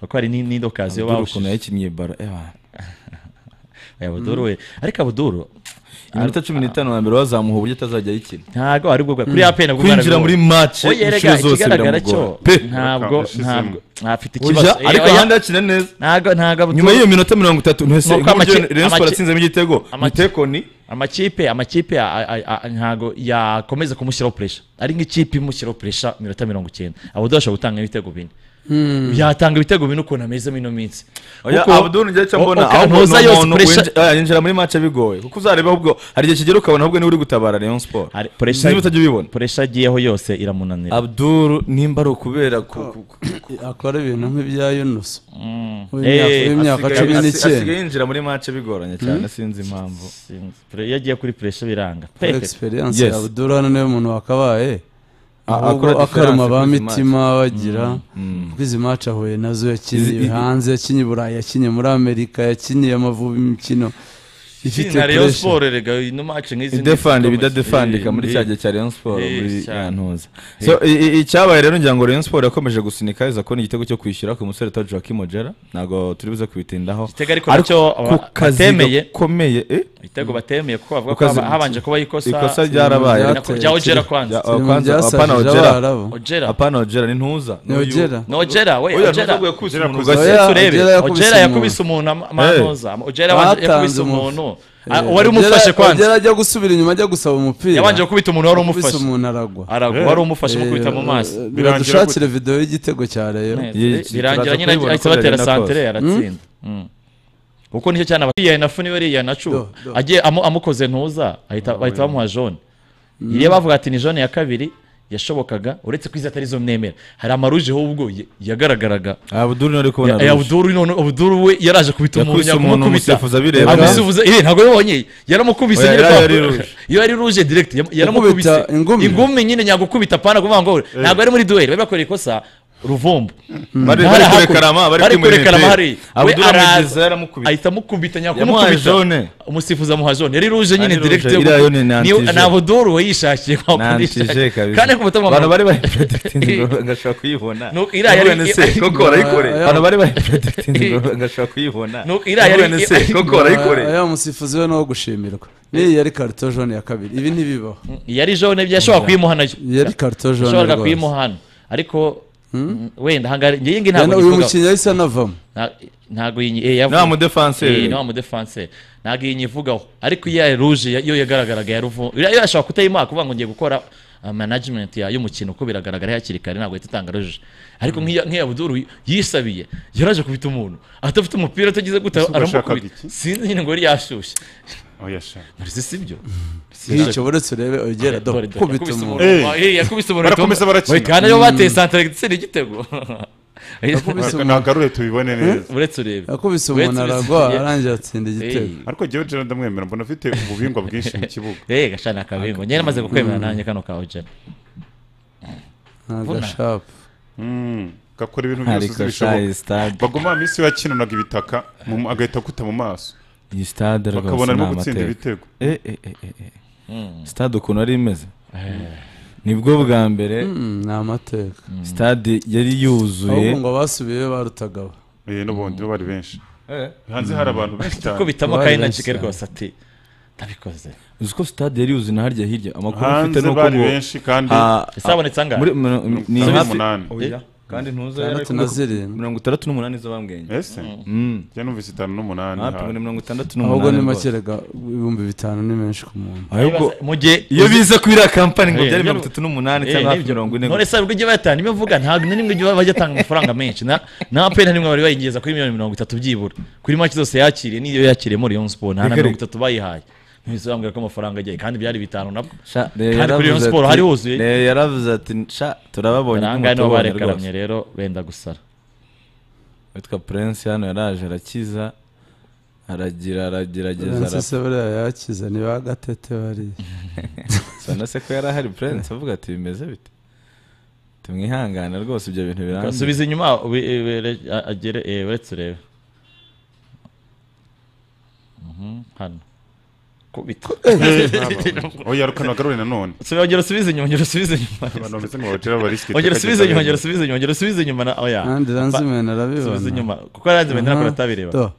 kuko hari n'indi ndokazi yo Abdul ukuntu bawushije yakinnye baro ewa abuduru we ariko abuduru iminota cumi n'itanu ya mbere wazamuha uburyo atazajya ayikina ntabwo ari bwo bwa kuri ya pena kwinjira muri match Oya, inshuro erega zose ikigaragara cyo biramugora pe ntabwo Yashizemo. ntabwo afite ikibazo Urya, Eh, ariko oya, ahandi yakina neza ntabwo ntabwo Abdul- nyuma y'iyo minota mirongo itatu ntese Nuko amaki- amaki- atsinzemo igitego amaki- itekoni amakipe amakipe a- a- a- ntabwo yakomeza kumushyiraho puresha ari nk'ikipe imushyiraho puresha minota mirongo icyenda abuduru ashobora gutanga ibitego bine yatanga ibitego bine ukuntu ameze muri ino minsi Oya, Kuko- Abdul njya cyo o- mbona o- aho umuntu uza ntuza yose yose puresha yinjira muri match bigoye kuko uzareba ahubwo hari igihe kigera ukabona ahubwo niwe uri gutabara Rayon Sport Hari- puresha niba utajya ubibona puresha agiyeho yose iramunanira Abdul nimba ari ukubera ku ku- ku- akora ibintu nk'ibya yunusa Eh, w'imyaka cumi asigaye- asigaye n'icyenda yinjira muri match bigoranye cyane sinzi impamvu Sinzi. Pre- iyo agiye kuri puresha biranga Kuri Pepe. experience Yes. ya Abdul hano niwe muntu wakabaye ahubwo akora akaruma difference ba kuri izi mitima bagira kuko izi match ahuye nazo Izi- yakinye i- hanze yakinye i burayi yakinye muri amerika yakinye amavubi imikino ifite Izina Rayon pressure Sport erega ino match nk'izi idefanda ni- ibidadefandika muri Eh, cya gihe cya Rayon Sport Eh, muri cyane. yantuza so i- i- icyabaye rero ngira ngo Rayon Sport yakomeje gusunika iza kubona igitego cyo kwishyura ku musore ta Joaquim Ojera ntabwo turi buze kubitindaho Igitego ariko nacyo ku kazi batemeye. gakomeye eh ibitego batemeye kuko bavuga ko Ukazi- haba- habanje kuba ikosa ikosa ryarabaye Ryateye. Nako- rya Ojera kwanza Rya- Turi mu Kwanza, byasajije apana Ojera. Abarabu. Ojera apana Ojera ni ntuza ni n'uyu- ojera ni Ojera we Oya, Ojera ntuza yakubise Ojera umuntu kuza- ngo- Oya, turebe Ojera yakubise Ojera yakubise umuntu umuntu. ama- amanoza Ojera yabanje- Batanze yakubise umuntu. umuntu Ah, uwari umufashe Ojera- Ojera kwanza ajya gusubira inyuma ajya gusaba umupira yabanje gukubita umuntu wari Akubise umufashe umuntu aragwa aragwa Eh. wari umufashe umukubita mu Eh, maso eh, Birangira biradushakire video y'igitego cya Rayon Ye- birangira turaza nyine kubibona ahita ko batera Rayon Sport. santere aratsinda Mm. kuko nicyo cyane aba- yiyana nafu niwe yiyana nacu Do, do. agiye amu- amukoze ntuza ahita bahita bamuha jone iyo bavuga ati ni jone ya kabiri yashobokaga uretse ko izi atari zo mnemera hari amaruje ahubwo ye- yagaragaraga Abdul nari kubona Eh, rouge. Abdul none Abdul we yaraje kubita umuntu Yakubise umuntu yakumukubita umusifuzi abireba. amusifuza eh ntabwo yabonye yaramukubise Oya, nyine yari- kwa- yari rouge. iyo ari ruje direct yam- yaramukubise Yakubita ingumi. ingumi nyine nyagukubita pana kuvuga ngo ntabwo ari muri duel bari bakoreye ikosa ruvumbu Ntari Bari- bari kure hakurya. Karama, bari bari kuri kure Murenge. karama hari we Abdul Amugize araza yaramukubita. ahita amukubita Yamuhaye nyakumukubita jaune. umusifuzi amuha jaune yari ruje nyine Ari ruje. direct Iriya yo ni nantije. ni abuduru wayishakiye kwa nantije kabisa kandi ku mutima abantu bari bayipredikitinze ngashobora kuyibona Nuko iriya yari- None se koko arayikore Aya- abantu bari bayipredikitinze ngashobora kuyibona Nuko iriya yari- None se koko arayikore aya musifuzi we nawo gushimirwa n'iyi yari karito jone ya kabiri ibi ntibibaho yari jaune yashobora kuyimuha nayo iyi yari karito jone yashoboraga rwose kuyimuha hano ariko mm, wenda hanga ngiye ngi Yana- ntabwo uyu nyivugaho mukinnyi yahise anavamo Nta- ntabwo iyi eh yavuze Ni wa mudefanseri. eh ni wa mudefanseri ntabwo iyi nyivugaho ariko iya ruje yo yagaragaraga ya ruvu yo yashobora kutayimuha kuvuga ngo ngiye gukora uh, management ya y'umukino uko biragaragara hakiri kare ntabwo yahita itanga ruje ariko nk'iya nk'iya buduru yisabiye yaraje kubita umuntu adafite umupira atagize guta Ese washakaga aramukubita iki? sinzi nyine ngo yari yashyushye oya sha nari si byo ntacyo buretse urebe ogera do Dore, dore, kubita yakubise umuntu umuntu. wa- eh, yakubise umuntu Barakomeza barakina. we kandi yo bateye santare itsinda igitego Yakubise umuntu. nagarure tubibone neza uretse urebe yakubise umuntu Uretse uretse- aragwa arangira atsinda igitego Eh, ariko jyewe jena ndamwemera mbona afite ububingwa bwinshi mu kibuga Eh, gashana kabingo nyine amaze kukwemera nanjye kano kawe jana nta Vuna. gashapu Mm, gakora ibintu byose uzi ariko shayi bishoboka sitade bagoma minsi yakinunaga ibitaka mu- agahita akuta mu maso iyi sitade rwose bakabona ni arimo gutsinda amateka ibitego Eh, eh, eh, eh, eh. sitade ukuntu ari imeze nibwo bwa mbere ni amateka sitade yari yuzuye ahubwo ngo abasubiye barutagaho Eh, n'ubundi bo bari benshi hanze hari abantu benshi ko cyane bitamo Bari kandi na benshi kigali cyane. rwose ati ndabikoze uzi ko sitade yari yuzuye na harya hirya amakuru mfite hanze ni uko bari ngo benshi kandi ah, isabonetse angahe muri- mu- mu- ni Cumi hafi n'umunani. Oya, kandi ntuza yari itandatu ari na kuvuga- zirindwi mirongo itandatu n'umunani z'abambwenge ese njya numvise itanu n'umunani hafi hano. ngo ni mirongo itandatu ahubwo n'umunani ni rwose. makerega ibihumbi bitanu ni menshi ku muntu ahubwo mu gihe iyo biza kuri iriya kampani ngo Eh, byari nibyo- mirongo itatu n'umunani Eh, cyangwa hafi nibyo. mirongo ine none se ubwo ujya bayatanga nimwe mvuga ntabwo na rimwe ujya bajya atanga amafaranga menshi na na pena nimwe bari bayigeza kuri miliyoni mirongo itatu byibura kuri make zose yakiriye n'iyo yakiriye muri Rayon Sport nta na Reka- mirongo itatu bayihaye mwese bambwira ko amafaranga agiye kandi byari bitanu nabwo Sha, Rayon Kandi kuri Rayon yaravuze Sport ati- hari huzuye. Rayon yaravuze ati sha turababonye ahangaha nibo mutubonye barekaramye rwose." rero benda gusara witwa prince hano yaraje arakiza aragira aragerageza Prince se buriya yakize niba gatete bariya arapfa na se ko yari ahari prince avuga ati bimeze bite tumwihangane rwose ibyo bintu birambye asubiza inyuma we- eh, were- a- agere eh, uretse urebe Mhm, hano kubita oya reka nagarure nanone Subi- ongera usubize inyuma ongera usubize inyuma abantu bameze nka bajera barisikite ongera usubize inyuma ongera usubize inyuma ongera usubize inyuma na oya kandi ranzimena usubize arabibona inyuma kuko yaranze benda nakora atabireba Do.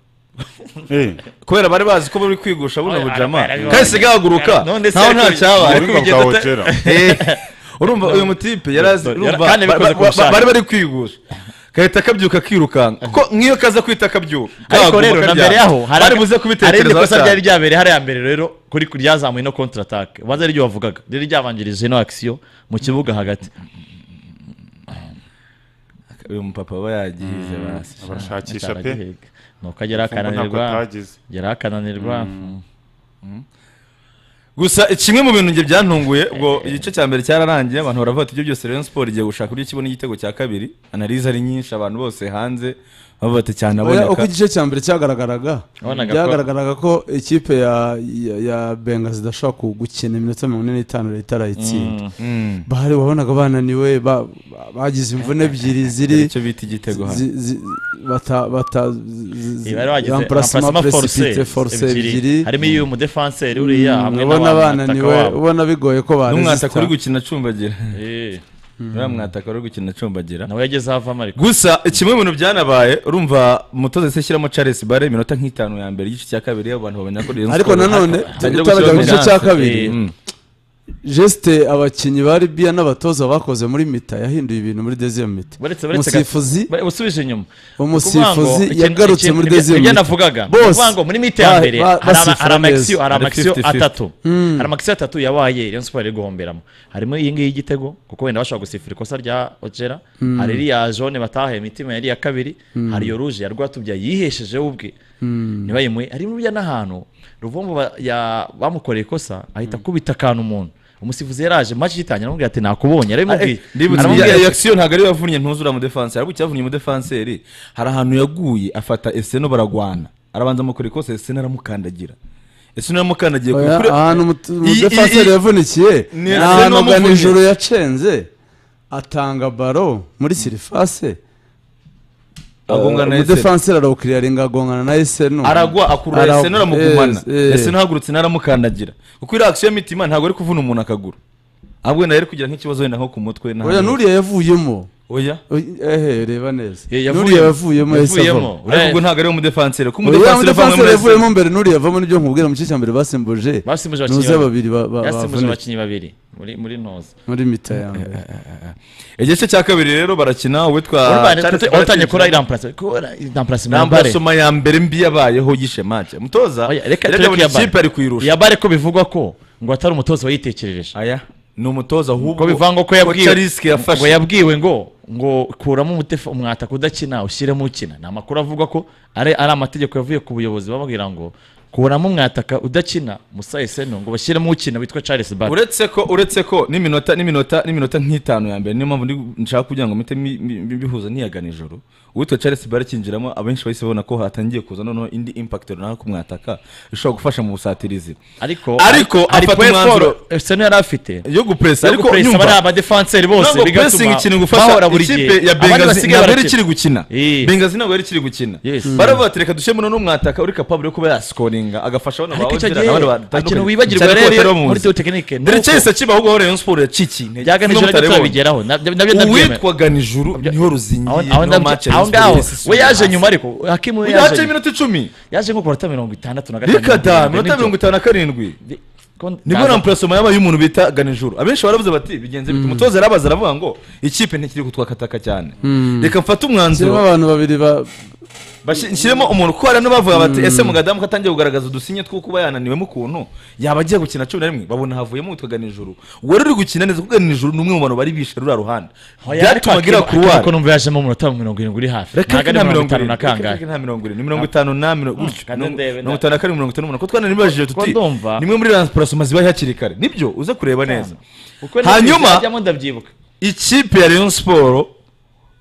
kubera bari bazi ko bari kwigusha buno Oya, bujama arabibona. kandi sigaye haguruka None se ntaho nta ariko- cyabaye ububingwa bwa ojera Eh, urumva uyu mutipe yarazi Yara- urumva kandi ba- abikoze ba- ku bushake. bari bari kwigusha gahita akabyuka akirukanka kuko nk'iyo kaza kwita akabyuka ariko kaguruka rero na kabyara. mbere yaho hari bari buze hari irindi kubitekerezaho kosa cyane. ryari ryabereye hariya mbere rero kuri ryazamuye no kontra attack ubanza ariryo wavugaga riri ryabanjirije no action mu kibuga hagati uyu mupapa aba yagihize basi barashakisha pe Aragiheka. nuko agera Mfungwa ntabwo akananirwa atagize agera akananirwa gusa kimwe mu bintu njye byantunguye ubwo igice cya mbere cyararangiye abantu baravuga ati ibyo byose Rayon Sport igiye gushaka uburyo kibona igitego cya kabiri analize ari nyinshi abantu bose hanze bavuga ati Oya, uko cyanaboneka igice cya mbere cyagaragaraga Wabonaga ko- byagaragaraga ko ikipe ya, ya, ya benga zidashobora ku- gukina iminota mirongo ine n'itanu leta arayitsinda bahari wabonaga bananiwe ba- ba- bagize imvune ebyiri ziri icyo bita igitego hano zi- zi- bata bata zi- zi- Ibi bari bagize emplacement emplacement forcé précipité, force ebyiri ebyiri harimo iyo umudefanseri uriya hamwe ubona n'abantu bananiwe ubona bigoye ko n'umwataka uri barezita gukina acumbagira uriya mwataka uri gukina acumbagira nawe yagezeho avamo ariko gusa kimwe mu bintu byanabaye urumva umutoza yahise ashyiramo Charles Barre iminota nk'itanu ya mbere igice cya kabiri abantu bamenya ko Rayon ariko Sport nanone hatangira utaraga mu gushyiramo gice cya penalty. kabiri Mm. gesite abakinnyi ba libiya n'abatoza bakoze muri mita yahinduye ibintu muri deziyo mita Baretse- baretse gato. umusifuzi Ba- usubije inyuma umusifuzi Kuvuga ngo, yagarutse ikintu- muri ikintu- deziyo ibyo mita navugaga Bose Kuvuga ngo muri mite ya ba- mbere ba- hari ama- basifura hari amakisiyo neza. hari Ari amakisiyo 50-50. atatu hari amakisiyo atatu yabaye Rayon Sport iri guhomberamo harimo iyi ngiyi y'igitego kuko wenda bashobora gusifura ikosa rya Ojera hari iriya jaune batahaye imitima yari iya kabiri hari iyo ruje ya Rwatubya yiheshejeho ubwe ntibayimuhe harimo ibya n'ahantu Ruvumbu ba- ya- bamukoreye ikosa ahita akubita akantu umuntu umusifuzi yaraje match igitangira aramubwira ati nakubonye yarabimubwiye ndibutse Aramubwira iya ati- iyo action ntabwo ariyo yavunnye ntuzura mudefanse ahubwo icyavunnye umudefanseri hari ahantu yaguye afata eseno baragwana arabanza amukora ikosa eseno aramukandagira eseno aramukandagiye Oya, ahantu Iyi- iyi- umudefanseri iyi- yavunikiye Ni- ni ni ahantu n'uwamuvunnye. ganijoro yacenze atanga baro muri sirifase agongana na Ese. umudefanseri arawukiriyaringa agongana na esenu aragwa akurura Ara- ese aramugumana Yes, yes. ese ahagurutse naramukandagira kuko iriya akisiyo y'imitima ntabwo ari kuvuna umuntu akaguru ahubwo wenda yari kugira nk'ikibazo wenda nko ku mutwe na oya n'uriya yavuyemo oya Oy- ehe reba neza Ye- yavuye- n'uriya yavuyemo ese yavuyemo. avamo ariko ubwo ntabwo ari umudefanseri kuko oya umudefanseri avamo umudefanseri muri yavuyemo mbere n'uriya yavamo nibyo nkubwira mu gice cya mbere basimbuje basimbuje abakinnyi nuze babiri ba- ba- yasimbuje bavunitse abakinnyi babiri muri muri ntoza muri mita ya mbere igice cya kabiri rero barakina uwitwa Charles watangiye Barkley. kora iramparasi kora iramparasi muri bare Nambarasoma ya mbere mbi yabayeho y'ishe match mutoza Oya, reka yajya tureke iya abona bare. ikipe ari kuyirusha ya bare ko bivugwa ko ngo atari umutoza wayitekerereje aya ni umutoza ahubwo ko bivanga ko Charles yabwiwe ngo yafashe yabwiwe ngo ngo kuramo umutefa umwataka udakina ushyiremo ukina ni amakuru avuga ko ari ari amategeko yavuye ku buyobozi bababwira ngo kuramo umwataka udakina musa eseno ngo bashyiremo ukina witwa charles bat uretse ko uretse ko n'iminota n'iminota n'iminota nk'itanu ya mbere niyo mpamvu ndi- nshaka kugira ngo mpite mbi- mbi- mbihuza niyagana ijoro uwitwa charles bare akinjiramo abenshi bahise babona ko hatangiye kuza noneho indi impact runaka kumwataka ishobora gufasha mu busatirizi ariko Ariko afata point umwanzuro- four eseno yari afite yo gupresa ariko ariko press bari nyumva abadefanseri bose ntabwo pressing bigatuma ikintu bahora gufasha buri ikipe gihe ya abandi bengazi basigaye ntabwo yari barakina ikiri gukina Eh. bengazi ntabwo yari ikiri gukina Yes. baravuga bati reka dushyiremo noneho umwataka uri capable yo kuba yasikoringa agafasha bano ariko icyo bawogera gihe n'abandi ikintu batandukanye wibagirwa cyane ko rero batari bamuzi. muri teo tekinike Dore Chelsea akiba ahubwo Rayon Sports yacikiye intege. byaganijoro N'umutare ariko wabonye. turabigeraho nabyo nabyo ndabyemera uwitwa ganijuru niho ruzingiye Aho- aho niho ndabyo- match aho Rayon ngaho Sports yisisuye we yaje hasi. nyuma ariko hakimu we Uyu yaje yaje nyuma. iminota icumi yaje nko ku minota mirongo itandatu na rikada minota mirongo itanu na karindwi nibwo ramparasoma yabaye y'umuntu bita ganijuru abenshi baravuze bati bigenze bite umutoza arabaza aravuga ngo ikipe ntikiri kutwakataka cyane reka mfate kirimo umwanzuro abantu babiri ba- bashi- nshyiremo umuntu kuko hari n'abavuga bati ese mu gadamu ko atangiye kugaragaza udusinye two kuba yananiwemo ukuntu yaba agiye gukina cumi na rimwe babona havuyemo uwitwa ganijuru wari uri gukina neza kuko ganijuru ni umwe mu bantu bari bishe ruriya ruhande byatumaga iriya kuruwari kuko numva yajemo umunota wa mirongo irindwi uri hafi reka ntabwo reka ari nta mirongo itanu na mirongo irindwi reka reka kangahe nta mirongo irindwi ni mirongo itanu na mirongo gutyo. kandi Mirongo- ndebe, mirongo itanu na kane mirongo itanu n'umunani kuko twananibajije Kuko tuti ndumva- nimwe muri ransiparasoma ziba hakiri kare nibyo uze kureba neza Kuko nibyo hanyuma najyamo ndabyibuka ikipe ya Rayon Sport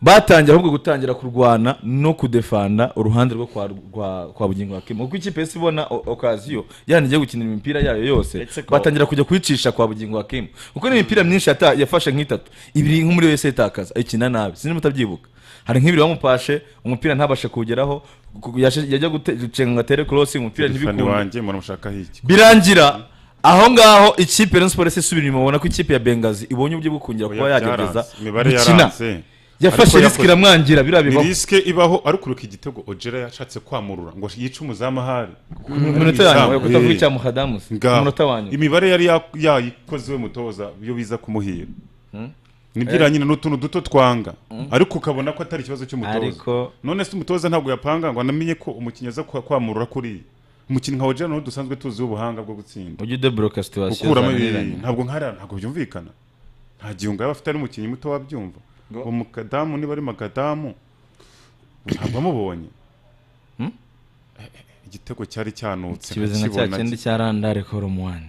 batangiye ahubwo gutangira kurwana no kudefanda uruhande rwo kwa, kwa, kwa bugingo hakimo kuko ikipe yose ibona o- okaziyo yani igiye gukinira imipira yayo yose Uretse ko- batangira kujya kuyicisha kwa bugingo hakimo kuko n'imipira myinshi yata, yafashe nk'itatu ibiri nk'umuri wese yitakaza ikina nabi sinzi mutabyibuka hari nk'ibiri bamupashe umupira ntabashe kuwugeraho ku- yashe- yajya gute- gucenga ngo atere korosi umupira telefone ntibikunde wanjye muramushaka hiki birangira aho ngaho ikipe ya Rayon Sports isubira inyuma ubona ko ikipe ya Bengazi ibonye uburyo bwo kongera kuba Oya, yagerageza byaranze. imibare gukina yaranze Ariko yafashe risiki yakoze- iramwangira biriya ni bibaho risike ibaho arikuruka igitego ogera yashatse kwamurura ngo yice umuzamu ahari Mu minota yanyu yo kutavuga icya muhadamus Ngaho. umunota wanyu imibare yari ya- yayikoze we mutoza iyo biza kumuhira nibyo iranyina ni utuntu duto twanga ariko ukabona ko atari ikibazo cy'umutoza ariko none se umutoza ntabwo yapanga ngo anamenye ko umukinnyi aza kwa- kwamurura kuriya umukinnyi nka ogera niwo dusanzwe tuziho ubuhanga bwo gutsinda ujye udeboroka situwasiyo gukuramo ibi ntabwo nkariya ntabwo byumvikana nta gihunga yaba afite ari umukinnyi muto wabyumva uwo mukadamu niba ari makadamu ntabwo amubonye Hmm? igitego cyari cyanutse ikibazo nka cya nkakibona kindi cya randare korumu wani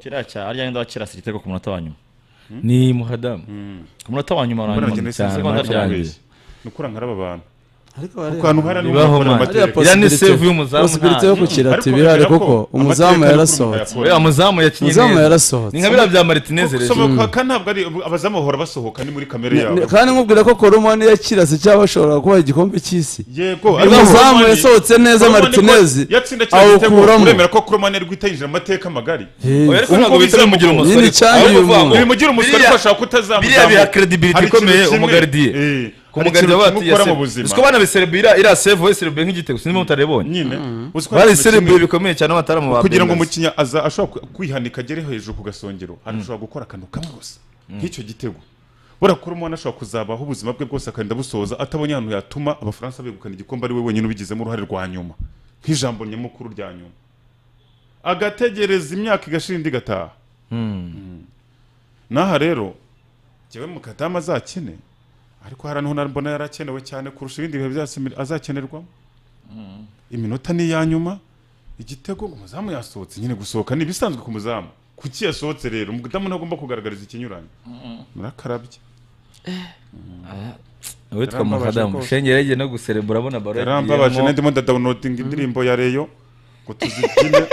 kiriya cya arya wenda wakirasa igitego ku munota wa nyuma ni muhadamu ku munota wa nyuma mbona uranyuma bagenda cyane, isensi abantu byanjye. barabeshya ni ukura nkaraba abantu ariko kuko ahantu hari n'ubu Bibaho, bakora man. amateka. hariya Iriya ni possibility- save y'umuzamu possibility nta- yo gukira Ariko ati bihari bigaragara kuko ko umuzamu amateka ari yarasohotse kurumva oya yakora. umuzamu yakinye umuzamu neza yarasohotse ni nka biriya bya maritineze rero gusohoka ntabwo ari abazamu bahora basohoka ni muri kamere Ni- yabo ni- kandi nkubwira ko koromani yakirase cyangwa ashobora kuba igikombe cy'isi yego ariko umuzamu Romani- yasohotse neza Romani ko maritinezi yatsinda kino gitego awukuramo. uremera ko kuromani ari guhita yinjira mu mateka magari oya ariko Ubu ntabwo ngubu bizira mugira biramugoye. umusore Nyine cyane ahubwo uyu uvuga ngo- muntu. bimugira umusore Biriya- ko ashobora kutazamuzamuka biriya biha credibility ikomeye umugardiye ku mugardiye bati ukora mu yaseve buzima uziko abana beserebera iriya save we serebeye nk'igitego sinzi impamvu utarebonye nyine uzi ko hari ikintu bariserebeye kimwe- bikomeye cyane abataramu ba kugira ngo Bengals. umukinnyi aza ashobora ku- kwihanika agere hejuru ku gasongero arashobora gukora akantu kamwe gusa nk'icyo gitego buriya kuri umuntu ashobora kuzabaho ubuzima bwe bwose akarinda busoza atabonye ahantu yatuma abafaransa begukana igikombe ari we wenyine ubigizemo uruhare rwa nyuma nk'ijambo nyamukuru rya nyuma agategereza imyaka igashira indi igataha Mm. n'aha rero njyewe mukadamu azakine ariko hari ahantu nari mbona yari akenewe cyane kurusha ibindi bihe byose imir- azakenerwamo iminota ni iya nyuma igitego umuzamu yasohotse nyine gusohoka ni ibisanzwe ku muzamu kuki yasohotse rero umudamu ntagomba kugaragariza ikinyuranyo murakarabye witwa Yarambabaje mukadamu rwose. shenge yagiye no guserebura abona baro yarambabaje yagiyemo. nandimo ndadawunodinga indirimbo ya reyo ngo tuzibyine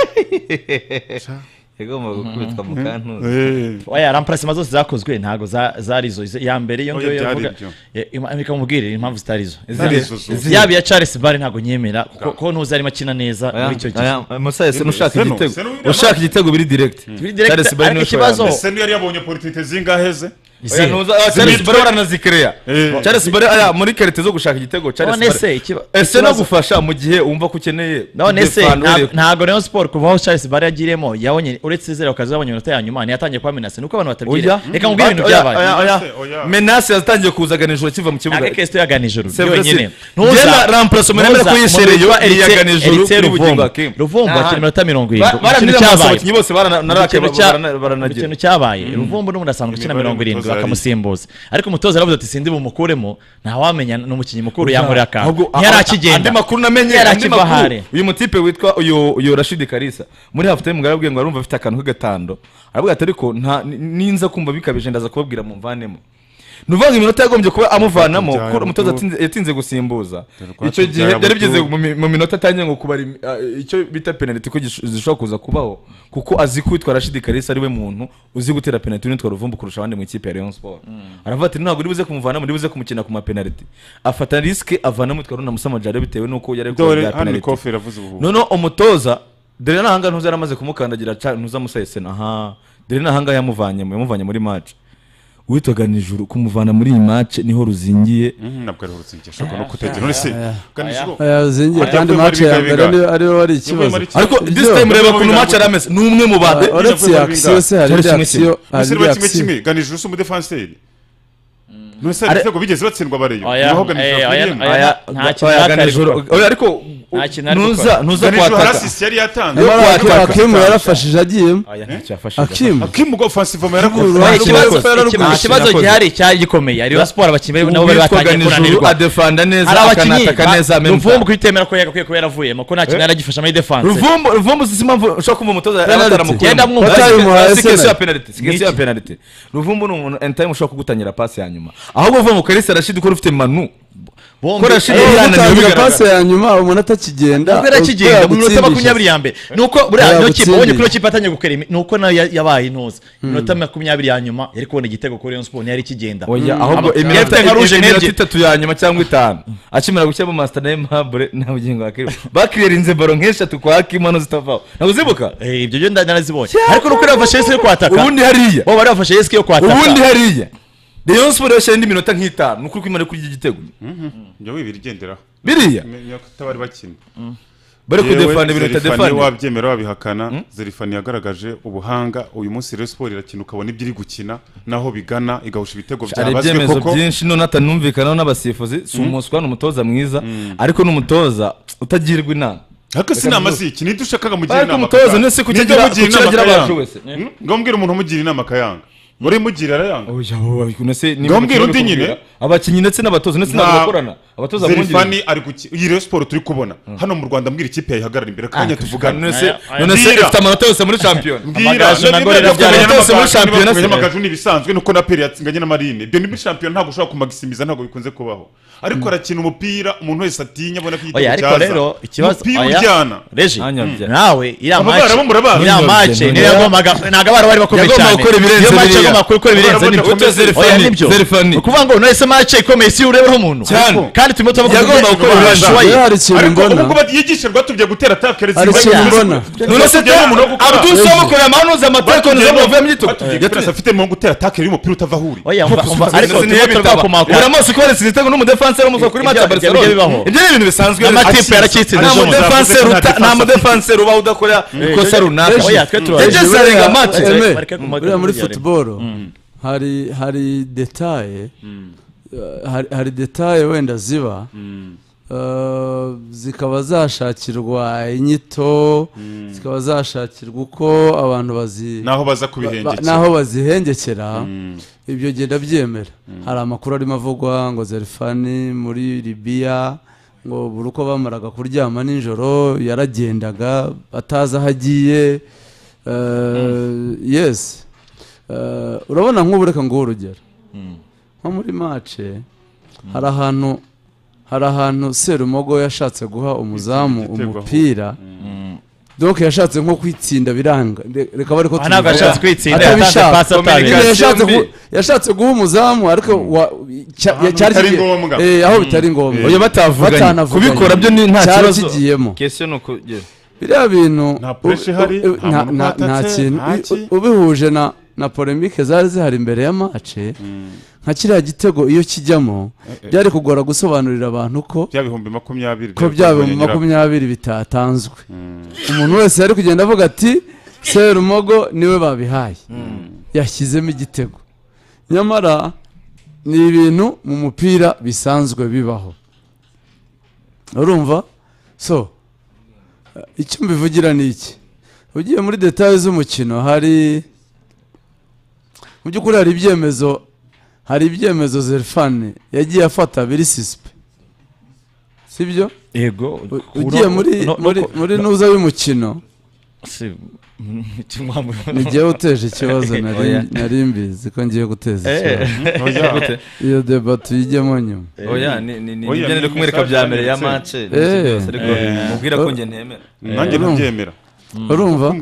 yagombaga gukubitwa mu kantuza Eh. oya ramparasima zose zakozwe ntabwo za- zari izo Izo- iya mbere iyo Oya, ngiyo byari yavuga ibyo. Eh, ima- reka mubwire impamvu zitari izo Zari izo. yaba iya charles bare ntabwo nyemera kuko ko ntuzi arimo akina neza muri icyo gihe musaye se n'ushaka Seno, igitego Seno w'Indiya- ushaka igitego biri direkiti Biri direct, ariko ikibazo- Ese niyo yari yabonye politiki zingahe ze Izihe? charles bare waranazikereya Eh. charles bare aya muri kerete zo gushaka igitego charles none Barre- se ikiba- ese no ikibazo- gufasha mu gihe wumva ko ukeneye none se defana, nta- urebe- ntago rayon sport kuva aho charles bare yagiriyemo yabonye uretse zero akazi yabonye iminota ya nyuma ntiyatangiye kuba menase nuko abantu batabwira reka mubwire ibintu Oya, byabaye oya, oya. Menase, oya. menase yatangiye kuzaga nijoro akiva mu kibuga ntabwo kesito yagana ijoro C'est vrai, yonyine c'est- Njyewe na Ramplace Omenema ariko yishereye yo, yagana ijoro kuri bugingo Hakim. ruvumbu Aha. akina iminota mirongo Ba- irindwi baranira ikintu amaso cyabaye abakinnyi bose barana- narake- Ikintu cya- barana- baranagira. ikintu cyabaye ruvumbu n'umuntu asanzwe ukina Imibare mirongo irindwi y'umutoza yari- bakamusimbuza ariko umutoza yaravuze ati sindi bumukuremo ntawamenya ni umukinnyi mukuru yankorera akantu Ahubwo- ntiyarakigenda andi makuru namenye Yari andi akiva makuru. hare. uyu mutipe witwa uyu uyu rashidi karisa muri hafu tayimu yarabwiye ngo arumva afite akantu k'agatando aravuga ati ariko nta ni- ninza kumva bikabije ndaza kubabwira mumvanemo ni ukuvuga ngo iminota yagombye kuba amuvanamo Byari kuko umutoza butu. atsinze- yatinze gusimbuza rwatubyaye icyo gihe butu. byari bigeze mu mi- mu minota atangiye ngo kubara imi- ah, icyo bita penaliti ko gish- zishobora kuza kubaho kuko azi ko witwa rashidi karisa ari we muntu uzi gutera penaliti unitwa ruvumbu kurusha abandi mu ikipe ya leon sport aravuga ati ntabwo uribuze kumuvanamo uribuze kumukina ku mapenaliti afata risike avanamo witwa runa musamajara bitewe n'uko yari ari dore kubera hano ni penaliti. kofi iravuze ubu noneho umutoza dore nahanga ntuza yaramaze kumukandagira ca ntuza amusesena aha dore nahanga yamuvanyemo yamuvanye muri mace witwaga nijoro kumuvana muri iyi mace niho ruzingiye Mhm, ntabwo ari urutsingi ashobora no kutegera none se ganijoro yazingiye Ajya kandi kuri mace ya Maribika mbere Bingahe. niyo ariwe wari ikibazo Maribika- ariko Ibyo- this time reba ukuntu mace yari ameze ni umwe mu bade Ah, uretse Bingahe. akisiyo se hari Charles indi kimwe akisiyo hari ese indi niba kimwe akisiyo kimwe ganijoro si umudefanseri none se hari Are- ibitego bigeze batsindwa bareyo Oya, niho eh, ganijoro oya, akwiriyemo oya. Aya- nta kintu oya, yaka ari ganijoro gukora. oya, ariko Nta kintu ari ntuza- gukora. ntuza ganijoro kwataka harasisi yari yatanze Nyamara Yo Hakim- kwataka. hakimu yarafashije agiyemo Aya ntacyo yafashije. hakimu akimu go offensive mu yarakoze Hakuru, Oya, Nta ikibazo- kintu yakoze. ikibazo- Nta ikibazo kintu gihari cyari gikomeye ariyo siporo abakinnyi nabo bari Uwitwaga batangiye nijoro kunanirwa adefanda neza hari abakinnyi akanataka neza ba- memu ruvumbu kubitemera ko yagakwiye kuba yaravuyemo ko nta kintu yari agifasha muri defanse ruvumbu ruvumbu si impamvu ushobora kumva umutoza Penalty. yabataramukuyemo. Genda mwumva. Batayimuhaye Si keso ya penalty. penalty si keso ya penalty ruvumbu ni umuntu anytime ushobora kugutangira pasi ya nyuma ahubwo uvuga karisa rashidi ko ufite manu ko rashidi Iyo yananiwe gutangira bigaragara pase ya nyuma umuntu atakigenda ntabwo yari akigenda mu minota yagutsindisha. makumyabiri ya mbere ni uko buriya Yari niyo kipe agutsindisha. ubonye kuri iyo kipe atangiye gukora imi- ni uko nayo ya- yabaye intuza minota makumyabiri ya nyuma yari kubona igitego kuri Rayon Sports ntiyari ikigenda oya ahubwo iminota Captain Rouge iminota Nerye. itatu ya nyuma cyangwa itanu akimara gushyira mu masita na emabure nta bugingo wakiriwe bakiririnze baro nk'eshatu kwa hakimu hano zitavaho ntabwo uzibuka Eh, ibyo byo narazibonye ariko nuko bafashe risike yo kwataka ubundi hariya bo bari bafashe risike yo kwataka ubundi hariya Rayon Sport yashyira indi minota nk'itanu ni ukuri kwimana kuri iki gitego njya wibira igenderaho biriya menya ko atabari bakina bari Yewe, kudefana ibintu Zerifani bitadefana wabyemera wabihakana zerifani yagaragaje ubuhanga uyu munsi rero siporo irakina ukabona ibyo iri gukina naho bigana igahusha ibitego hari byabazwe ibyemezo koko byinshi none atanumvikanaho n'abasifuzi si umuswa ni umutoza mwiza ariko ni umutoza utagirwa inama ariko si inama ziki nibyo ushakaga mugira ariko inama umutoza kaka. ni se Nibyo kukigira mugira inama kukigira abacu akayanga. wese Hmm? ngambwira umuntu umugira inama akayanga wari mugira arayanga oya wowe abikunda se ni Ngambwira ibintu undi byo nyine. kubwira. abakinnyi ndetse n'abatoza ndetse Nta- n'abantu bakorana abatoza zerifani ari gukina iyi rero siporo turi kubona hano mu rwanda mbwira ikipe yayihagarara imbere akanya tuvugana nonese Aya- aya- nonese Mbwira. ifite amanota yose muri shampiyona Amagaju na Gorira byari byose muri shampiyona se. amagaju ni ibisanzwe nuko na peri yatsinganye na marine ibyo ni muri shampiyona ntabwo ushobora kumagisimiza ntabwo bikunze kubaho ariko arakina umupira umuntu wese atinya abona ko oya igitego ariko cyaza rero ikibazo umupira oya, ujyana Reji, Anya mm, bya- nawe iriya Aba mace bara bo murabazi. iriya mace niyo yagombaga ntabwo abari bari bakomeye cyane Yagombaga gukora ibirenze Iyo mace biriya. yagombaga gukora ibirenze Yagombaga nibyo gukora Zerifani, oya nibyo Zerifani. ni ukuvuga ngo none se mace ikomeye si urebeho umuntu Cyane. kandi turimo turavuga Yagombaga ngo gukora ibirenze. bashoboye. Iyo hari ikintu ariko mbona ubwo yigisha rwatubye gutera atake hari ikintu mbona nonese Batubwiye umuntu wo gukora. abudusi bamukorera amahano za mateka neza bavuye mu gitego yatubye afite mu gutera atake y'umupira utava aho uri oya mva- mva- ariko ariko turimo turakomakomaka buri munsi kohereza igitego n'umudefanseri umuza kuri Ibyo- mata ya ibyo- barcelona ibyo bibaho. ibyo ni ibintu bisanzwe n'amatipe yaracitse nta Jean Moussa, mudefanseri nta uta- nta defense mudefanseri ubaho udakora ikosa runaka oya twe turaje Yageze arenga match. Eme, Bareke ku maguru buriya muri yarimo. futuboro hari hari detaye eh, hari- hari detaye wenda ziba eh, zikaba zashakirwa inyito zikaba zashakirwa uko abantu bazi naho baza ba- kubihengekera n'aho bazihengekera ibyo genda byemera hari amakuru arimo avugwa ngo zerifani muri libiya ngo buri uko bamaraga kuryama nijoro yaragendaga atazi aho agiye yesi urabona nk'ubu reka nguhe urugero nko muri mace hari ahantu hari ahantu serumogo yashatse guha umuzamu Igitego aho. umupira doke yashatse nko kwitsinda biranga Re- reka bari ko Aha ntabwo tubivuga. yashatse kwitsinda yatanze Atabishaka. pasi Nyine atabizi yashatse mbi. gu- yashatse guha umuzamu ariko wa- cya- Ahantu cyari bitari kigiye- ngombwa. Eh, aho bitari ngombwa oya batavuganye Batanavuganye. kubikora byo ni nta cyari kibazo kigiyemo kese ni uko yeah. biriya bintu Nta pressure ihari, u- u- nta nta- muntu nta- nta ukatatse, kintu nta u- ki. u- ubihuje na na polemike zari zihari imbere ya mace nka kiriya gitego iyo kijyamo byari kugora gusobanurira abantu ko bya bihumbi makumyabiri ko byaba mu makumyabiri bitatanzwe umuntu wese yari kugenda avuga ati serumogo niwe babihaye yashyizemo igitego nyamara ni ibintu mu mupira bisanzwe bibaho urumva so eh, icyo mbivugira ni iki ugiye muri detaye z'umukino hari mu by'ukuri hari ibyemezo hari ibyemezo zerifani yagiye afata biri sisipe sibyo yego U- ugiye muri muri muri nuza y'umukino ni njyewe uteje ikibazo nari Oya. nari mbizi ko ngiye guteza ikibazo makumyabiri iyo deba tuyijyemo nyuma oya ni ni ni Oya, ibyo ni nari kumwereka message bya mbere ya yanditse. mance Eh. ariko mubwira ko Eh. njye ntemera nanjye ntabyemera urumva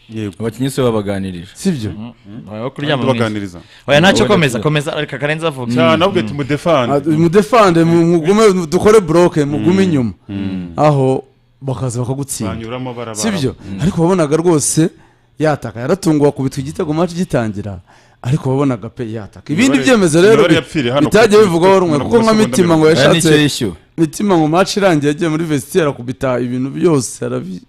yego abakinnyi se babaganirije sibyo tubaganiriza oya ntacyo komeza komeza reka karenze avuga cyane ahubwo tumudefanda Ah, mudefande mu- mugume dukore buroke mugume inyuma aho bakaza bakagutsinda banyuramo barabara sibyo ariko wabonaga rwose yataka yaratunguwe akubitwa igitego match gitangira ariko wabonaga pe yataka ibindi Imibare- byemezo rero imibare yapfiriye hano bitajya ku- bivugwaho rumwe ku- kuko nka ku- mitima ngo oya yashatse nicyo yishyuwe mitima ngo match irangiye yagiye muri vestiaire akubita ibintu byose arabi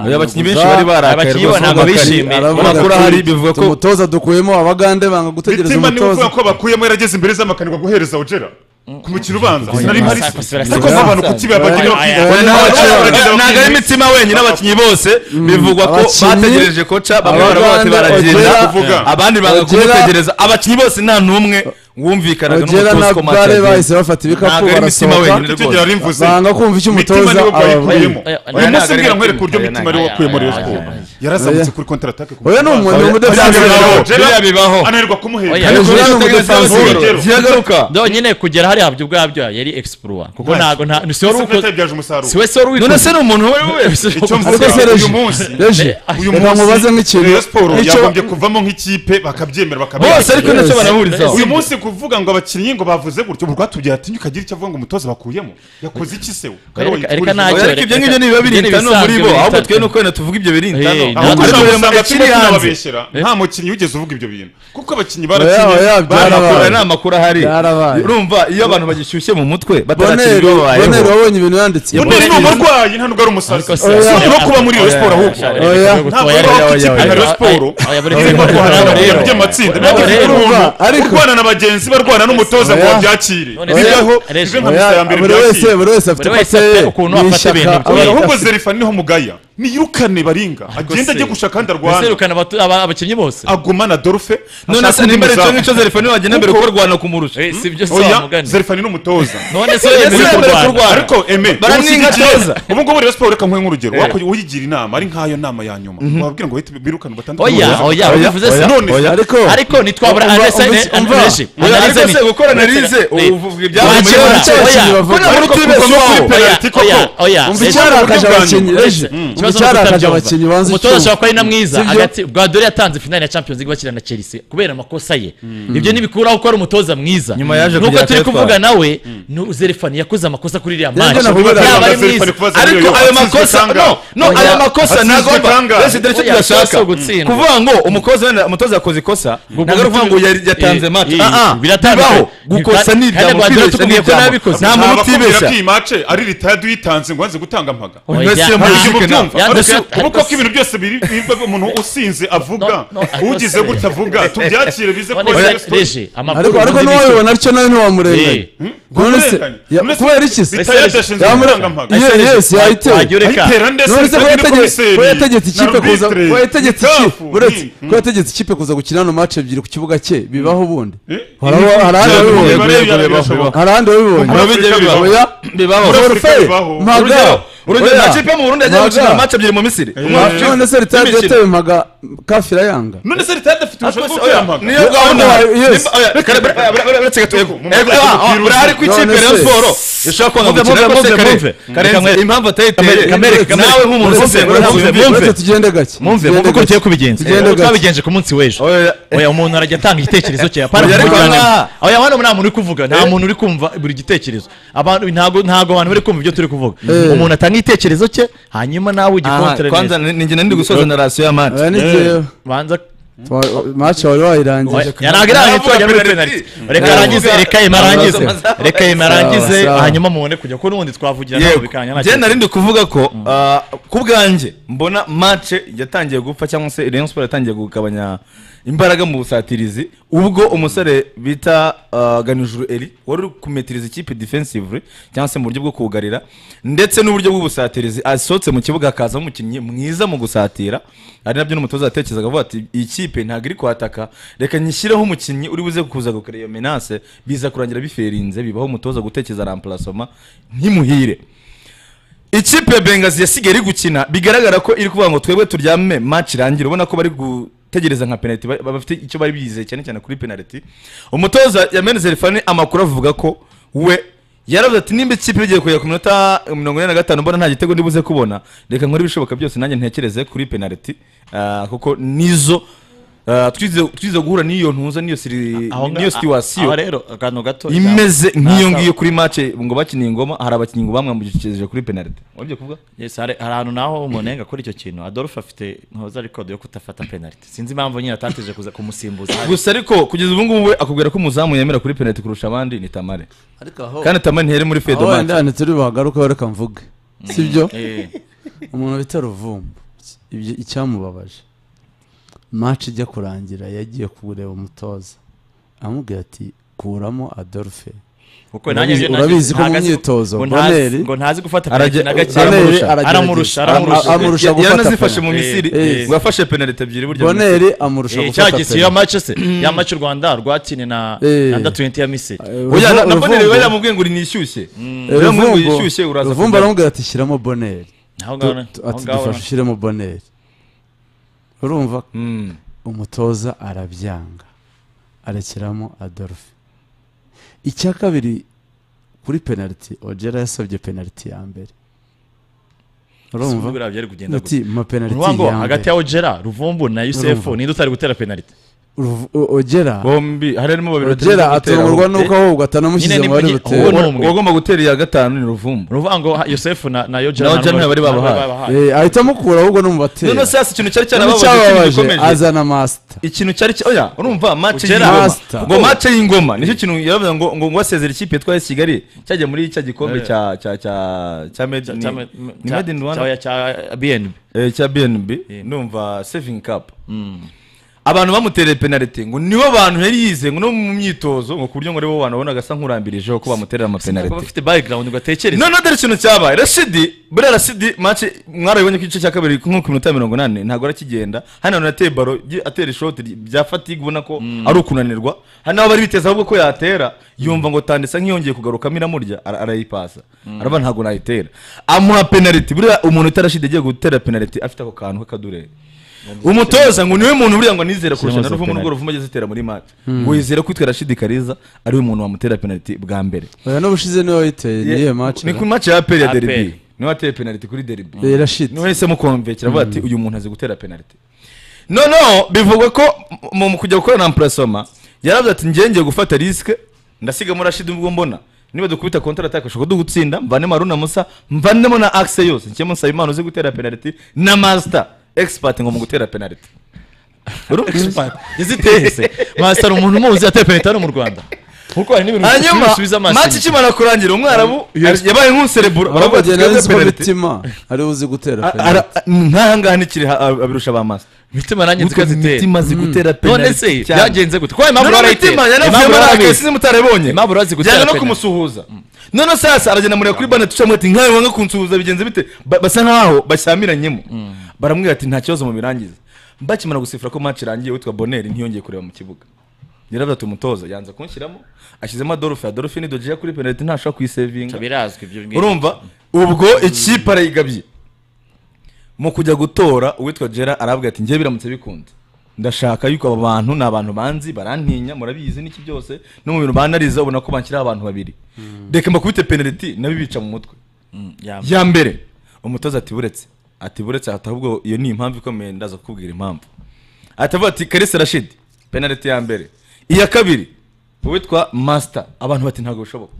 oya abakinnyi benshi bari barakaye abakinnyi rwose ntabwo ntabwo bishimiye. bishimiye aravuga amakuru ati, ahari bivuga ko umutoza dukuyemo abagande banga gutegereza mitima niwe uvuga umutoza ko bakuyemo yarageze imbere z'amakanirwa guhereza ojera ku mukino ubanza sinari mpari Masaka, Masaka, ariko nk'abantu ku kibi abakinnyi Masaka. bakwiye- Oya, nta bakinnyi- ntabwo ari imitima wenyine abakinnyi bose bivugwa ko Abakinnyi, bategereje koca bamwe baravuga bati abagande, baragenda Ojeda- kuvuga. abandi banga Ojeda- kumutegereza abakinnyi bose nta n'umwe wumvikanaga ogera n'umutoza na ko match bware yagenze. bahise bafata ibikapu Ntabwo ari imitima wenyine barasohoka icyo gihe rwose yari mvuze banga kumva icyo mitima umutoza niwe ababwira bayikuyemo uyu Oya, oya, munsi ntabwo ari mbwira nkwereka agatima. uburyo mitima ariwe wakuye muri Oya, ntabwo ari- oya, Rayon Sport oya, oya, yarazamutse Oya. kuri kontratake ku oya ni mukino umuntu ubanza. w'umudefanse bibaho, biriya bibaho. ananirwa kumuhera Oya. Ariko Hejuru rero ni ni umudefanse umudefanse ziragaruka nyine kugera hariya habyo ubwabyo yari exploit kuko ntabwo nta si wowe Arsenal ubikoze- yabyaje umusaruro si wowe si wowe none ubikoze. se ni umuntu we we icyo ariko mvuga se uyu Regis- munsi reje uyu reka munsi mubaze nk'ikintu Rayon Sport Icyo- yagombye kuvamo nk'ikipe bakabyemera bose bakabyemera ariko ntacyo Yes. barahurizaho uyu munsi kuvuga ngo abakinnyi ngo bavuze gutyo ubwo rwatubwira ati ukagira icyo avuga ngo umutoza bakuyemo yakoze iki se we Kare Reka- wayiturize. reka nta- Oya, ariko ibyo ngibyo ni biba birintano muri bo ahubwo twe ni uko wenda tuvuga ibyo birintano Eh, ahubwo ntabwo Ariko uzaba buri muntu usanga akiri turimo hanze tunababeshyera nta mukinnyi wigeze uvuga ibyo bintu kuko abakinnyi barakinnye oya, byarabaye. barakorana Aya ni amakuru ahari Byarabaye. urumva iyo abantu bagishyushye mu mutwe boneri batarakirwa boneri babayeho wabonye ibintu yanditse Boneri ni umurwayi nta nubwo ari umusazi si no kuba muri iyo siporo ahubwo oya. ntabwo ari aho ikipe ya siporo irimo guhana by'amatsinda ntabwo ari Urumva, umuntu ariko- urwana na bagenzi barwana n'umutoza ngo Oya. babyakire None se- bibeho Regis, bibe nka Oya, misa ya mbere buri wese byakire buri wese afite Buri wese kote afite ukuntu afata ibintu bye. Oya, Oya, ahubwo zerifani niho mugaya niyirukane baringa agenda se- ajye gushaka kandi Mbese arwana yirukana abatu- aba- abakinnyi bose agumana dorfe none se nimba ari cyo ngicyo zerifani wagenda mbere Kuko- kuko rwanda kumurusha Eh, si byo se wa oya mugani zerifani ni umutoza none se yemeye yemerewe kurwana kurwana. ariko eme Baramwinka ubusigikiye- neza. ubu ngubu rero siporo reka nkwe nk'urugero wakujya uyigira inama ari nk'ayo nama ya nyuma wababwira ngo uhite birukane batandukanye oya n'umutoza. oya bivuze se none se, ariko ariko ntitwabura Umva, analyse umva, umva. analyse Oya, ariko analyse se ni- gukora analize Eh, uvuga ibyabaye muri wakira- bo. nicyo oya, kintu bavuga. Ko ntabwo Ariko tubibeshye kuri waho. penaliti koko. oya oya umva Regis- icyarakaje bwanyu. abakinnyi reje Ikibazo ni icyarakaje ukutabyumva. abakinnyi banze umutoza icyuma ashobora kuba ari na mwiza Sibyo? hagati bwadore yatanze finale ya champions league bakina na chelsea kubera amakosa ye ibyo ntibikuraho ko ari umutoza mwiza Nyuma yaje nuko kugira turi akayatwara. kuvuga nawe ni zerefani yakoze amakosa kuri iriya match nakubwira yaba ari Zerifani mwiza kubaza ariko niyo ayo atsinzwe makosa cyangwa- no no Oya, ayo makosa atsinzwe ntabwo cyangwa- basi dore icyo Oya, tudashaka si gutsindwa. kuvuga ngo umukozi wenda umutoza yakoze ikosa ntabwo ari ukuvuga ngo yari- yatanze Eh, match eh, Ah, ah, biratandukanye. bibaho gukosa Kandi- kandi ni ibyago Guardiola kwibeshya ni tukubwiye ko ibyago. ntabikoze. nta muntu Abakubwira utibeshya ko iyi mace ari ritaya uyitanze ngo wanze gutanga mpaga Oya, Mbese Ntabwo muri- ibyo mubyumva. yanze Ariko kuya- ubu ariko koko ibintu byose biri- biba umuntu usinze avuga No, no, ariko ugize se- gutya avuga tubyakire bize none ko se, Rayon Sport- Regis, amakuru ariko ariko ubundi bishyura. n'uwabibona atyo nawe ntiwamurenganya none se ya- kubera iki se Leta yadashinzwe Yamura- gutanga mpaga Ye- yesi yayitewe Wagira ureka. ayitera ndetse none se ko ifite yategetse n'umukomiseri, ko yategetse ikipe na kuza arbitre, ko yategetse na ikipe kafu, uretse ni- ko yategetse ikipe kuza gukina hano match ebyiri ku kibuga cye bibaho ubundi Eh, hari aho- hari ahandi Yego, wabibonye. yego, yego, Bibaho, birashoboka. bibaho. hari ahandi wabibonye Muri Afurika bibaho. oya bibaho Muri Afurika Orfei, bibaho. mpaga urugero urugero Oya. amakipe yo mu burundi yagiye Mpaga. gukina match ebyiri mu misiri Ma- none se ritadi yatewe mpaga kafi irayanga none se leta yadafite ubushobozi bwo oya, kuyamaga niyo gahunda yayo, yes. uretse gato yego Mu Yego, matsinda ah, ah, y'umupira urahari ko ikipe None rayon se. siporo ishobora Mumve, kubona gukina mumve, rwose mumve, karenze mumve. karenze impamvu atayiteye Kamere, kamere, kamere. nawe nk'umuntu Mumve, usesengura mumve, ntabwo mumve. ubyumve. uretse tugende gake mumve mumve uko ugiye kubigenza Tugende Eh, gake. twabigenje ku munsi w'ejo Oya, oya umuntu arajya atanga igitekerezo cye apana Oya, ariko aha- oya hano nta muntu uri kuvuga nta muntu uri kumva buri gitekerezo abantu ntago ntago abantu bari kumva ibyo turi kuvuga umuntu atanga igitekerezo cye hanyuma nawe Aha, ugikontorere kwanza neza ni ni njye nari ndi gusoza na rasiyo ya mati aya ni jyewe banza maci wari wayirangije yaraga irangiye Aravuga twajya muri penaliti. penaliti reka arangize reka yema arangize reka yema arangize Sawa, sawa. hanyuma mubone kujya ko n'ubundi twavugira nawe yego bikanya nta njye kibazo. nari ndi kuvuga ko ah, ku bwanjye mbona mace yatangiye gupfa cyangwa se rayon sport yatangiye kugabanya imbaraga mu busatirizi ubwo umusore bita ah, ganijuru eri wari uri kumetiriza ikipe defensively cyangwa se mu buryo bwo kugarira ndetse n'uburyo bw'ubusatirizi asohotse mu kibuga hakazamo umukinnyi mwiza mu gusatira ari nabyo n'umutoza yatekerezaga avuga ati iyi kipe ntabwo iri kwataka reka nyishyireho umukinnyi uri buze kuza gukora iyo menase biza kurangira biferinze bibaho umutoza gutekereza ramparasoma ntimuhire ikipe ya bengazi yasigaye iri gukina bigaragara ko iri kuvuga ngo twebwe turyame match irangire ubona ko bari gutegereza nka penalty ba- ba- bafite icyo bari bizeye cyane cyane kuri penalty umutoza yameneze rifani amakuru avuga ko we yaravuze ati nimba ikipe igiye kugera ku minota mirongo ine na gatanu mbona nta gitego ndibuze kubona reka nkore ibishoboka byose nanjye ntekereze kuri penalty Ah, kuko nizo ah, twize twize guhura n'iyo ntuza n'iyo siri- Aho nga- n'iyo aho situwasiyo rero akantu gato imeze nk'iyo Nta- ngiyo kuri mace ngo bakiniye ingoma hari abakinnyi ngo bamwambukishije kuri penalty wabyo kuvuga Yes, hari hari ahantu naho umunenga kuri icyo kintu adolphe afite ntoza record yo kutafata penalty sinzi impamvu nyine atateje kuza kumusimbuza gusa ariko kugeza ubu ngubu we akubwira ko umuzamu yemera kuri penalty kurusha abandi ni tamare kandi tamare ntiyari muri aho fedo match wenda hano turi buhagarukeho reka mvuge sibyo Eh, umuntu bita ruvumbu ibyo icyamubabaje maci ijya kurangira yagiye kureba umutoza amubwira ati kuramo adolphe kuko nanjye Urabizi- byo nagize- urabizi ko mu ntazi- myitozo, ngo ntazi- Boneri- ngo ntazi gufata Arajya- penalty na gake Boneri aramurusha aragerageza. aramurusha Aram- aramurusha amurusha Ya- gufata yaranazifashe mu penalty. misiri Eh, eh. ngo yafashe penalty ebyiri burya mu Misiri. boneri amurusha Eh, cya gufata gisiyo ya penalty match se ya match u rwanda rwatsinye na Eh. na 20 ya misiri oya na- na Ruvumbu- bonere we yamubwiye ngo uri nishyushye Eh, yamubwiye ngo Ruvumbu- yishyushye uraza ruvumbu kujya- aramubwira ati shyiramo boneri aho Tu- ngaho tu- aho ati ngaho dufashe ushyiremo boneri urumva Mm. umutoza arabyanga arekeramo adolphe icya kabiri kuri penaliti ogera yasabye penaliti ya mbere urumva urumva byari kugenda ati ma penaliti uruvuga ngo ya hagati mbere ya ogera ruvumbu na yusefu Urumva. ninde utari gutera penalty Uruvu- o- ogera bombi hari harimo babiri batigeze ogera gutera atungurwa ahubwo. n'uko ahubwa atanamushyize Nyine ni mu bari mu- butere uwo Uwo- n'umwe. uwagomba gutera iya gatanu ni ruvumbu uruvuga ngo ha- yosefu na na yogera Na Ogera ntibari babahaye. Eh, ahita amukura ahubwo no mu batera none se hasi ikintu cyari cyarababaje icyababaje gikomeje azana masita ikintu cyari cya- oya urumva mace Ugera y'ingoma master. ngo mace y'ingoma nicyo kintu yaravuze ngo ngo ngo asezera ikipe yitwaye kigali cyajya muri cya gikombe cya cya cya cya made in- ni made in Rwanda cya cya bnb Eh, cya BNB numva saving cup abantu bamutereye penalty ngo nibo bantu yari yizeye ngo no mu myitozo ngo ku buryo ngo aribo bantu wabonaga asa nk'urambirijeho ko bamuterera ntabwo amapenaliti bafite background ngo atekereze none dore ikintu cyabaye rashidi buriya rashidi mace mwarabibonye ko igice cya kabiri nko ku minota mirongo inani ntabwo arakigenda hano hantu yateye baro ry- atera ishoti ry- bya fatigue ubona ko ari ukunanirwa hano bari biteze ahubwo ko yatera yumva ngo tandisa nk'iyongeye kugarukamo iramurya ara- arayipasa araba ntabwo nayitera amuha penaliti buriya umuntu utarashidi agiye gutera penaliti afite ako kantu k'akadureri umutoza ngo niwe muntu buriya ngo anizere kurusha na ruvumu n'ubwo ruvumu ageze atera muri mace ngo yizere ko itwa rashidi kariza ari we muntu wamutera penaliti bwa mbere oya n'ubushize niwe wayiteye ni iyihe maci ni ku mace ya peri ya APR. deribi niwe wateye penaliti kuri deribi Eh, Rashid. niwe yahisemo konvekera avuga ati uyu muntu azi gutera penaliti noneho bivugwa ko mu mu kujya gukora na amparasoma yaravuze ati njyewe ngiye gufata risike ndasigamo rashidi ubwo mbona niba dukubita kontara ataka dushobora dugutsinda mvanemo haruna musa mvanemo na akise yose nshyemo nsabimana uzi gutera penaliti na masita egisipati ngo mu gutera penaliti izitese mwasara umuntu umuzi ateye penalty hano mu rwanda kuko hari n'ibintu hanyuma bisubiza amaso maci ikimara kurangira umwarabu yabaye nk'umusereburo baravuga ati abageni ari twebwe nzi ko penaliti mitima ari uzi gutera A- penaliti ara- nk'aha ngaha nikiri ha- abirusha ba masa imitima nanjye Utwo zikazitera imitima zi gutera none penaliti se cyane. byagenze gute kuko impamvu Noneho barayitera imitima yanavuye impamvu muri barabizi. akesi mutarabonye Impamvu barazi gutera byajya penaliti. no kumusuhuza noneho sasa aragenda mureba kuri bane tucamo ati nkawe wanga kunsuhuza bigenze bite Ba- basa nkaho bashyamiranyemo baramubwira ati nta kibazo mubirangize bakimara gusifura ko match irangiye witwa boneri ntiyongeye kureba mu kibuga yaravuze ati umutoza yanze kunshyiramo ashyizemo adolphe adolphe ni dojiya kuri penaliti ntashobora kuyisevinga birazwi ibyo ngibyo urumva ubwo ikipe arayigabye mu kujya gutora uwitwa gera arabwira ati njye biramutse bikunze ndashaka yuko aba bantu ni abantu banzi barantinya murabizi n'iki byose no mu bintu banariza ubona ko banshyiraho abantu babiri reka mbakubite penaliti nabo ibica mu mutwe ya mbere umutoza ati buretse ati buretse ati ahubwo iyo ni impamvu ikomeye ndaza kukubwira impamvu ati avuga ati karese rashidi penaliti ya mbere iya kabiri uwitwa masita abantu bati ntabwo bishoboka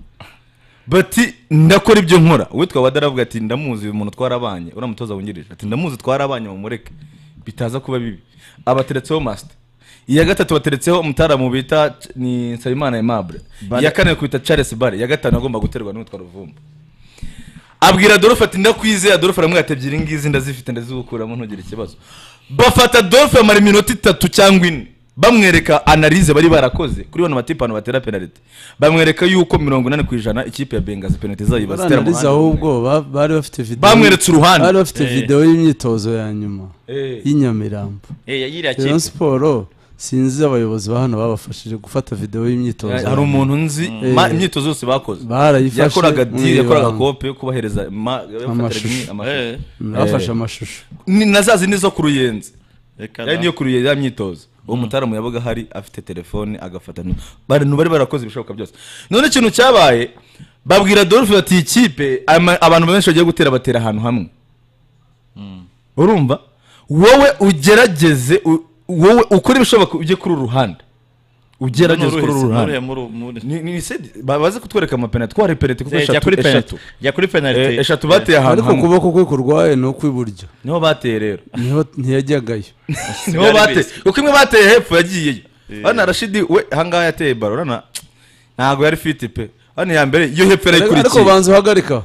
bati ndakora ibyo nkora uwitwa wada aravuga ati ndamuzi uyu muntu twarabanye uriya mutoza wungirije ati ndamuzi twarabanye mumureke bitaza kuba bibi abateretseho masita iya gatatu bateretseho umutaramu bita ni nsabimana aimable iya kane kwita charles bare iya gatanu agomba guterwa n'uwitwa ruvumba abwira adolphe ati ndakwizeye adolphe aramubwira ati ebyiri ngizi ndazifite ndazigukuramo ntugire ikibazo bafata adolphe amara iminota itatu cyangwa ine bamwereka analize bari barakoze kuri bano batipe abantu batera penaliti bamwereka yuko mirongo inani ku ijana ikipe ya bengazi penaliti zayo bazitera mu baranariza ruhande ahubwo ba- bari bafite video bamweretse uruhande bari bafite video y'imyitozo ya nyuma y'inyamirambo yiriya Rayon kipe siporo sinzi abayobozi ba hano babafashije gufata video y'imyitozo ya hari nyuma. umuntu nzi ma- imyitozo yose bakoze barayifashe yakoraga deal, yakoraga mwibanga. kope yo kubahereza ma- Amashusho. yabafatiraga amashusho bafashe amashusho Ni- na za zindi zo ku ruyenzi reka yari niyo kuri ya myitozo uwo mutaramu yabaga hari afite telefone agafata nu- abantu bari barakoze ibishoboka byose none ikintu cyabaye babwira Adolphe bati "Iyi kipe ama- abantu benshi bagiye gutera batera ahantu hamwe urumva wowe ugerageze u- wowe ukore ibishoboka ujye kuri uru ruhande ugerageze kuri uru ruhande Ni- ni- ni sedi- ba- baze kutwereka amapenaliti twari penaliti kuko jya eshatu kuri penaliti eshatu jya kuri Eh, penaliti eshatu bateye ahantu ariko hamwe ukuboko kwe kurwaye ni ukw'iburyo niho bateye rero niho ntiyajyagayo niho Byari bateye bisi. kuko imwe bateye hepfo yagiyeyo hano rashidi we ahangaha yateye baro urabona ntabwo yari fiti pe hano iya mbere iyo hepfo ariko yarayikurikiye banza uhagarika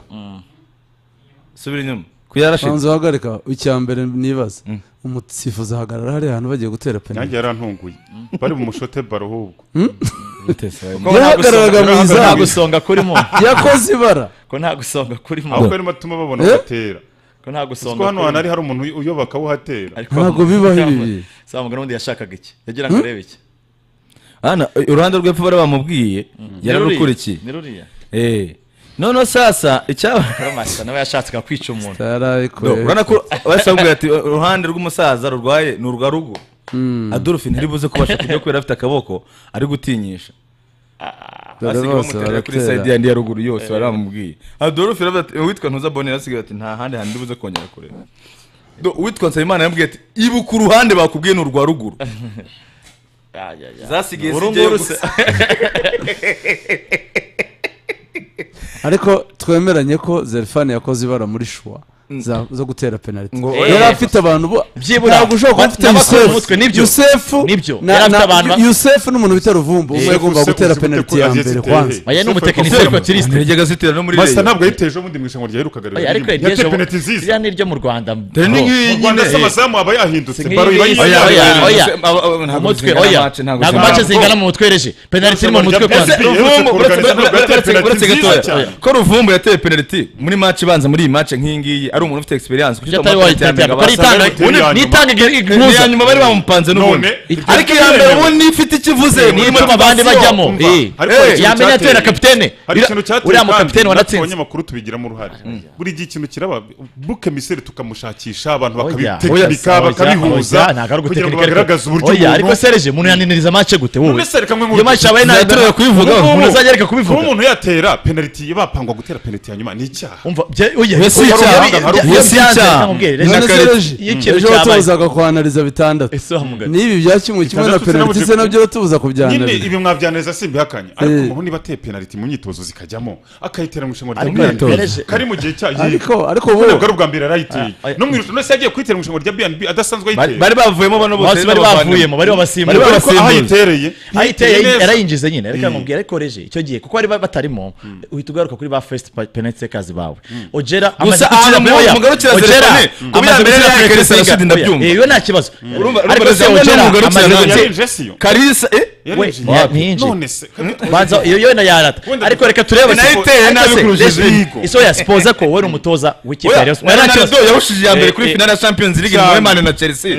subira inyuma ku ya rashidi banza uhagarika icya mbere nibaza umusifuzi ahagarara hariya hantu bagiye gutera penaliti nanjye yarantunguye bari bumushote baro ahubwo yahagararaga mu nta izamu gusonga kurimo yakoze ibara ko nta gusonga kurimo ahubwo arimo atuma babona Eh? batera ko nta kuko gusonga hano hantu hari hari umuntu uy- uyoba akawuhatera ariko Ntabwo bibaho ibi bintu. samugana undi yashakaga iki yagira ngo arebe iki hano uruhande rw'epfo bari bamubwiye yararukurikiye ni ruriya Eh. noneho sasa icyaba karamasa nawe yashatse kwica umuntu Do, yarayikoreye urabona ko bahise bamubwira ati uruhande rw'umusaza rurwaye ni urwa rugo adolphe ntiribuze kubasha kujya kubera afite akaboko ari gutinyisha dore asigaye bose bamuterera kuri sayidi baratera yandi ya ruguru yose bari bamubwiye adolphe aravuga ati uwitwa ntuza bonera asigaye ati nta handi hantu buze kongera kureba Do, uwitwa nsabimana yamubwiye ati ibuka uruhande bakubwiye ni urwa ruguru zasigaye Uru zijyayo nguru gusa ariko twemeranye ko zerifani yakoze ibara muri shuwa za- zo gutera penaliti Ngo- yari afite abantu bo Byibura. ntabwo ushobora Ba- kuba ufite n'abakora yusefu umutwe, nibyo. yusefu Nibyo. na- Yari afite na- abantu ba- yusefu n'umuntu bita ruvumbu umwe yagomba gutera penaliti ya mbere kwanza Oya, ni umutekinisiye ariko turizi. ntiyajyaga azitira no muri masa reyo ntabwo yayiteje ubundi mu irushanwa ryaherukaga Oya, ariko iryo yateye jabo- penaliti nziza ririya ni iryo mu rwanda dore ni bro. nk'iyi mu rwanda se nyine amazamu aba yahindutse Ni baro iba nk'iyi- yihindutse. Oya, oya, Ntabwo oya. zingana- abo- abo- ntabwo umutwe zingana oya match, ntabwo ntabwo zingana mace match. zingana mu mutwe ereje penaliti iri mu Urushanwa mutwe rya kwanza Ese Ruvumbu, Ruvumbu, uretse- uretse- uretse- uretse uretse- penaliti uretse nziza gatoya. cyane. ko ruvumbu yateye penaliti muri match ibanza muri iyi match nk'iyi ngiyi ari umuntu ufite experience kuko ibyo atari wayitanga kuko basanga nitanga bitewe ubundi iya nyuma. nitanga ni iya igihuza nyuma bari bamupanze n'ubundi None, ariko iya mbere ubundi ifite ikivuze muri n'ituma abandi motivation. bajyamo Umva, Eh. ariko hari ikintu yamenye cyateye. atera kapitene hari ikintu cyateye uriya kandi mukapitene natwe waratsinze abanyamakuru tubigiramo uruhare buri gihe ikintu kiraba buke miseri tukamushakisha abantu Oya, bakabitekinika oya, bakabihuza oya, ntabwo kugira ngo ari ugutekinika ariko- bagaragaze uburyo Oya, ariko umuntu sereje umuntu yaniniriza mace gute wowe None se, reka mwe iyo mace yabaye nayo turere kuyivuga Ngubu, umuntu azajya areka kuba kubivuga umuntu yatera penaliti bapangwa gutera penaliti ya nyuma ni icyaha umva bye- oya, Oya, si oya, icyaha, oya, hari oya, ubu- si si icyaha, icyaha. nakubwire, none reka- sereje iyo ikintu ejo cyabaye watubuzaga kuhanariza bitandatu ese wa mugabo. n'ibi bya kimwe kimwe na Bitandatu penaliti sinabuje- se nabyo uratubuza nyine kubyanariza ibi mwabyaneza simbihakanye ariko Eh. umuntu niba ateye penaliti mu myitozo zikajyamo akayitera mu irushanwa rya Ariko BNB yateje. kari mu gihe cya ariko ariko Ubu bo ntabwo ari ubwa mbere yarayiteye Ah, oya. no mu irushanwa none se yagiye kwitera mu irushanwa rya BNB adasanzwe Bari- ayitera bari bavuyemo bano bose bose bari bavuyemo bari Bari babasimbuye bavuyemo. ariko aho ayitereye ayiteye ntiyiteye neza. yarayinjiza nyine reka nkubwire ariko reje icyo gihe kuko bari ba- batarimo uhita ugaruka kuri ba first pa- penalty takers bawe ogera amaze ahantu gukina mu- oya, mugarukira Ogera Zerefone, kuba amaze iya mbere gukina yari Fred Kalisa Kasinga. Rashid, ndabyumva. Oya, eh, iyo nta kibazo urumva ariko rero se se ogera mugarukira amaze Zerefone. gutsinda yarinje siyo karisa eh we yarinjiye ntiyinjiye. none se banza iyo yenda yarata Wenda ariko reka turebe Ni nayo iteye nabi kurusha izihigo. iso ya sipoza ko wowe uri umutoza w'ikipe ya Rayon Sports. Nta kibazo. Ronaldo yahushije iya mbere Eh, kuri eh, finale ya Champions League cyane. na Mane na Chelsea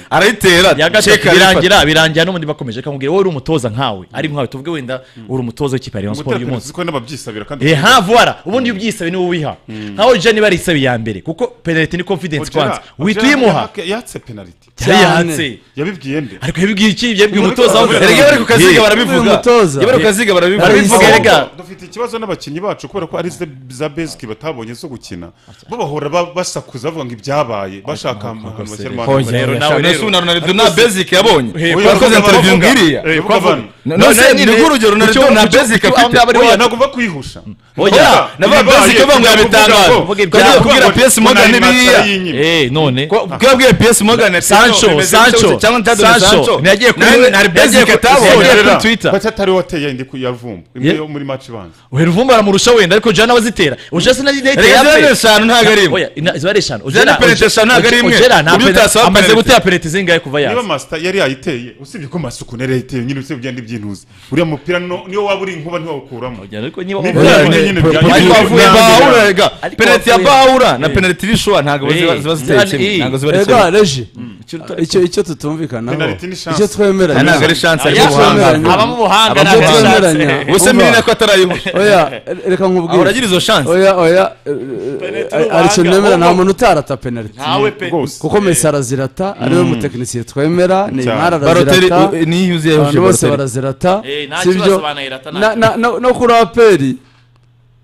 arayitera ya gatatu Sheka arayifata. birangira birangira n'ubundi bakomeje akamubwira wowe uri umutoza nkawe ari nkawe tuvuge wenda uri umutoza w'ikipe ya Rayon Sports uyu munsi umuteranirizo ko n'ababyisabira kandi Eh, ha voila ubundi iyo ubyisabe niwe uwiha nkaho jean niba arisabe iya mbere kuko penaliti ni confidence Ojera- kwanza Ojera uhita uyimuha yaka- yatse penaliti yayihatse yabibwiye nde ariko yabibwiye iki yabibwiye umutoza wawe Erega bari ku kaziga Uyu barabivuga mutoza. Iyo bari ku kaziga barabivuga Barabivuga, Ariko- erega. dufite ikibazo n'abakinnyi bacu kubera ko ari ze- za besiki batabonye zo gukina bo bahora ba- basakuza bavuga ngo ibyabaye bashaka ahantu bashyira Oya, amahano. rero nawe Ronaldo rero na Ronaldo na basic yabonye Oya, bakoze bavuga- interview bavuga- ngiriya Eh, bavuga bano. No, se ni rwo urugero Ronaldo na basic afite Oya, ntabwo mva kwihusha Oya, na ba basic bavuga yabitangaje Bavuga ngo kubwira PS Morgan Neymar biriya y'inyuma. eh none kubabwiye PS Morgan ati, Sancho, no, bimeze Sancho, gutya, cyangwa ntatone Sancho. Sancho Ntiyagiye kuri- Nawe nari basic yagiye- atabonye Oya, yagiye- kuri Twitter. bati atari wateye indi kuyavumba imwe Ye- yo muri match ibanza uhera uvumba aramurusha wenda ariko jean nawe azitera ujya sinaziteye Erega ziriya ni eshanu ntabwo ari imwe. ziba ari eshanu Ziriya ni penaliti eshanu ntabwo ari imwe. Ku byo utasaba amaze penaliti. gutera penaliti zingahe kuva niba yaza masita yari yayiteye usibye ko masuku yari yayiteye nyine usibye ugenda ibyintuzi uriya mupira no- niyo waba uri inkuba ntiwawukuramo Oya, ariko niba Ni- Oya, Ni- Ni- Ni- Oya, Ni- ariko Ni- avuye Ni- ba- bahura rega Ariko penaliti ya wavuye- bahura na penaliti y'ishwa ntabwo Eh, ziba- ziba ziteye ziriya ni- kimwe ntabwo ziba ari kimwe Ega reji icyo icyo tutumvikanaho Penaliti ni chance. icyo twemera Ah, ntabwo ari chance ariko Icyo ubuhanga twemeranya- abamo ubuhanga icyo ntabwo ari chance. twemeranya ubuse umva, mini nako atarayibona oya reka ahora nkubwire agira izo chance oya oya eh, eh, hari ikintu nemera nta ubuhanga. muntu utarata penaliti Ntawe pe rwose kuko Messi arazirata ariwe mutekinisiye twemera Neymar baroteri arazirata niyo yuzuye abantu bose baroteri barazirata Eh, nta si kibazo byo banayirata, nta Na- na- na- no kuri aperi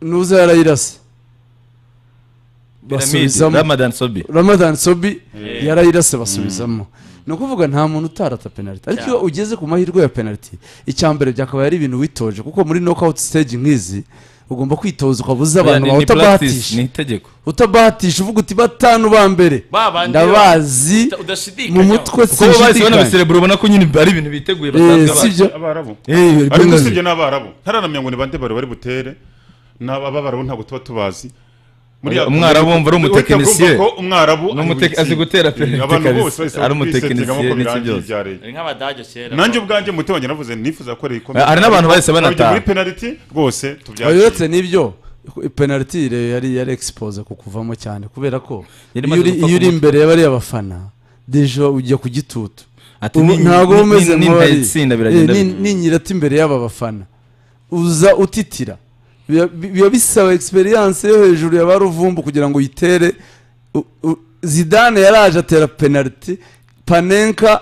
nuza yarayirasa Pyramide, basubizamo Ramadan Sobi ramadan sobi yarayirase basubizamo ni ukuvuga nta muntu utarata penaliti ariko iyo ugeze ku mahirwe ya penaliti icyambere byakabaye ari ibintu witoje kuko muri knockout stage nk'izi ugomba kwitoza ukaba uzi abantu Ni- bawe ni practice, utabahatisha ni itegeko utabahatisha uvuga uti batanu ba mbere Babandi ndabazi uta- udashidikanya. mu mutwe kuko bo bahise sinshidikanya banabiserebura ubona ko nyine ari ibintu biteguye Eh, basanzwe si bazi byo abarabu Eh, ariko penaliti. usibye n'abarabu ntaranamenya ngo ni bande bari bari butere n'abarabu ntabwo tuba tubazi Muri Oya, ya- umwarabu wumva ari Uhita umutekinisiye. urumva ko umwarabu Ni ari umute- buyitsinda. azi gutera Eh, abantu penaliti bose bahise bakwisetsa ari umutekinisiye nk'uko n'iki birangiye byose. ibya leta. nk'abadage kera nanjye ubwanjye mutima wanjye navuze nifuza ko ari ikomeye Eh, hari n'abantu bahise banataha. muri penaliti rwose uretse tubyakira n'ibyo penaliti yari yari expose ku kuvamo cyane kubera ko Yari iyo imaze uri- gupfa iyo ku uri mutwe. imbere y'abariya bafana dejo ujya ku gitutu Ati, ubu ni- ntabwo ni- uba umeze ni- ni nk'abari nta itsinda biragenda bi- n'inyirata imbere y'aba bafana uza utitira Biba- bi- biba bisaba egisperiyanse yo hejuru ya ba ruvumbu kugira ngo uyitere U- u- zidane yaraje atera penaliti panenka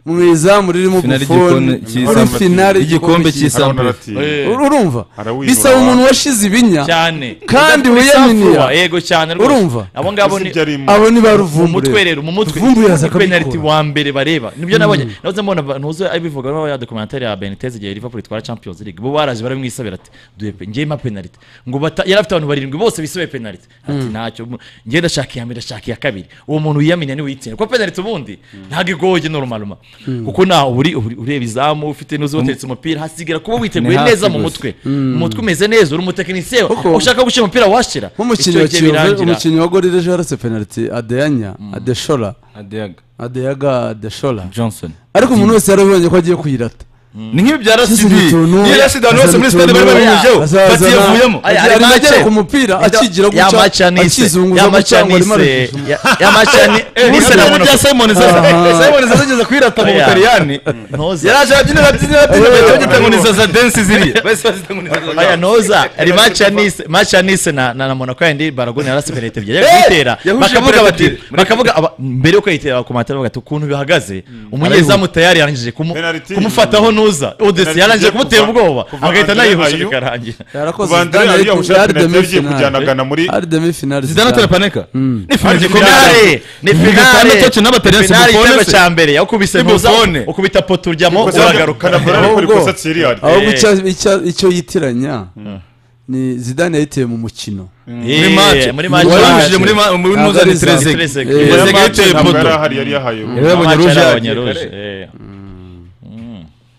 mu izamu ririmo Finale bufoni y'igikoni cy'isi. muri finale Igikombe cy'isi. cy'isi. Ur- urumva Arawinura bisaba abantu. umuntu washize ibinya cyane Kandi Udafite wiyaminiya. isafuriya, yego cyane rwose Urumva? abo ngabo ni abo ni ba mu ruvumbu mutwe rero. rero mu mutwe Ruvumbu yaza Ni penaliti akabikura wa mbere bareba nibyo nabonye nahoze mbona abantu uzi abivuga no ya documentary ya Benitez igihe Liverpool itwara Champions League bo baraje baramwisabira ati duhe pe ngiye ma penaliti ngo bata yari afite abantu barindwi bose bisabe penaliti ati ntacyo mu- ngiye ndashaka iya mbere ndashaka iya kabiri uwo muntu wiyaminiye niwe uyitsinda kuko penaliti ubundi ntabwo igoye normalement kuko na uri uri- ureba izamu ufite n'uzi wateretse umupira hasigara kuba witeguye hafi neza mu gusa. mutwe mu mutwe umeze neza uri umutekinisiye Kuko- ushaka gushyira umupira washira nk'umukinnyi Icyo wa gihe kiyovu birangira. umukinnyi wa gorira ejo yarase penaliti adeyanya adeshora Adiaga adeyaga adeshora Johnson ariko umuntu wese yarabonye ko agiye kuyirata ni nk'iyo bya Ashyize rasidi utuntu, niyo rasidi abantu bose muri azana sitade bari utuntu, babinyujeho azazana- bati yavuyemo Aya, Agi- ari arimo make. agera ku mupira akigira guca akizunguza guca ngo arimo arajijuma. n'isabune yamacaniseyamashanise bya simoni zaza simoni zaza ageze kuyirata mu Oya. butaliyani yaraje arabyina arabyina arabyina bahita bagita ngo ni zaza densi ziriya bahise bazita ngo ni zaza aya noza ari macanice na na na monaco yandi baragoni yarasi penaliti ebyiri yari kuyitera yahuje bakavuga penaliti bati ebyiri. bakavuga aba- mbere yo kuyitera bakomatira bavuga ati ukuntu bihagaze umunyezamu tayari yarangije kumu- Penaliti. kumufataho nuza odesi Penaliti yarangije igiye kumutera kuva- ubwoba kuva agahita Andre anayihusha Ayew. bikarangira yarakoze Vandre Zidane yari yahushije yari penaliti demi agiye finale. kujanagana muri- Ari demi finale zidane atera Zidane. paneka ni fime Ni gikomeye finale ni Igikombe finale cyacu n'abataliyani Finale simufone igitego se. cya mbere yakubise ntuza Simufone. ukubita poto urjyamo uragaruka uragaruka Ahubwo- ikosa tsiriyari ahubwo icyo- icyo- icyo yitiranya ni zidane yayiteye mu mukino muri mace muri mace Wari wahujije muri ma- muri Ntabwo ari nuzani zaza. terezege Terezege. Eh, Nyuma ya terezege match yiteye ntabwo poto yari ahari yari yahaye Yarabonye Amace rouge yarabonye yagiye rouge, kare. eh.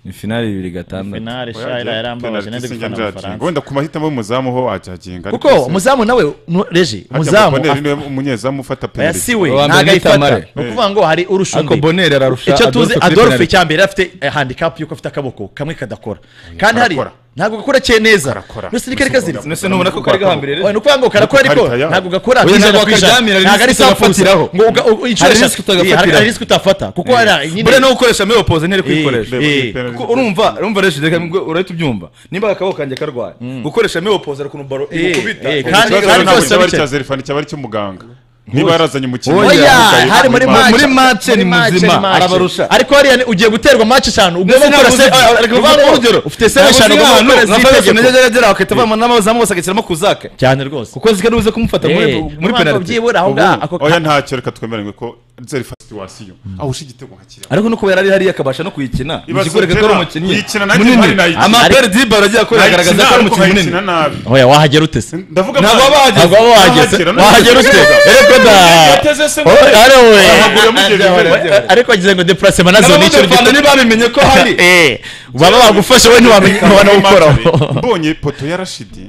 ni finali bibiri gatandatu finale shayira yarambabaje nende gufana amafaransa wenda ku mahitamo y'umuzamu ho wacakinga kuko umuzamu nawe nu- reje umuzamu umuzamu af- niwe umunyezamu ufata oya penaliti si we Uwa mbere ntabwo ni ayifata Tamare. ni ukuvuga ngo hari urusha ariko undi boneri ararusha icyo tuzi Adolphe kuri adolphe penalty. icya mbere afite eh, handicap yuko afite akaboko kamwe kadakora kandi hari karakora. ntabwo gakora cye neza Karakora. nusi ni kari kazira mbese nubona ko kari gahambiriye Oya, ni ukuvuga ngo karakora ariko Karita yaho. ntabwo gakora Oya, ijana ntabwo ku ijana. akaryamira, hari ntabwo ari risk utafatiraho. safusi ngo uga- u- inshuro Hari risk eshatu hari- utagafatiraho. hari risk utafata kuko hari nyine mbere no gukoresha meyo pose ntiri kuyikoresha Eh, eh. Kuko urumva urumva rero reka ngo urahita ubyumva nimba akaboko kanjye karwaye gukoresha meyo pose ariko ukuntu baro Eh, ikubita eh, Ikibazo kandi rero kandi ntabwo rwose cyaba ari bike. cya zerifani cyaba ari cy'umuganga niba yarazanye umukinnyi Oya, yamugaye hari muri impande. match. muri match Muri ni match, muzima, ni match. arabarusha. ariko hariya ni- ugiye guterwa match eshanu ugomba ntabwo gukora se uzi- ari kuvuga ngo urugero ufite seve eshanu ugomba gukora z'itegeko agera bakahita bavana n'abazamu bose agashyiramo kuzake cyane rwose kuko zika n'ubuze kumufata muri Eh, muri umwaka penaliti byibura aho ngaho ako oya ntacyo reka twemeranywe ko zerifani situwasiyo awusha igitego nka kiriya ariko nuko yari ari hariya akabasha no kuyikina Ibaze ikikwereka ko ari Gerard, umukinnyi kuyikina nanjye ntari munini nayikina. amabere dibaro agiye akora agaragaza ko ari umukinnyi munini nkayikina nabi oya wahagera utese ndavuga ntabwo bwa- baba bahageze. ntabwo waba wahageze Wahagera, wahagera none ute ugeze. ariko da yateze se ngo- Oya, ari we. Wahagura mugeze imbere. Oya, ariko agize ngo deplacement nazo ni ikintu n'abamutefana gito ntibabimenye ko hari Eh, baba bagufashe we Muri ntiwamenya ntiwanawukoraho match-are, mbonye poto ya rashidi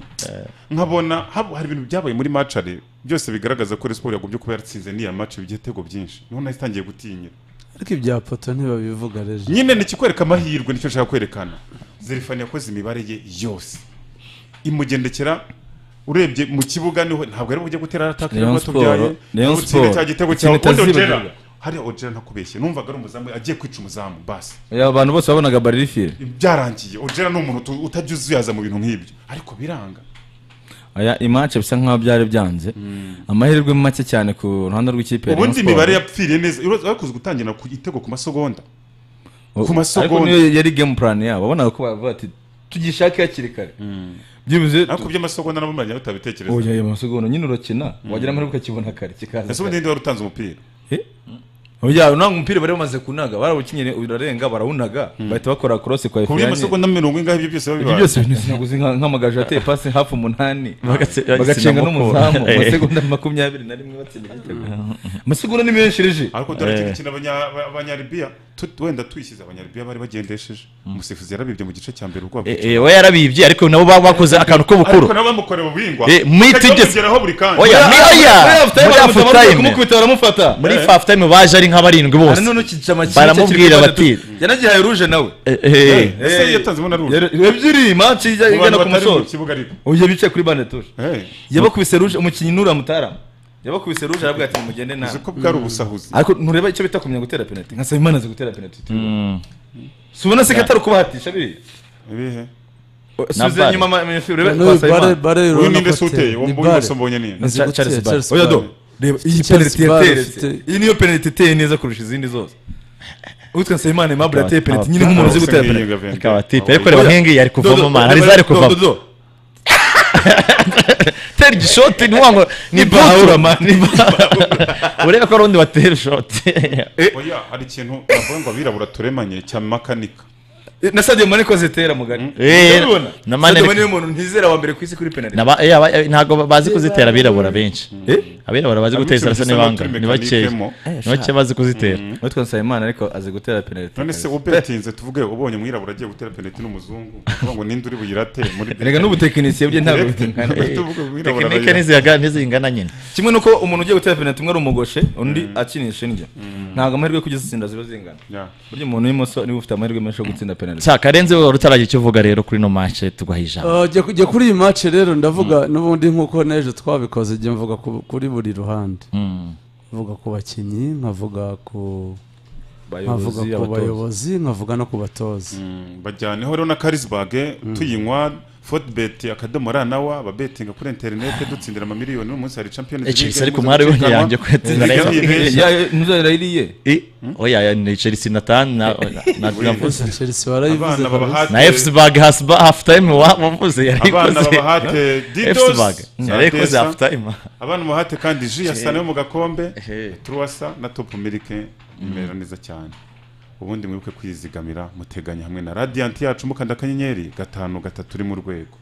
nkabona hab- hari ibintu byabaye muri macare byose bigaragaza ko resiporo yagobye kuba yaratsinze n'iya mace igitego byinshi niho nahise itangiye gutinya ariko ibya poto ntibabivuga reje nyine ni ikikwereka amahirwe nicyo nshaka kwerekana zerifani yakoze imibare ye yose imugendekera urebye mu kibuga niho ntabwo ari bujye gutera ataka Rayon ntabwo atubyaye Sport, Rayon ntabwo utsinda Sport. cya gitego Ikintu cyawe ubundi itazibagiwe. ojera hariya ojera ntakubeshye numvaga ari umuzamu agiye kwica umuzamu basi Ya, abantu bose babonaga baririfire byarangiye ojera ni umuntu utu- utajya uzuyaza mu bintu nk'ibyo ariko biranga aya imace bisa nkaho byari byanze amahirwe make cyane ku ruhande rw'ikipe ya Rayon ubundi Sport. imibare yapfiriye neza bakunze gutangira ku gitego ku masegonda ku ariko masegonda. niyo yari game plan yabo wabonaga ko bavuga ati tugishake hakiri kare byibuze ariko iby'amasegonda nabo mwajya mutabitekereza oya ayo masegonda nyine urakina wagira amahirwe ukakibona kare kikaza ese kare. ubundi ninde wari utanze umupira oya ntabwo umupira bari bamaze kunaga barawukinnye urarenga barawunaga bahita bakora cross kwa ku efiyanye by'amasegonda mirongo ingahe ibyo byose ibyo babibaye byose binazinaguzi nk'amagaju ateye pasi hafi umunani Bagatsinda bagacenga mukura. n'umuzamu Eh. amasegonda makumyabiri na rimwe batsinda igitego amasegonda ni menshi reje ariko dore ati gukina abanya- aba- abanyaribiya tu- wenda tuyishyize abanyaribiya bari bagendesheje umusifuzi yarabibye mu gice cya mbere urwabo Eh, eh, we yarabibye ariko nabo baba bakoze akantu k'ubukuru ariko nabo bamukoreye mu bihingwa Eh, muri kajya tigisi- bamugeraho buri kanya Oya, muri oya muri hafu time kumukubita baramufata muri hafu time baje ari nk'abarindwi bose Hari none ukica amakipe Baramubwira bati, yanagihaye ruje nawe Eh, eh, ese yatanzemo na ruje Yari- ebyiri maci ijya mu bantu igana ku batari mu musozo kibuga ariko oya bicaye kuri banetushe Eh, yabakubise ruje umukinnyi nuramutarama yabakubise ruje arabwira ati mugende uzi nawe ko bwari ubusahuzi ariko ntureba icyo bita kumenya gutera penaliti nka Nsabimana azi gutera penaliti si ubona se ko atari ukubahatisha biriya ibihe subize bare. inyuma ama- ama- urebe kwa n'uyu bare Nsabimana bare uyu urabona ninde ko se uteye uwo mbonye mbonye niyo azi Cha- gutera, Charles Bare. Charles oya do Bare. reba iyi Charles penaliti Bare yateretse ufite- iyi niyo penaliti iteye neza kurusha izindi zose witwa Nsabimana Aimable yateye penaliti nyine nk'umuntu uzi gutera penaliti akaba atipe ariko reba nk'ingiyi ari kuvamo mara hari izari kuvamo tera igishoti ni wango ni bahura mani urebe ko hari undi watera ishoti oya hari ikintu navuga ngo abirabura turemanye cya makanika na Sadio Mane ko zitera mugari Eh, Urabibona? na Mane Sadio ariko- Mane niwe muntu ntizera wa mbere ku isi kuri penaliti Naba- eh, aba- eh, ntago bazi kuzitera abirabura benshi abirabura bazi guteza arasa Abicuruza n'ibanga n'abaturi ni bakeya mekanike mo. ni bakeya bazi kuzitera witwa Nsabimana ariko azi gutera penaliti none se ubetinze tuvuge ubonye umwirabura agiye gutera penaliti n'umuzungu uvuga ngo ninde uri buyirate muri reka n'ubutekinisiye bye ntabwo bitungana tuvuge umwirabura tekinike arayira. ntizihaga- ntizingana nyine kimwe nuko umuntu ugiye gutera penaliti umwe ari umugoshe undi akinisha indyo ntabwo amahirwe yo kujya zitsinda ziba zingana Yeah. burya umuntu w'imoso niba ufite amahirwe menshi yo gutsinda penaliti sa karenze wowe utaragira icyo uvuga rero kuri no match tuguha ijambo Ah, jya ku- jya kuri iyi mace rero ndavuga n'ubundi nk'uko n'ejo twabikoze jya mvuga ku- kuri buri ruhande mvuga ku bakinnyi nkavuga ku nkavuga abayobozi ku abatoza bayobozi nkavuga no ku batoza Mm, bajyaneho rero na karisibage tuyinywa fotibeti akadomo ra nawa babetinga kuri interineti dutsindira amamiliyoni uyu munsi hari champion Eh, Chelsea ariko mwari w'inyange kwetsinda rero. ntuzarayiriye Eh, oya ya, ni chelsea na tan na na- na- navuze Chelsea warayivuze Abana kabisa. babahate na fc bag hasba half time wa- wavuze abana yarikoze babahate fc bag didos yarikoze half time abana babahate kandi ji ya sana yo mu gakombe turuwasa na topu milike imera neza cyane ubundi mwibuke kwizigamira muteganya hamwe na radiyanti yacu mukanda akanyenyeri gatanu gatatu uri mu rwego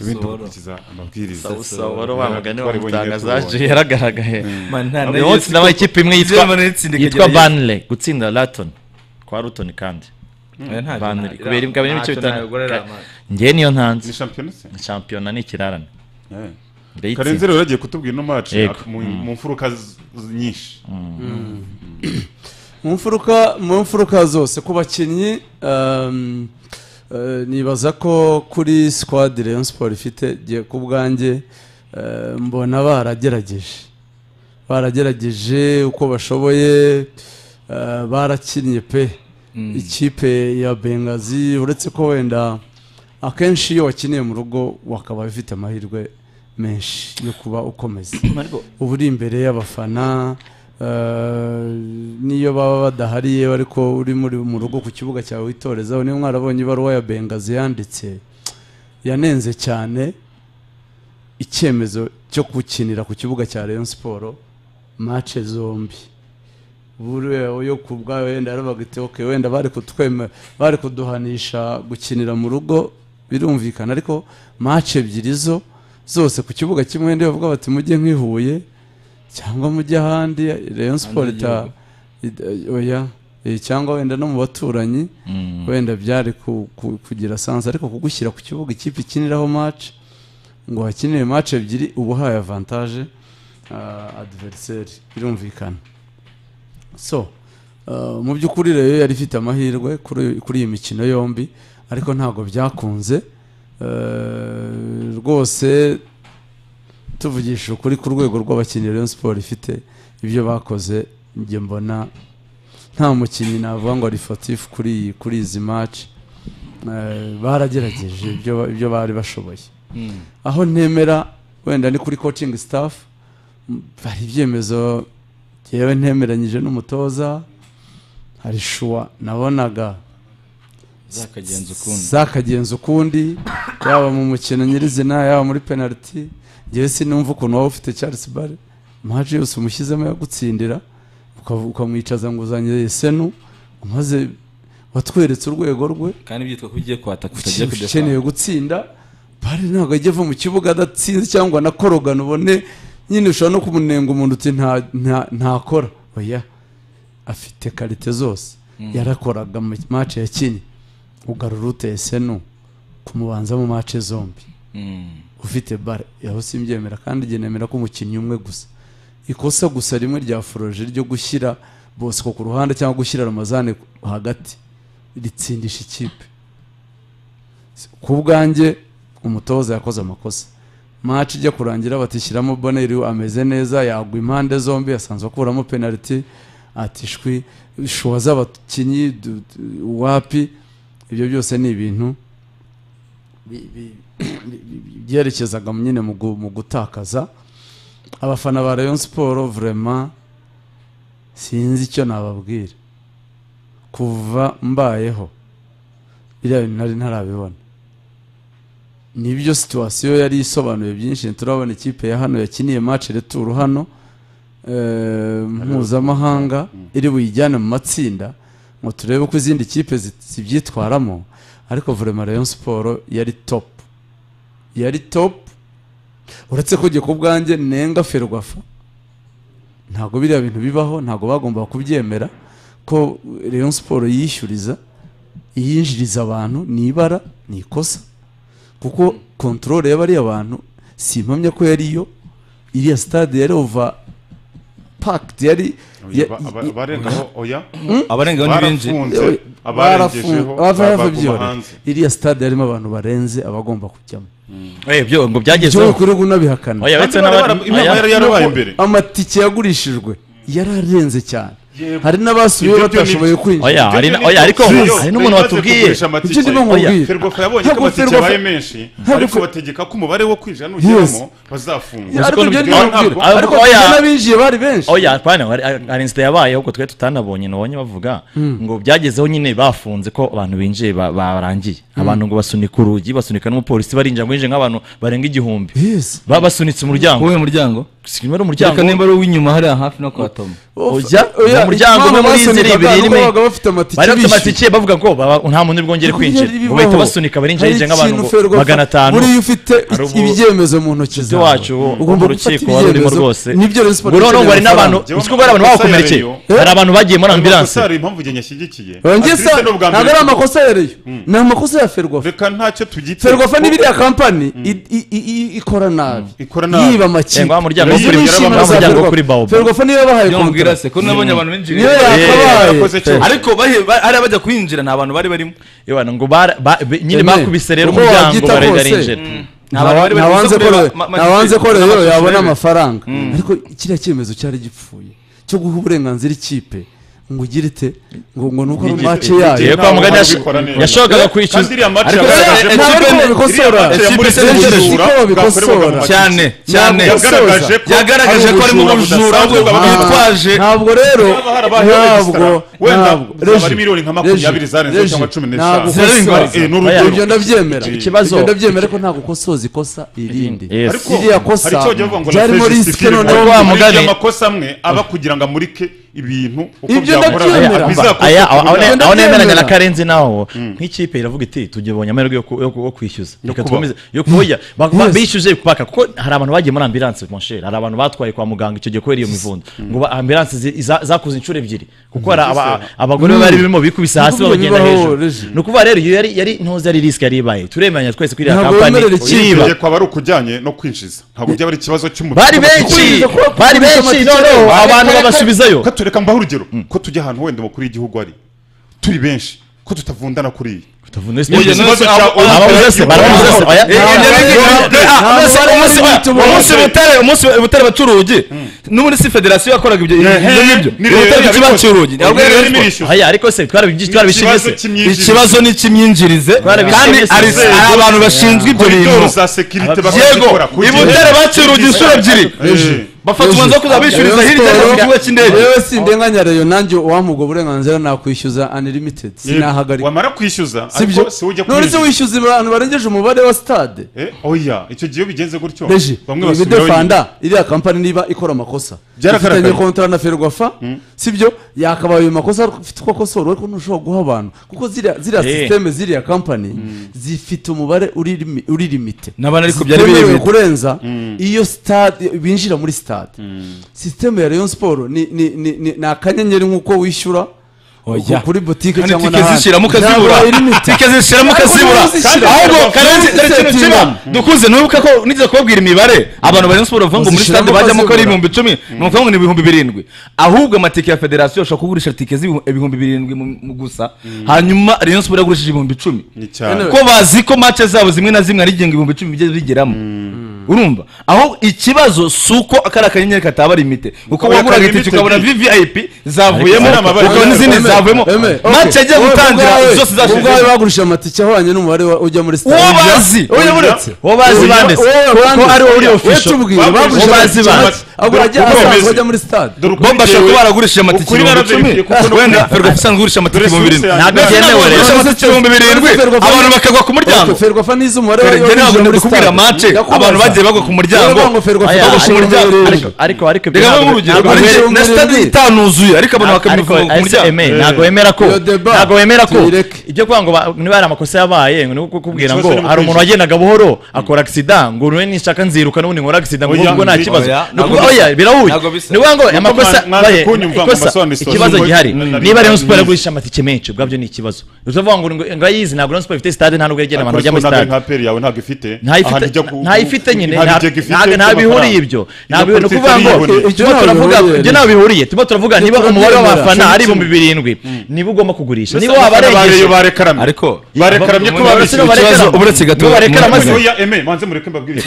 ibindi mukurikiza amabwiriza usabora wa mugani wa Twari bonyine mutanga tubonye. zaje yaragaragaye Manana uyu munsi yitwa- nabaye ikipe imwe yitwa Germany yitsinda yitwa ikagerageza. banle gutsinda laton kwa ruton kandi Eh, ntacyo Van narira. kubera imbwa bine ibice Ntacyo bitanu. nagorera amaso. njye niyo ntanze ni shampiyona se shampiyona ni ikirarane Eh. karenzi ndayitsinda rero yagiye kutubwira ino match Yego. ak- mu mu mfuruka z- z- nyinshi mu mfuruka mu mfuruka zose ku bakinnyi um, eh, nibaza ko kuri squad Rayon Sport ifite giye ku bwanjye eh, mbona baragerageje baragerageje uko bashoboye eh, barakinnye pe ikipe ya Bengazi uretse ko wenda akenshi iyo wakiniye mu rugo wakaba ufite amahirwe menshi yo kuba ukomeza uba uri imbere y'abafana eh, n'iyo baba badahari yewe ariko uri muri mu rugo ku kibuga cyawe witorezaho niyo mwarabonye ibaruwa ya bengazi yanditse yanenze cyane icyemezo cyo gukinira ku kibuga cya Rayon Sport match zombi buriya yo ku bwawe wenda yarabaga iti okay wenda bari kutwema bari kuduhanisha gukinira mu rugo birumvikana ariko match ebyiri zo zose ku kibuga kimwe ndi bavuga bati mujye nk'ihuye cyangwa mujye ahandi Rayon Sport ita id- oya eh, cyangwa wenda no mu baturanyi wenda byari ku- ku- kugira sansa ariko kugushyira ku kibuga ikipe ikiniraho match ngo hakinire match ebyiri uba uhaye avantage uh, adversaire birumvikana so uh, mu by'ukuri rero yari ifite amahirwe kuri kuri iyi mikino yombi ariko ntabwo byakunze uh, rwose tuvugisha ukuri ku rwego rw'abakinnyi Rayon Sport ifite ibyo bakoze njye mbona nta mukinnyi navuga ngo ari fatifu kuri iyi- kuri izi match Eh, baragerageje ibyo ba- ibyo bari bashoboye aho ntemera wenda ni kuri coaching staff m- hari ibyemezo yewe ntemeranyije n'umutoza hari shuwa nabonaga zakagenza ukundi zakagenza ukundi yaba mu mukino nyirizina yaba muri penaliti ngewe sinumva ukuntu waba ufite Charles Bare maje yose umushyizemo yagutsindira ukavu- ukamwicaza ngo uzanye senu maze watweretse urwego rwe kandi byitwa ko ugiye kwataka utagiye ukeneye kudefana ukeneye gutsinda bare ntabwo ajya ava mu kibuga adatsinze cyangwa anakorogana ubone nyine ushobora no kumunenga umuntu uti nta- nta- ntakora oya afite karite zose yarakoraga mu mace yakinnye ugarura uteye senu kumubanza mu mace zombi ufite bare aho simbyemera kandi igihe nemera ko umukinnyi umwe gusa ikosa gusa rimwe rya foroje ryo gushyira bosco ku ruhande cyangwa gushyira ramazane hagati ritsindisha ikipe ku bwanjye umutoza yakoze amakosa match ijya kurangira batishyiramo boneri ameze neza yagwa impande zombi yasanzwe akuramo penaliti atishwi shuwa z'abakinnyi du- du- wapi ibyo byose ni ibintu bi- bi- bi- bi- byerekezaga nyine mu gu- mu gutakaza abafana ba rayon siporo vraiment sinzi icyo nababwira kuva mbayeho biriya bintu nari ntarabibona nibyo situwasiyo yari isobanuye byinshi turabona ikipe ya hano yakiniye match returu hano eh, mpuzamahanga iri buyijyane mu matsinda ngo turebe uko izindi kipe zi- zibyitwaramo ariko vraiment Rayon Sport yari top yari top uretse ko njye ku bwanjye nenga Ferwafa ntabwo biriya bintu bibaho ntabwo bagomba kubyemera ko Rayon Sport yishyuriza iyinjiriza abantu ni ibara ni ikosa kuko kontorore y'abariya bantu si impamya ko yari yo iriya sitade yari ova pakiti yari Oya, ba- aba- abarengaho oya abarenga n'ibinji barafunze abarengejeho ba- baguma hanze iriya sitade yarimo abantu barenze abagomba kujyamo byo ngo cyo byagezeho kuri ubu nabihakana oya Kandi uretse bari n'abari bara- inama yari yarabaye imbere amatike yagurishijwe yararenze cyane Yego. hari n'abasubiye Ibyo byo ni- batashoboye kwinjira oya hari na- oya ariko hari n'umuntu watubwiye Icyo ndimo nkubwira. ferwafa yabonye ko Ntabwo amatike Ferwafa- yabaye menshi Ntabwo ariko Fer- bategeka ko umubare wo kwinjira nugiramo bazafungwa ariko Uzi ko nubwo- ibyo ndimo ntabwo- nkubwira. ntabwo- ariko oya. n'abinjiye bari benshi oya apana hari hari inzira yabaye ahubwo twe tutanabonye nabonye bavuga ngo byagezeho nyine bafunze ko abantu binjiye ba- barangiye abantu ngo basunika urugi basunika n'umupolisi barinjira ngo binjiye nk'abantu barenga igihumbi Yes. babasunitse umuryango uwuhe muryango sinimero reka umuryango nimba ari uw'inyuma hariya hafi no kwa toma ujya mu muryango umwe muri izi ibiri rimwe bari bafite amatike bavuga ngo baba- nta muntu bwongere kwinjira ngo bahita basunika barinjira yinjira nk'abantu magana atanu muri iyo ufite Hari ubu- ibyemezo mu ntoki Perezida wacu wo mu rukiko wari urimo rwose nibyo rero siporo ngo noneho ngo hari n'abantu amakosa uzi ko hari abantu babakomerekeye yabereye. hari abantu bagiye muri ambilanse hari impamvu igihe nyashyigikiye ntabwo Ati, "Ese ni ubwa mbere ari tugomba- amakosa ya reyo ni amakosa ya ferwafa reka ntacyo tugite ferwafa n'ibiriya kampani i- i- i- i- ikora nabi ikora nabi. yiba ngo wa amakipe muryango wo kuri- Izi ni wa inshingano za muryango wo Ferwafa. kuri Baobab. ferwafa niyo yabahaye byamubwira kontara se ko nabonye abantu binjira niyo yakoze yakabaye cyose. ariko bahe- ba- hari abajya kwinjira nta bantu bari barimo Ibana ngo bara- ba- be- nyine Aimé, bakubise rero uko umuryango wabyita barahita kose. barinjira Nta bantu bari barimo Ntawanze uza ko kureba rero- ma- ma- ntawanze ko n'amashusho rero yabona y'ibintu. amafaranga ariko kiriya cyemezo cyari gipfuye cyo guha uburenganzira ikipe ngo ugire ite ngo ngo nuko ari mace yayo Yego, kwa muganga yash- Ntabwo bikora neza. yashoboraga Kandi kwicuza. iriya match Ariko yagaragaje rero, ko- ntabwo ari ko babikosora. iriya match ya muri Ikipe Senegal Senegal ubujura siko babikosora. bwakorerwaga mu matike. cyane cyane Yagaragaje ko yagaragaje ko hari harimo ubujura budasanzwe ahubwo bw'abantu bitwaje ntabwo rero Niba harabayeho ntabwo regisitara, wenda ntabwo zaba ari miliyoni nka makumyabiri Reji, zarenzeho Reji, cyangwa cumi ntabwo n'eshanu ukosora. Eh, ni urugero. ibyo ndabyemera Ikibazo- ibyo ndabyemera ko ntabwo ukosoza ikosa irindi Yes. ariko iriya kosa hari icyo bavuga ngo ryarimo risike noneho wa mugani. mugari amakosa amwe aba kugira ngo amurike ibintu uko Ibyo byahora ndabyemera. bizakorwa aya ku buryo- Uganda aho nemeranya na byemera. karenzi naho nk'ikipe iravuga iti tugibonye amahirwe yo ku- yo ku- yo kwishyuza reka kubaho. dukomeze yo kuboya Ba- ba- Yes. bishyuje paka kuko hari abantu bagiye muri ambilanse mon cher hari abantu batwaye kwa muganga icyo gihe kubera iyo mivundo ngo ba- ambilanse zi- za- zakuze inshuro ebyiri kuko hari aba- abagore bari birimo bikubise hasi Niko babagenda bibaho, hejuru Regis. ni ukuvuga rero iyo yari yari ntozi ari risike yari ibaye turemeranya twese kuri iriya Ntabwo kampani wemerera ikipe. iriba Ikipe kwaba ari ukujyanye no kwinjiza ntabwo byaba ari ikibazo cy'umubiri bari benshi bari benshi noneho abantu babasubizayo Reka tureka mbaho urugero ko tujya ahantu wenda mu kuri y'igihugu ari turi benshi ko tutavundana kuri iyi Oye, Ikibazo no, cya Olympic ababuzese, barabuzese, oya. Eh, eh, Ntabwo eh, eh, eh, umunsi butare umunsi butare baca urugi n'ubundi si federasiyo yakoraga ibyo ibyo Ehe, ngibyo ni Rayon ubutare yabikoze. bukibaca urugi Ni Rayon yabikoze. Aya, ariko se twarabibyi- Ikibazo twarabishimise cy'imyinjirize. ikibazo ni icy'imyinjirize kandi Barabishinze hari inzego. hari abantu bashinzwe ibyo koridoro bintu za sekirite yego bakazikora kugira ngo- ibutare baciye urugi inshuro ebyiri Eh, bafata umwanzuro wo kuzaba bishyuriza hirya no hino ku kibuga cy'indege yewe sindenganya reyo nanjye uwampa ubwo burenganzira nakwishyuza unlimited sinahagarika wamara kwishyuza sibyo ariko si ujya none se kwinjiza. wishyuza abantu barengeje umubare wa stade Eh, oya icyo gihe iyo bigenze gutyo reji bamwe ibi basubirayo defanda iriya kampani niba ikora amakosa Byaragaragaye. ifitanye kontara na ferwafa sibyo yakabaye ayo makosa afite uko akosora ariko ntushobora guha abantu kuko ziriya ziriya Eh. sisiteme ziriya kampani zifite umubare uri limi- uri limite N'abana ariko byari Zitemerewe birimite. kurenza iyo stade binjira muri stade sisiteme ya Rayon Sport ni ni ni ni- ni akanyenyeri nk'uko wishyura Oya. kuri butike kandi cyangwa tike n'ahandi zishiramo ukazibura Ntabwo ari limite. tike zishiramo Ariko ukazibura niba uzishyira- ahubwo Niba karenzi uzishyira dore ikintu kiba tingana. dukunze ntubuka ko nigeze kubabwira imibare abantu bari siporo bavuga ngo muri Uzishyiramo stade bajyamo ko ari ukazibura. ibihumbi icumi ni ukuvuga ngo ni ibihumbi birindwi ahubwo amatike ya federasiyo ashobora kugurisha tike z'ibihumbi birindwi mu- mu gusa hanyuma rayon siporo yagurishije ibihumbi icumi ni cyane ko bazi ko mace zabo zimwe na zimwe ari ingengo ibihumbi icumi bijya bigeramo urumva aho ikibazo si uko kari akanyenyeri kataba limite kuko Ukabona waguraga ka itike limited. ukabona vvip zavuyemo Ariko hari amabara ukabona n'izindi y'umweru. zavuyemo mace agiye gutangira zose ubwawe zashize bagurishije amatike ahwanye n'umubare wa- ujya muri stade uwo bazi Oya. uyoboretse uwo bazi Oya. banditse ko ari wowe uri official tubwire, bagurishije bagurishije amatike make. ahubwo ajya Kuko asanzwe bemeze. bajya muri stade Dore ukuri bo bashobora njyewe- kuba baragurishije amatike ukuri ibihumbi icumi naraverifiye kuko no wenda kuri- ferwafa isanzwe igurisha amatike Dore ibihumbi birindwi source Ntabwo yanjye- byemewe rero. gurisha amatike ibihumbi birindwi abantu bakagwa ku muryango ferwafa n'izo umubare Dore njye ntabwo w'abinjira muri ndikubwira stade. mace Ndakubaza. abantu bagiye bagwa ku muryango Ndavuga ngo ferwafa Aya, bagusha ariko- umuryango ariko- ariko ariko ibyo reka ntabwo- babe urugero ntabwo Ntabwo wemera- ari- na stade itanuzuye ariko abantu ariko bakabivuga ku ese muryango Aimé, ntabwo wemera ko Iyo deba, ntabwo wemera ko tuyireke. ibyo kuvuga ngo ba- niba hari amakosa yabaye ngo ni uko kukubwira Ikibazo ngo ni mu hari kwishyura. umuntu wagendaga buhoro akora agisida ngo urwe nishaka nziruka n'ubundi nkora agisida ngo Oya, ubwo nta oya, kibazo Ni ntabwo ukuvuga, bisa. oya birahuye Ntabwo bisa. ni ukuvuga ngo Niko amakosa mwa- mwaje baye- kunyumva mu ikosa, masobanuro ikibazo y'uko- gihari na- na- niba Rayon Sport na- yagurisha amatike menshi ubwabyo ni ikibazo utavuga ngo ngo- ngo ayizi ntabwo Rayon Sport ifite stade nta nubwo yegera abantu Ariko bajya muri ntabwo ari stade nka peri yawe ntabwo ifite Ahantu ijya ku- ntayifite nyine nta nta- bigega ifite nta- nta by'amafaranga. bihuriye ibyo nta bihuriye ni politiki ukuvuga ngo irihuriye. Ibyo tuba ntabwo turavuga bihuriye. ibyo ntabwo bihuriye tuba turavuga niba turabyemera. umubare w'abafana ari Cumi ibihumbi birindwi niba ugomba kugurisha niba baregeje wabarengeje barekaramye ariko barekaramye ko Umuntu wese babishyuye barekera- ikibazo uretse gato Niba barekera umuntu amaze- wese- oya eme manze mureke mbabwire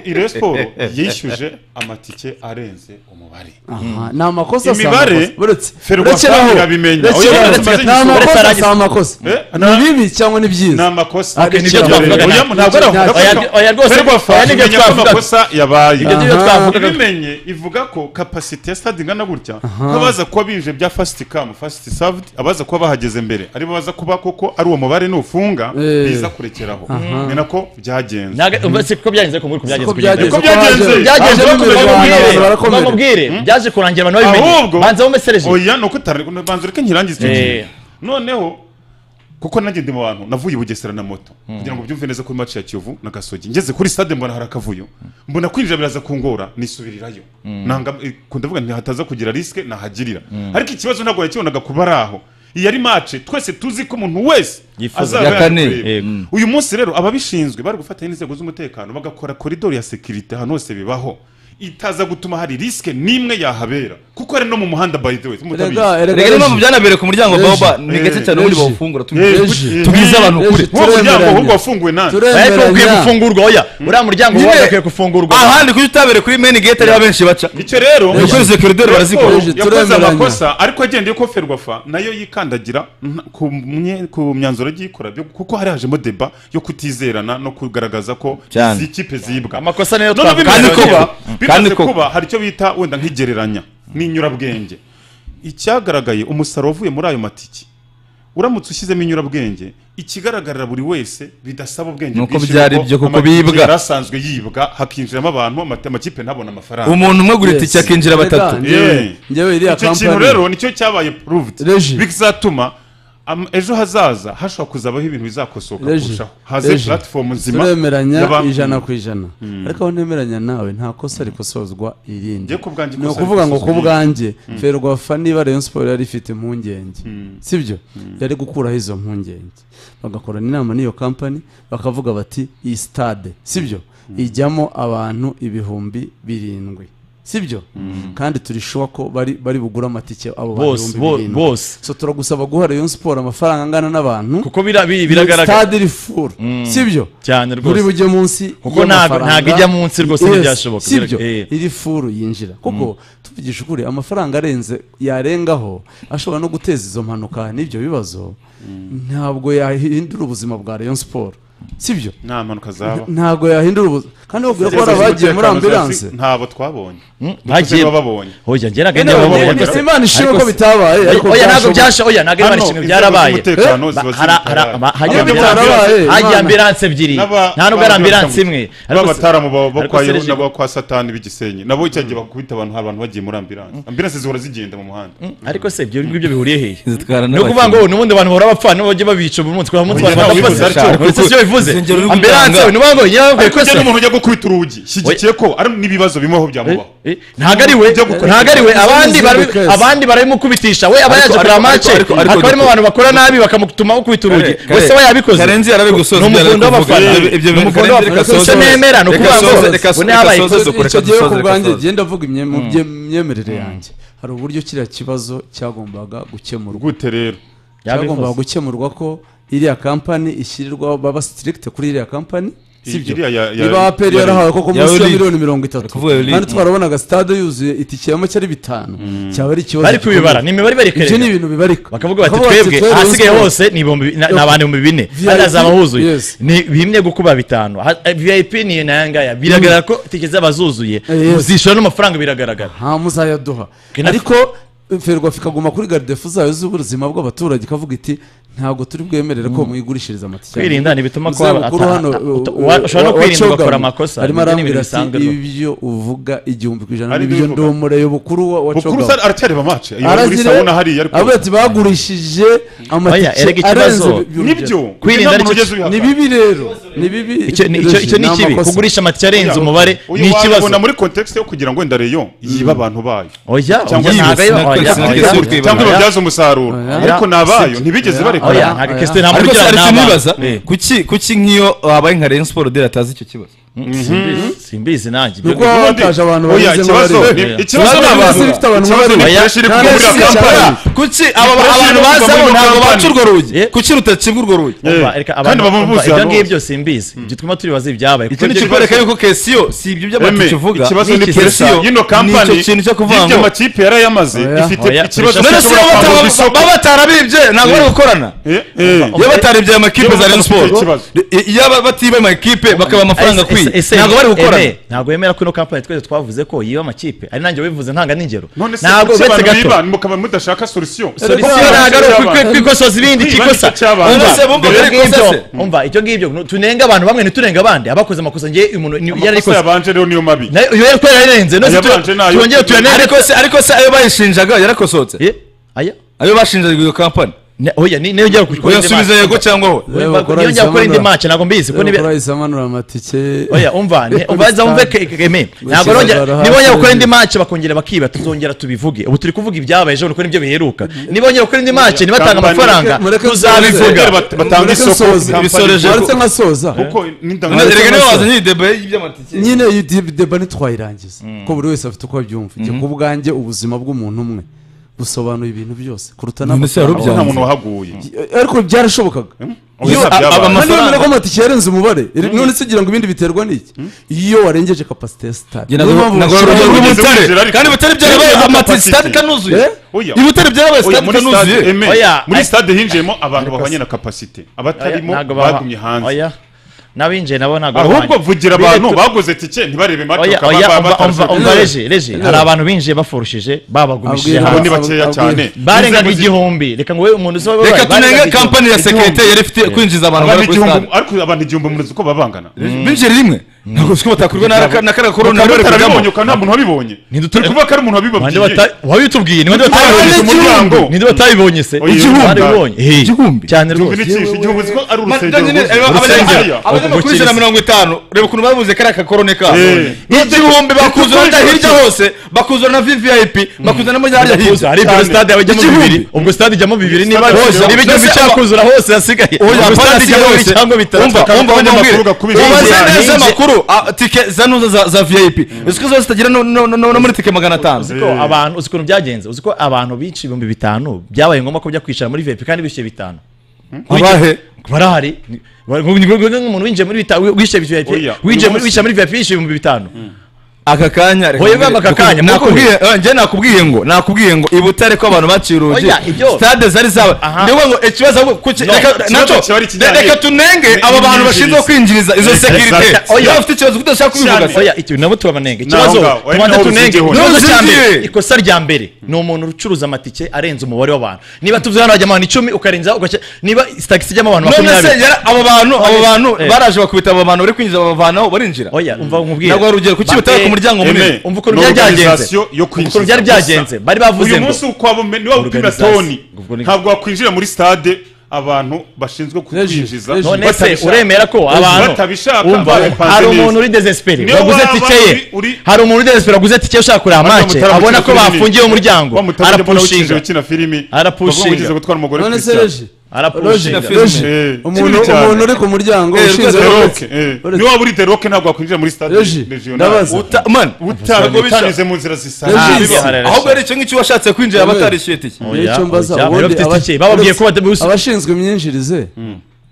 iriyo siporo yishyuje amatike arenze umubare Aha, ni amakosa si Imibare, amakosa. Buretse- Ferwafa burekeraho. irabimenya. Burekeraho. Oya, uretse ni arangiza. amakosa si Arangiza. amakosa Eh, ni bibi cyangwa ni ni byiza amakosa Ariko Oya, icyo twavugaga oya, ntabwo- ntabwo ari amakosa. oya, oya, rwose rwa fa Aya ni imenya ibyo ko twavuga. amakosa yabaye ibyo ngibyo twavugaga ibimenye ivuga ko kapasite ya stade ingana gutya nk'abaza kuba binje bya fasiti kamu fasiti savudi abaza kuba bahageze mbere aribo baza kuba koko ari uwo mubare nufunga Eh. biza kurekeraho ni nako byagenze Ntabwo- ubu siko byagenze ko muri ko byagenze Uko kugeza Uko byagenze uko byagenze. haje- byagenze haje bakomeye imirwano, abantu bamubwire barakomereka bamubwire byaje kurangira abantu babimenye ahubwo banza bamusereje oya ni uko utari banza ureke nkirangize icyo Eh. gihe noneho kuko nanjye ndi mu bantu navuye i bugesera na moto kugira ngo byumve neza ko maci ya kiyovu na gasogi ngeze kuri stade mbona hari akavuyo mbona kwinjira biraza kungora nisubirirayo nanga eh, ku- ndavuga nti hataza kugira risike nahagirira ariko ikibazo ntabwo yakibonaga kuba ari aho iyi ari mace twese tuzi ko umuntu wese azaba ya kane, yaje kureba. yego. uyu munsi rero ababishinzwe bari gufatanya n'inzego z'umutekano bagakora koridoro ya sekirite ahantu hose bibaho itaza gutuma hari risike n'imwe yahabera kuko ari no mu muhanda by the way erega mutabizi erega rega niyo mpamvu reji, byanabereye ku muryango Reji. baoba ni gake cyane ubundi Reji. bawufungura Eh, tumubwire eh, tubwize abantu eh, kure. Uwo muryango turemeranya. ahubwo wafunguwe nani oya ariko ukwiye turemeranya gufungurwa oya uriya muryango Nyine- wawe ukwiye gufungurwa ahandi kuki utabereye kuri main gate ariho abenshi baca icyo rero Reji. Yakoze koridoro Reji barazikora. Paul Reji, yakoze turemeranya. amakosa ariko agendeye ko ferwafa nayo yikandagira nta- ku mye- ku myanzuro agiye ikora byo- kuko hari hajemo deba yo kutizerana no kugaragaza ko Cyane. izi kipe zibwa amakosa niyo noneho twavuga bimaze kandi kuba kuba- kandi bimaze kuba- kuba hari icyo bita wenda nk'igereranya n'inyurabwenge icyagaragaye umusaruro uvuye muri ayo matiki uramutse ushyizemo inyurabwenge ikigaragarira buri wese bidasaba ubwenge Nuko bwinshi byari kuko byo, kuko amakipe bibwa. yari asanzwe yibwa hakinjiramo abantu amata- amakipe ntabone amafaranga umuntu umwe agura itike Yes. akinjira batatu Erega, njyewe- Yeah. njyewe iriya icyo kintu kampani rero nicyo cyabaye proved Reji. bizatuma am- ejo hazaza hashobora kuzabaho ibintu bizakosoka Reji. kurushaho haze Reji. platform nzima turemeranya y'abantu. ijana ku ijana ariko aho nemeranya nawe nta kosa rikosozwa irindi Njye ku bwanjye ni ikosa ukuvuga ngo rikosozwa ku irindi. bwanjye ferwafa niba rayon siporo yari ifite impungenge sibyo yari gukuraho izo mpungenge bagakorana inama n'iyo kampani bakavuga bati iyi sitade sibyo ijyamo abantu ibihumbi birindwi sibyo kandi turi shuwa ko bari bari bugure amatike abo bantu bose ibihumbi bo- birindwi bose so turagusaba guha rayon siporo amafaranga angana n'abantu kuko bira- bi- biragaragara sitade iri furu sibyo cyane buri rwose bujye munsi Kuko ntago- y'amafaranga. ntago ijya munsi rwose Yes, ntibyashoboka. sibyo Eh. iri furu yinjira kuko tuvugisha ukuri amafaranga arenze yarengaho ashobora no guteza izo mpanuka n'ibyo bibazo ntabwo yahindura ubuzima bwa rayon siporo sibyo nta mpanuka zaba ntabwo yahindura ubuzima kandi wabwira ko hari abagiye muri ambilanse ntabwo twabonye bagiye babonye oya njye ntabwo ari njye Eh, ntabwo- babonye eh, Imana ishimwe ko bitabaye ariko oya ntabwo byashoboka. byasha oya ntabwo imana Hano, ishimwe inzego byarabaye z'umutekano Ba- ziba hara- ziri hara- gutara- ama- hajya Ntabwo ambulance- byarabaye, hajya Imana. ambiranse ebyiri nta nubwo ari ambiranse imwe ariko se- babataramu bo ariko kwa Serge- yehu nabo kwa satani b'igisenyi nabo icyo gihe bakubita abantu hari abantu bagiye muri ambilanse ambilanse zihora zigenda mu muhanda ariko se ibyo ngibyo bihuriye hehe zitwara ni ukuvuga ngo n'ubundi abantu bahora bapfa nibo bajya babica buri munsi kubera umunsi Oya, abantu ntawe badapfa ubivuze atyo. uretse sibyo bivuze Urusengero ruri ambiranse gutanga. ni ukuvuga ngo yewe ariko kose njye n'umuntu ujya gukubita urugi shyigikiye ko ari n'ibibazo bimwe aho byamubaho Eh, ntabwo ari we ntabwo ari we abandi barabi- abandi barabimukubitisha we aba yaje Ariko- kureba ariko- mace ariko- ariko- hakaba harimo abantu bakora nabi bakamutuma ukubita urugi Kare- wese we yabikoze karenzi yarari gusoza Ni ibyo yari ari umuvundo kuvuga. w'abafana. Ibyo- ibyo Ni bintu umuvundo Karenzi reka w'abafana. soze. Icyo nemera ni Reka ukuvuga ngo soze, reka ubu ntihabaye soze, ikosa. reka soze, icyo reka gihe soze, ku reka bwanjye soze. genda mvuga imye- mu bye- imyemerere yanjye hari uburyo kiriya kibazo cyagombaga gukemurwa gute rero cyagombaga gukemurwa ko iriya kampani ishyirirwaho baba sitirikite kuri iriya kampani sibyo Iriya ya- ya- niba aperi yarahawe koko ya munsi ya Euroligue. miliyoni mirongo itatu Kuvuga Euroligue. kandi twarabonaga stade yuzuye itike ya make ari bitanu cyaba ari ikibazo bari kubibara ni gikomeye. imibare bari ibyo ni kwereka ibintu bibarika bakavuga bati Bakavuga twebwe twebwe ahasigaye Rayon hose ni ibihumbi bi- na- ni abantu ibihumbi bine VIP, hariya zaba huzuye yes. ni bimwe gukuba bitanu Ha- eh, vip ni iyo naya ngaya biragaragara ko tike zaba zuzuye yes. zishyura n'amafaranga biragaragara nta muzayaduha Kina- ariko ferwafa ikaguma kuri garidefu zayo z'ubuzima bw'abaturage ikavuga iti ntabwo turi bwemerere ko mwigurishiriza amatike Kwirinda ntibituma ko Muzee aba- mukuru ata- hano, ata- uh, uta- uh, wa- ushobora no wa- kwirinda wacogamu, ugakora amakosa. arimo Ibyo ni arambwira ibintu bisanzwe ati rwose." ibyo uvuga igihumbi ku ijana Ari n'ibyo ibyo ndi uvuga. umurebe bukuru wa- bukuru wacogamu sa- aracyareba mace iyo muri aragira sawuna hariya ariko avuga ati bagurishije erega amatike ikibazo arenze bi- bi- nibyo Kwirinda nta aricyo- muntu ugeze ubihakana. ni bibi rero ni bibi Icyo ni- icyo- icyo ni ikibi amakosa. kugurisha amatike arenze Oya, umubare uyu ni ikibazo wabibona muri context yo kugira ngo wenda reyo yibe abantu bayo oya Cyangwa oya ntabwo yibasiye, ayo- ntabwo oya, yibasiye, oya, ntabwo yibasiye. cyangwa oya, ibabyaza umusaruro ariko ni abayo ntibigeze oya, barekana ntabwo kesite ntabwo ariko se ugira hari ni ikintu abantu. nibaza Eh, kuki kuki nk'iyo wabaye nka rayon siporo dore atazi icyo kibazo simbizi- simbizi nanjye ibyo- Nuko baba bataje abantu Oya, bameze ikibazo nk'abari- ni- ikibazo ni Urabona abantu bisi bifite abantu ikibazo ni bari- pressure iri Kandi kuburira si kampani cyane. kuki aba- abantu abantu bazamo bazamo ntabwo ntabwo baca baca urwo rugi Eh. kuki rutacibwa urwo rugi Eh, Umva, reka kandi abantu baba bumva buzi ibyo ahantu ngibyo simbizi ibyo twima turibaze ibyabaye kuko iki ni ibyo ikikwereka bibazo- yuko kesiyo si ibyo Eme, by'abantu kivuga ikibazo ni ni kesiyo, pressure y'ino ni kampani icyo kintu cyo kuvuga ngo y'ibyo amakipe yarayamaze Oya. ifite Oya, ikibazo pressure none se iyo gishobora bataba- kwambuka isoko. baba batarabibye ntabwo bari gukorana Eh, eh. iyo bataribye aya makipe za rayon Iyo siporo ikibazo. iyo batiba amakipe bakaba amafaranga Ese- ukuri ese ntabwo bari gukorana Aime, ntabwo wemera ko ino kampani twese twavuze ko yiba amakipe ari nanjye wabivuze ntanga n'ingero none se ntabwo kuki uretse abantu gato biba mukaba mudashaka solution solisiyo ntabwo ari ukwi- kwikosoza ibindi Ibindi kikosa icyo cyabanje. Umva, Bose bumva ibyo bari ngibyo- gukosese. umva icyo ngibyo nu- tunenga abantu bamwe ntiturenga abandi abakoze amakosa ngewe uyu muntu ni- amakosa yararikoze yabanje rero niyo mabi nayo iyo yari kubera yararenze none se tu- Ayabanje nayo. twongere tuyanenge ariko se ariko se ayo bayishinjaga yarakosohotse Eh, aya ayo bashinjaga iyo kampani Ne- oya ni- niyo njya gukora indi uyasubiza match. yego cyangwa ho Oya, niyo njya gukora indi match ntabwo mbizi ko niba bakora isamanura amatike oya umva ne- umva za umve ke- ke- eme ntabwo Bakizana arongera- barahari. niba wongera gukora indi match bakongera bakiba tuzongera tubivuge ubu turi kuvuga ibyabaye ejo kuko nibyo biheruka niba wongera gukora indi match nibatanga Kampani- amafaranga mureke- tuzabivuga Bongere bat- batange isoko kampani ibisoreje. waretse nkasoza kuko none n'indangagaciro erega niwe wazanye iyi debe y'iby'amatike nyine iyi de- deba ntitwayirangiza ko buri wese afite uko abyumva njye ku bwanjye ubuzima bw'umuntu umwe busobanuye ibintu byose kuruta None se n'amafaranga nta yarubyanze? muntu wahaguye ariko byarashobokaga Oya, a- byabaye. aba- niba Amafaranga. mbere ko amatike yarenze umubare iri- none se ugira ngo ibindi biterwa n'iki iyo warengeje kapasite ya sitade Ngira ngo- nagora bashyiraho urugero Ubugeze Butare. buzira ariko. kandi butare byarabaye Butare amatike butare sitade butare. ikanuzuye Oya. ibutare Oya, byarabaye sitade muri stade ikanuzuye eme, Oya, muri ay- stade hinjiyemo abantu bahwanye na kapasite abatarimo ntabwo baba- bagumye hanze oya n'abinjiye nabo ntabwo ahubwo bahwanye. vugira Bire- abantu tu- baguze tike ntibarebe match oya bakaba oya ba- umva- umva batarashoboye. umva reje reje hari abantu binjiye bafurushije babagumishije Abwira- abo ni hanze bakeya Abwira- cyane barengaga Inzego zi- igihumbi reka ngo we umuntu uzi wabaye reka barengaga tunenge igihumbi. kampani ya sekirite yari ifite kwinjiza abantu abantu bari kuri igihumbi stade ariko abantu igihumbi murizi uko babangana binjira rimwe ntabwo siko batakurwa n'aka- n'akara korona bakaba bari batarabibonye kujyamo ukaba nta muntu wabibonye Ntidutu- turi kuvuga ko ari umuntu Bande wabibabwiye bata- wabitubwiye ni bande Abandi batabibonye igihumbi. ni bande batabibonye se Oya, Barabibonye. Eh, igihumbi. cyane Tumva rwose inicisha igihugu uzi ko ari urusengero rwuzuye. Rusengero. abanyamakuru ijana na mirongo itanu reba ukuntu babuze kariya kakorone kabo Eh. igihumbi bakuzana Igihumbi. hirya hose bakuzana na vvip bakuzana muri harya Kuza, hirya ari ibyo Cyane. stade yabajyamo Igihumbi. bibiri ubwo stade ijyamo bibiri niba Stade hose ijyamo- niba igihumbi Mbese- cyakuzura hose hasigaye Oya, ubwo stade apana ijyamo ikibazo. bibiri cyangwa bitatu Umva, bakaba- umva, Abandi umva, bakuru bakubije. ubaze Ubwira- neza Ninjye- amakuru ah, tike zanuza za- za vip uzi ko zose zitagira no- no- no no muri tike magana atanu uzi ko abantu uzi ukuntu byagenze uzi ko abantu bica ibihumbi bitanu byabaye ngombwa ko bajya kwicara muri vip kandi bishyuye bitanu abahe barahari Ni- bari- nk'umuntu winjiye muri bitanu wishyuye vip Oya, winjiye muri uyu wishyuye muri vip yishyuye ibihumbi bitanu aka kanya reka Oya, nkubwire. bamba aka kanya, nakubwiye eh, njye nakubwiye ngo nakubwiye ngo ibutare ko abantu baciye urugi Oya, ibyo- stade zari zaba Aha. niyo ngo ikibazo ahubwo kuki- No, reka ikibazo nacyo kiba ari ikijyanye- re- reka tunenge aba bantu bashinzwe kwinjiriza izo Exact. sekirite Oya. niba bafite ikibazo udashaka kubivuga Cyane. se oya icyo nabo turabanenga Naho ikibazo ngaho, oya, tubanza naho tunenge uzingiyeho. ikibazo Naho cya uzingiye. mbere ikosa rya mbere ni umuntu ucuruza amatike arenze umubare w'abantu niba tuvuze hano hajya abantu icumi ukarenza ugashya niba tagisi ijyamo abantu none se makumyabiri yara- abo bantu abo Oya. bantu Eh. baraje bakubita abo bantu bari kwinjiza babavanaho barinjira oya umva nkubwire ntabwo wari ugiye kuki butare ku muryango munini Eme, umva ukuntu ni byari byagenze. organisation yo kwinjiza. Ukuntu byari byagenze. Gusa, Bari bavuze uyu ngo- munsi ukwabo me- niba upima Organisation. toni Ubwo ni- ntabwo wakwinjira muri stade abantu bashinzwe kukwinjiza Reji, none se batabishaka. uremera ko abantu batabishaka umva babipanze hari neza. umuntu uri desespere Niyo waguze waba tike ye uri- uri- hari umuntu uri desespere waguze tike ye ushaka kureba Bajya make mutarama abona ko ukina filimi. bafungiye umuryango Bamutarama ukina arapushinga ukina filimi Arapushinga. Bavuga ngo ugize gutwara umugore none ku se ishyamba. reji arapushinga Logic. reji Eh, umuntu kibi cyane. umuntu uri ku muryango ushinze Deroke, roke eh. Niba waba uri deroke ntabwo wakwinjira muri stade Reji, ndabaza. Ta- man utanyuze mu nzira Reji, zisanzwe Aha, rero. ahubwo ari icyo ngicyo washatse kwinjira Oya. batarishyuye tike nicyo mbaza oya, ubundi bafite aba- iki? Bababwiye ko batabibusa- abashinzwe imyinjirize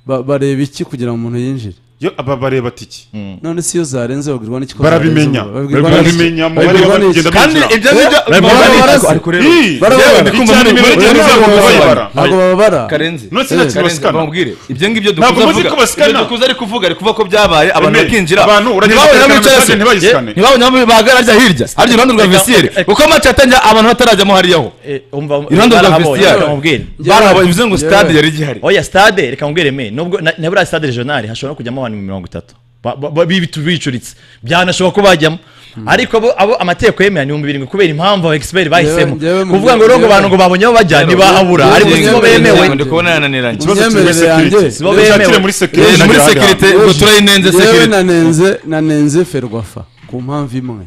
ba- bareba iki kugira ngo umuntu yinjire yo aba bareba tiki none se iyo zarenze babwirwa n'iki ko barabimenya zarenze? Babwirwa n'iki? barabimenya umubare Babwirwa n'iki? w'abagenda kandi binjira. ibyo ngibyo Bari baba kubara bari- barasa. ariko rero Ii, Yewe, yewe, ndi kumva icyane muri- imibare muri- igenda muri- izamuka muri- bayibara. ntabwo bababara karenzi None se nta kintu karenzi basikana? bamubwire ibyo ngibyo Ntabwo dukuze muzi avuga ko basikana. ibyo dukuze ari kuvuga ari kuvuga ko byabaye abantu Eme, bakinjira abantu uragenda ntibabone bakagana bicara se ambassade ntibayisikane. ntibabone aho bahagarara hirya arya iruhande rwa Reka- vesiyeri reka- kuko amace yatangira abantu batarajyamo hariyaho Eh, umva iruhande rwa barahabonye vestiaire. reka nkubwire barabaye bivuze ngo yewe. sitade yari igihari oya stade reka nkubwire me nubwo na na buriya stade regional hashobora kujyamo abantu mirongo itatu Ba- ba- ba- bibitu- bicuritse byanashoboka ko bajyamo ariko abo- abo amategeko yemera ni ibihumbi birindwi kubera impamvu aba expert bahisemo njyewe mu- kuvuga ngo rero ngo njyewe- abantu ngo babonye aho bajya ntibahabura njyewe- ariko njyewe- sibo njyewe- bemewe ndi kubona yananiranye Ikibazo kiri muri Imyemerere security. yanjye. Sibo bemewe. Ushakire muri security. Eh, muri sekirite ngo turayinenze yewe sekirite nanenze nanenze ferwafa ku mpamvu imwe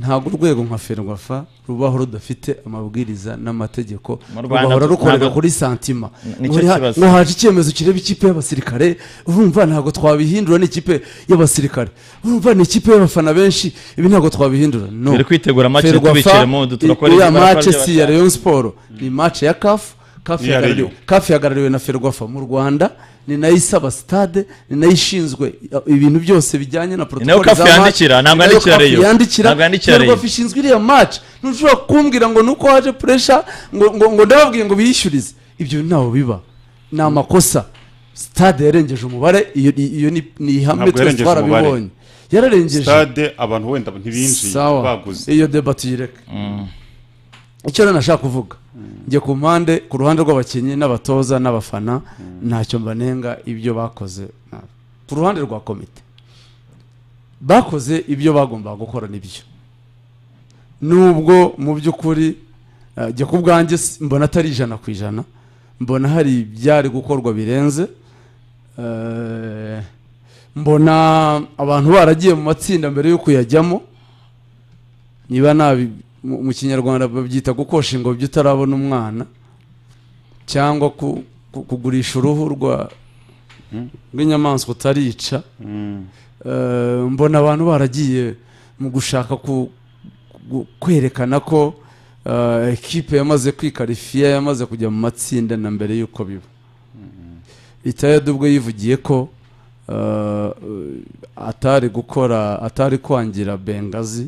ntabwo urwego nka ferwafa rubaho rudafite amabwiriza n'amategeko Mu Rwanda rugahora tu- rukorera ntabwo- kuri santima Nicyo Ngo riha- kibazo. ngo haje icyemezo kireba ikipe y'abasirikare urumva ntabwo twabihindura n'ikipe y'abasirikare urumva ni ikipe y'abafana benshi ibi ntabwo twabihindura no Turi kwitegura match, Ferwafa, tubiciremo, du- turakora iriya ibyo barakora match by'abafana. si iya Rayon Sport ni match ya CAF CAF Iya yahagarariwe Rayon. kafi yahagarariwe na ferwafa mu rwanda ni nayo isaba sitade ni nayo ishinzwe ibintu byose bijyanye na nayo protocol CAF za match, yandikira, ntabwo ni nayo yandikira CAF Rayon. yandikira Ntabwo yandikira Rayon. ferwafa ishinzwe iriya match ntushobora kumbwira ngo nuko haje puresha ngo ngo- ngo ndababwiye ngo biyishyurize ibyo ntaho biba ni amakosa sitade yarengeje umubare iyo iyo ni- ni ihame Ntabwo twese yarengeje umubare. twarabibonye yararengeje stade abantu wenda ntibinjiye sawa baguze iyo deba tuyireke icyo rero nashaka kuvuga njye ku mpande ku ruhande rw'abakinnyi n'abatoza n'abafana ntacyo mbanenga ibyo bakoze nabi. ku ruhande rwa komite bakoze ibyo bagombaga gukora nibyo nubwo mu by'ukuri eh, njye ku bwanjye si- mbona atari ijana ku ijana mbona hari ibyari gukorwa birenze eh, mbona abantu baragiye mu matsinda mbere yo kuyajyamo niba nabi mu mu kinyarwanda babyita gukosha ingobyi utarabona umwana cyangwa ku- ku- kugurisha uruhu rwa rw'inyamaswa utarica Eh, mbona abantu baragiye mu gushaka ku- ku- kwerekana ko eh, ekipe yamaze kwikarifiya yamaze kujya mu matsinda na mbere y'uko biba itayadi ubwo yivugiye ko eh, atari gukora atari kwangira bengazi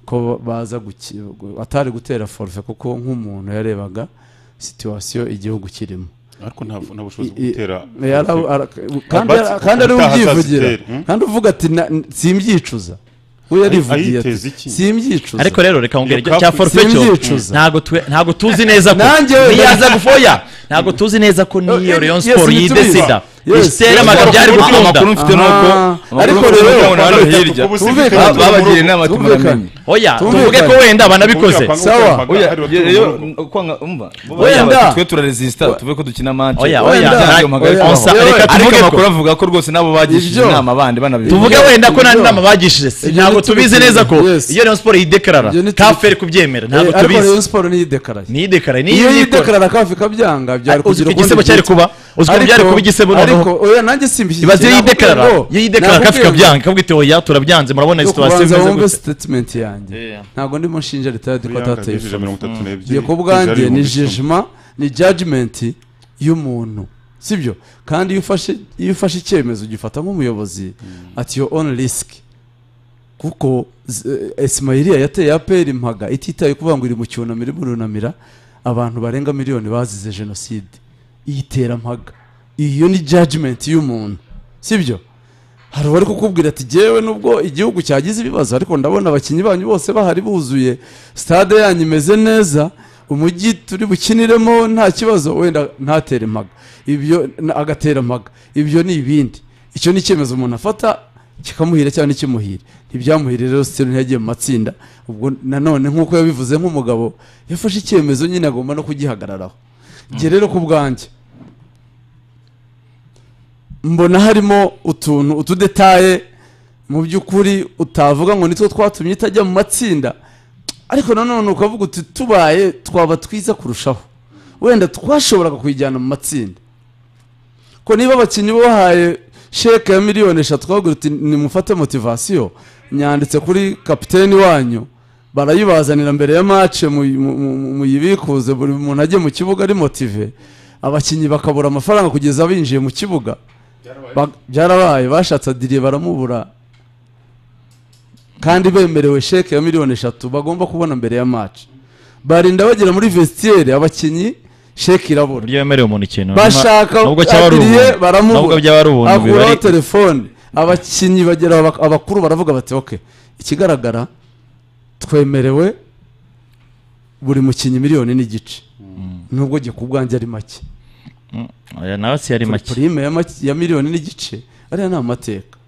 ko baza guki- atari gutera forufe kuko nk'umuntu yarebaga situwasiyo igihugu kirimo ariko nta nta bushobozi bwo I- i- gutera yara- ara- kandi Abatsi- yara- kandi ari we ubutaha ubyivugira azazitera, hmm? kandi uvuga ati "Na- n- simbyicuza we yarivugiye ati ayiteza iki? simbyicuza ariko rero reka ngere Iyo icyo cya kapu- forufe cyo Simbyicuza. ntabwo twe- ntabwo tuzi neza ko Nanjye wenda- niyo yaza gufoya ntabwo tuzi neza ko niyo Yes, Rayon yes, Sport ntitubizi. yidesida Yes. isitera amagambo Amakuru- byari gukunda amakuru mfite ni uko Aha. amakuru Ariko mfite ni uko rero- abantu bari hirya Tumvikana. Ba- babagira inama ati Tumvikana. muramenye oya Tumvikane. tuvuge ko wenda banabikoze Sawa. Oya, iyo- Oya, kwanga- umva. Wenda. Ati twe turaresisita tuve ko dukina match oya Wenda. oya Ibyago na- magari. Oya. Onsa, Yewe. reka ariko tuvuge ko amakuru avuga ko rwose nabo bagishije Ibyo. inama bandi banabivuga tuvuge Ibyo- wenda ko nta ibyo- nama bagishije ibyo ntabwo ntitubizi. tubizi neza ko Yes. iyo Rayon Sport yidekarara Ibyo ntitubizi. kaferi kubyemera Eh, ntabwo ariko tubizi rero siporo niyidekaraye niyidekarara iyo niyidekarara yidekarara kafi ikabyanga byari Uzi ko kugira igisebo cyari kuba? Uzi ko byari kuba igisebo noneho? oya nanjye simbishyigikiye ibaze iyo nakubwiye yidekarara ngo- iyo yidekarara kafi nakubwiye ngo- kabyanga ikabwita oya turabyanze murabona yo situwasiyo kubanza imeze wumve gutya sitatimenti yanjye Yeah. ntabwo ndimo nshinja leta yacu ko atateye ifoto. mirongo itatu n'ebyiri njye ku bwanjye ni jejima ni jajimenti y'umuntu sibyo kandi iyo ufashe iyo ufashe icyemezo ugifata nk'umuyobozi ati yo oni risiki kuko z- eh, esimayiriya yateye aperi impaga ititaye kuvuga ngo iri mu cyunamiro irimo irunamira abantu barenga miliyoni bazize jenoside iyitera mpaga iyo ni jajimenti y'umuntu sibyo hari uwari kukubwira ati jyewe nubwo igihugu cyagize ibibazo ariko ndabona abakinnyi banyu bose bahari buzuye stade yanyu imeze neza umujyi turi bukiniremo nta kibazo wenda ntatere impaga ibyo na- agatera impaga ibyo ni ibindi icyo ni icyemezo umuntu afata kikamuhira cyangwa ntikimuhire ntibyamuhire rero sitero ntiyagiye mu matsinda ubwo nanone nk'uko yabivuze nk'umugabo yafashe icyemezo nyine agomba no kugihagararaho njye rero ku bwanjye mbona harimo utuntu utudetaye mu by'ukuri utavuga ngo nitwo twatumye itajya mu matsinda ariko nanone ukavuga uti tubaye twaba twiza kurushaho wenda twashoboraga kuyijyana mu matsinda ko niba abakinnyi bahaye sheke ya miliyoni eshatu twagira uti nimufate motivasiyo nyanditse kuri kapiteni wanyu barayibazanira mbere ya mace muyibikuze buri muntu ajye mu kibuga ari motive abakinnyi bakabura amafaranga kugeza binjiye mu kibuga Ba- byarabaye bashatse adiriye baramubura kandi bemerewe sheke ya miliyoni eshatu bagomba kubona mbere ya mace barinda bagera muri vestiere abakinnyi sheke irabura uburyo yemerewe umuntu ikintu bashaka nubwo cyaba ari adiriye ubuntu nubwo byaba ari ubuntu baramubura akuraho bibari telefone abakinnyi bagera abak- abakuru baravuga bati oke ikigaragara twemerewe buri mukinnyi miliyoni n'igice nubwo njye ku bwanjye ari make Oya, nawe si yari make purime ya make- ya miliyoni n'igice ariya ni amateka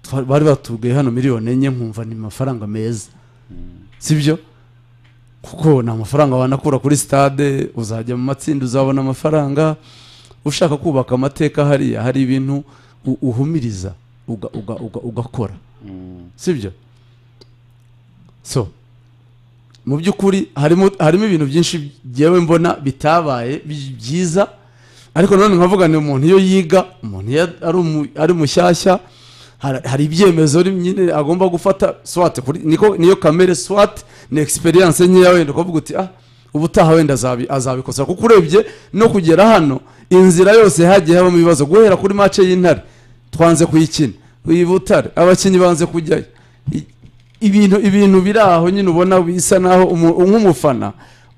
Twa- bari batubwiye hano miliyoni enye nkumva ni amafaranga meza sibyo kuko ni amafaranga wanakura kuri stade uzajya mu matsinda uzabona amafaranga ushaka kubaka amateka hariya hari ibintu u- uhumiriza uga- uga- uga- ugakora sibyo so mu by'ukuri harimo harimo ibintu byinshi byewe mbona bitabaye bi- byiza ariko nanone nkavuga ni umuntu iyo yiga umuntu iyo ari umu- ari mushyashya hari- hari ibyemezo rim- nyine agomba gufata swat kuri- niko niyo kamere swat ni experience nkeya wenda ukavuga uti ah ubutaha wenda azabi- azabikosa kuko urebye no kugera hano inzira yose hagiye habamo ibibazo guhera kuri mace y'intare twanze kuyikina uyibutare abakinnyi banze kujyayo I- ibintu ibintu biri aho nyine ubona bisa naho umu- nk'umufana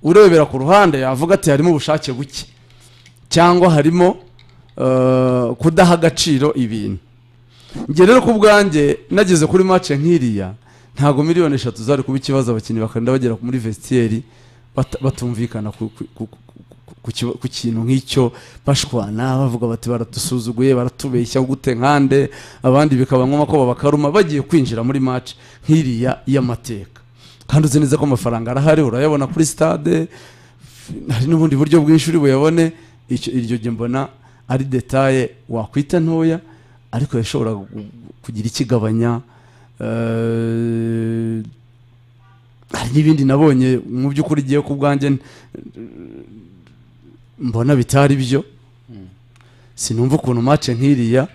urebera ku ruhande yavuga ati harimo ubushake buke cyangwa harimo eh, kudaha agaciro ibintu njye rero ku bwanjye nageze kuri mace nk'iriya ntabwo miliyoni eshatu zari kuba ikibazo abakinnyi bakagenda bagera muri vestiaire bata- batumvikana ku- ku- ku- ku- ku kiba- ku kintu nk'icyo bashwana bavuga bati baratusuzuguye baratubeshya gute nkande abandi bikaba ngombwa ko babakaruma bagiye kwinjira muri mace nk'iriya y'amateka kandi uzi neza ko amafaranga arahari urayabona kuri stade hari n'ubundi buryo bwinshi uri buyabone icyo iryo jye mbona ari detaye wakwita ntoya ariko yashobora gu- kugira ikigabanya eh, hari n'ibindi nabonye mu by'ukuri igiye ku bwanjye n- mbona bitari byo sinumva ukuntu mace nk'iriya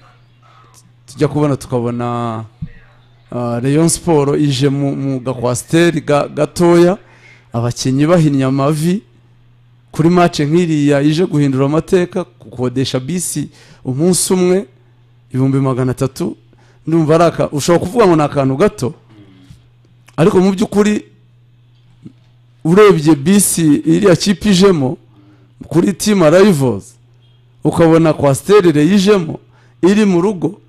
tujya kubona tukabona ah, rayon siporo ije mu mu gakwasiteri ga- gatoya abakinnyi bahinnye amavi kuri mace nk'iriya ije guhindura amateka gukodesha bisi umunsi umwe ibihumbi magana atatu ndumva ari aka ushobora kuvuga ngo ni akantu gato ariko mu by'ukuri urebye bisi iriya kipe ijemo kuri timu arayivoze ukabona kwasiterire yijemo iri mu rugo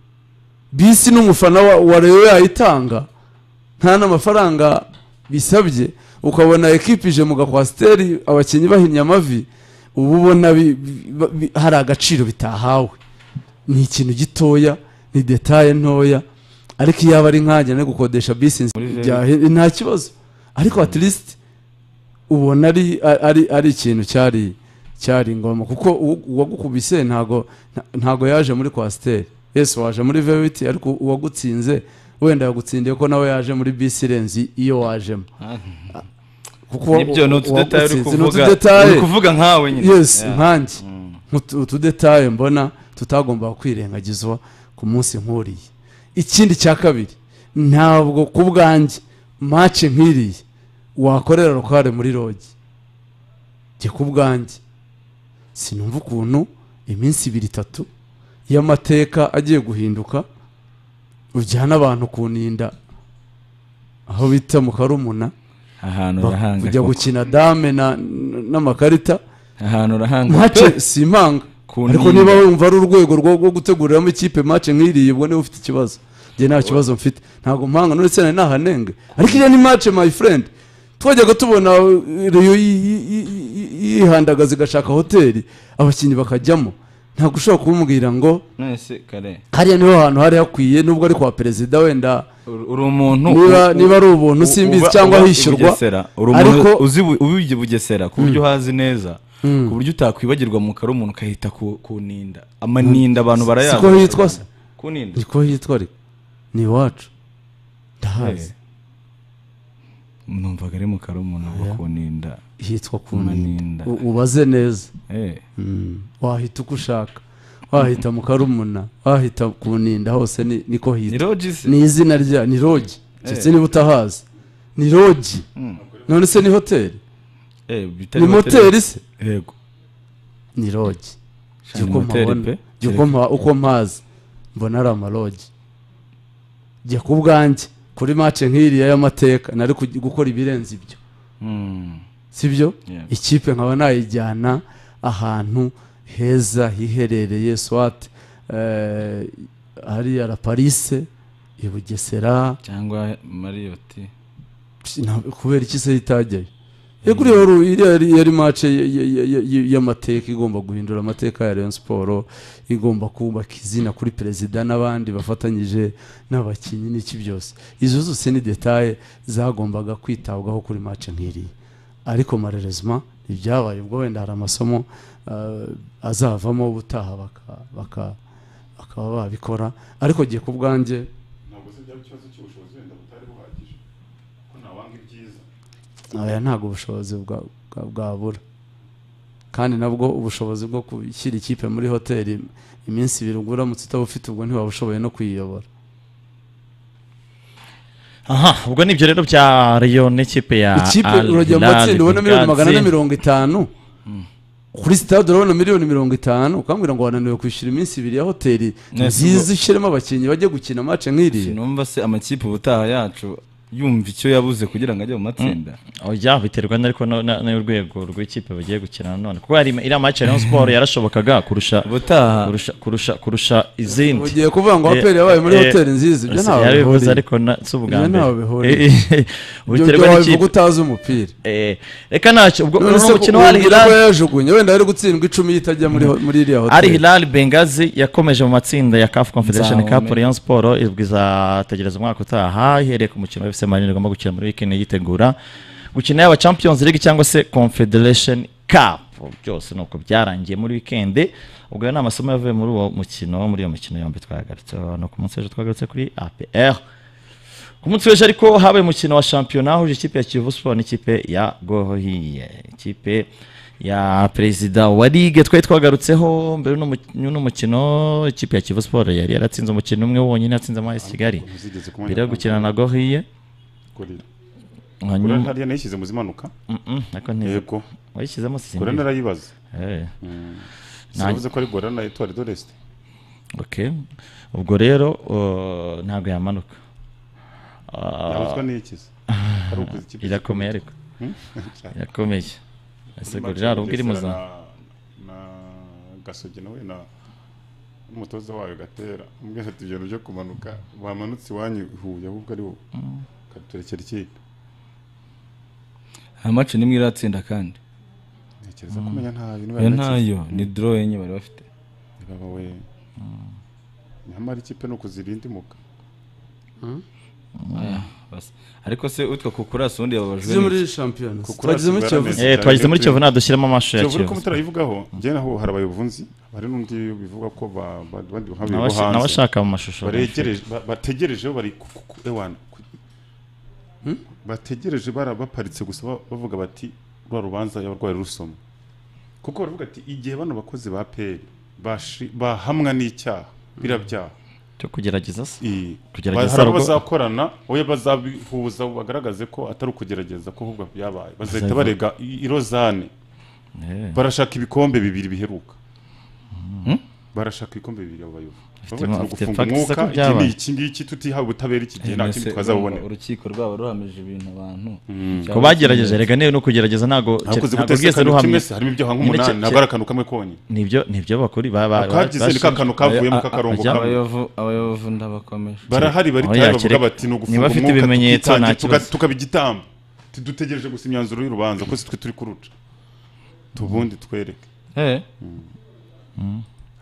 bisi n'umufana wa, wa reyo yayitanga nta n'amafaranga bisabye ukabona ekipi ije mu gakwasiteri abakinnyi bahinnye amavi uba ubona bi- bi- bi- hari agaciro bitahawe ni ikintu gitoya ni detaye ntoya ariko iyo aba ari nkanjye no gukodesha bisi nzi- byahe- nta kibazo ariko at least ubona ari ari ari ikintu cyari cyari ngoma kuko uwo- uwagukubise ntago nta- ntago yaje muri kwasiteri yesu waje muri vewiti ariko uwagutsinze wenda yagutsindiye ko nawe yaje muri bisi irenze iyo wajemo kuko uwa- nibyo ni utudetaye uri uwagutsinze, ni kuvuga utudetaye. uri kuvuga nkawe nyine yes nkanjye Utu- utudetaye mbona tutagomba kwirengagizwa ku munsi nk'uriya ikindi cya kabiri ntabwo ku bwanjye mace nk'iriya wakorera rukare muri rogi njye ku bwanjye sinumva ukuntu iminsi ibiri itatu y'amateka agiye guhinduka ujyana abantu kuninda aho bita mu karumuna ahantu urahanga kujya koko. gukina dame na- n- n'amakarita ahantu urahanga mace si impanga Kuninda. ariko niba wumva ari urwego rwo rwo guteguriramo ikipe mace nk'iriya ubwo niba ufite ikibazo njye nta kibazo mfite ntabwo mpanga nuretse nari nahanenge ariko iriya ni mace my friend twajyaga tubona eh, reyo yi- yi- yi- yi- yihandagaza igashaka hoteli abakinnyi bakajyamo ntabwo ushobora kumubwira ngo none se kare hariya niho hantu hari hakwiye nubwo ari kwa perezida wenda uri uri umuntu niba u- u- niba ari ubuntu simbizi uba- cyangwa uba i hishyurwa Bugesera. uri umuntu ariko- uzi bu- ubiye bugesera ku buryo uhazi neza ku buryo utakwibagirwa mu kare umuntu ukahita ku- kuninda amaninda abantu barayazi siko hitwa se kuninda niko hitwa ariko ni iwacu ndahazi numvaga ari mu kare umuntu ngo kuninda hitwa ku Maninda. maninda U- ubaze neza Eh. wahita uko ushaka wahita mu karumuna wahita ku ninda hose ni- niko ni hitwa rogi se ni izina rya ni rogi ndetse niba utahazi ni rogi none se ni hoteli Eh, bitari ni moteri se yego ni rogi Shani moteri pe. jya uko mpa- uko mpazi mbona ari amarogi jya ku bwanjye kuri mace nk'iriya y'amateka nari kugi- gukora ibirenze ibyo Mm. sibyo Yeah. ikipe nkaba nayijyana ahantu heza hiherereye swat eh, hariya la parise i bugesera cyangwa mariyoti Psh, na- kubera iki se hitajyayo yego uriya wari- iriya yari- yari mace y- y- y- y- y'amateka igomba guhindura amateka ya rayon siporo igomba kubaka izina kuri perezida n'abandi bafatanyije n'abakinnyi n'iki byose izo zose ni detaye zagombaga kwitabwaho kuri mace nk'iriya ariko marerezima ibyabaye ubwo wenda hari amasomo eh, azavamo ubutaha baka- baka- bakaba babikora ariko gihe ku bwanjye ntabwo se byaba ikibazo cy'ubushobozi wenda butari buhagije ko ntawanga ibyiza aya ntabwo ubushobozi bwa- bwa- bwabura kandi nabwo ubushobozi bwo gushyira ikipe muri hoteli iminsi ibiri ubwo uramutse utabufite ubwo ntiwaba ushoboye no kuyiyobora aha ubwo nibyo rero bya Rayon n'ikipe ya ikipe Al urajya mu Hilal matsinda ubona miliyoni Benghazi. magana ane mirongo itanu kuri sitade urabona miliyoni mirongo itanu ukambwira ngo wananiwe kwishyura iminsi ibiri ya hoteli Nese ubwo- nziza ushyiremo abakinnyi bajya gukina mace nk'iriya sinumva se amakipe ubutaha yacu yumva icyo yabuze kugira ngo ajye mu matsinda oya biterwa n'ariko na- na- n'urwego rw'ikipe bagiye gukina nanone kuko hari iriya match ya rayon sport yarashobokaga kurusha ubutaha kurusha kurusha kurusha izindi ugiye kuvuga ngo aperi yabaye muri Eh, eh, hoteli nziza ibyo ntawe yabivuze bihuriye ariko na- si ubwa Ibyo mbere ntaho bihuriye. Eh, eh, ibyo biterwa byo wabivuga n'ikipe utazi umupira Eh, reka ntacyo ubwo none ni se umukino wa Al umbwira ko Hilal yajugunye wenda yari gutsindwa icumi yitajya muri ho- muri iriya Al hoteli Hilal Bengazi yakomeje mu matsinda ya CAF Confederation Nzahome. Cup Rayon Sport izwi izategereza umwaka utaha ihereye ku mukino wa FC Marine igomba gukina muri weekend yitegura gukina yaba Champions League cyangwa se Confederation Cup byose nuko byarangiye muri weekend ubwo ayo ni amasomo yavuye muri uwo mukino muri iyo mikino yombi twagarutsweho no ku munsi w'ejo twagarutse kuri APR ku munsi w'ejo ariko habaye umukino wa shampiyona huje ikipe ya Kiyovu Sport n'ikipe ya Gohiye ikipe ya perezida wa ligue twari twagarutseho mbere y'uno mu- y'uno mukino ikipe ya Kiyovu Sport yari yaratsinze umukino umwe wonyine yatsinze amazi Kigali Ntizigeze kumenya mbere yo gukina na Gohiye Gorilla. Gorilla hanyuma hariya nayishyize mu zimanuka Mm, mm, nako ntizi yego wayishyizemo gore sisindi narayibaze Nanjye- sinavuze ko ari gore na etuwari do resite okay ubwo rero uh, ntabwo yamanuka Ah, yabuzwa n'iyikiza ari ukuza ikipe irakomeye ariko irakomeye ese gorira hari ubwo iri mu za Na- na gasogi nawe na n'umutoza wayo gatera umwe ati ibintu byo kumanuka bamanutse iwanyu i huye ahubwo ari wowe katurekera ikipe nta match n'imwe iratsinda kandi ntekereza kumenya nta bintu iyo bari bakizi ntayo ni draw enye bari bafite baba we nyamara ikipe ni ukuzirinda imuka Bas. ariko se utwa kukurasa ubundi yababajwe zo muri n'iki? shampiyona Kuko twagizemo urasibwa kiyovu yarameze. Eh, twagize muri kiyovu nadushyiramo amashusho ya kiyovu uri kiyovu kumutara yivugaho njye naho hari abayobunzi hari n'undi bivuga ko ba- ba- abandi bahabiye bo N'abash- hanze n'abashaka mu mashusho baregereje ba- bategerejeho bari ku- ku- ku- ewana ku- bategereje bara- baparitse gusa ba- bavuga bati rwa rubanza y'abarwayi rusoma kuko baravuga ati igihe bano bakozi ba peri bahamwa n'icyaha birabyaha cyo kugerageza se I- Kugerageza hari abo rugo- bazakorana we bazabihuza bagaragaze ko atari ukugerageza ko ahubwo byabaye bazahita Bazava- barega i- irozane Eh, barashaka ibikombe bibiri biheruka barashaka ibikombe bibiri abo bayobozi Bafite- bavuga ati bafite gufunga facts umwuka ko iki byabaye." ni iki ngiki tutihawe ubutabera iki gihe nta Mbese kindi twazabubonera urukiko rwabo ruhamije ibintu abantu ko bagerageje rega niba no kugerageza ntabwo hakoze ntabwo guteza bwese akantu ruhamye kimwe se harimo ibyaha Nyine nk'umunani cye- ntabwo ari akantu kamwe konyine nibyo nibyo bakuri ba- ba- akagize ni bashinzwe- ka kantu kavuyemo k'akarongo ajya- kamwe abayovu abayovu ndabakomeje barahari Oya, baritaye bavuga kereka- bati ni niba ugufunga afite umwuka ibimenyetso, tukitangira, nta tuka- kibazo." tukaba igitambo tudutegereje gusa imyanzuro y'urubanza ko si twe turi kuruca tubundi twereke Eh,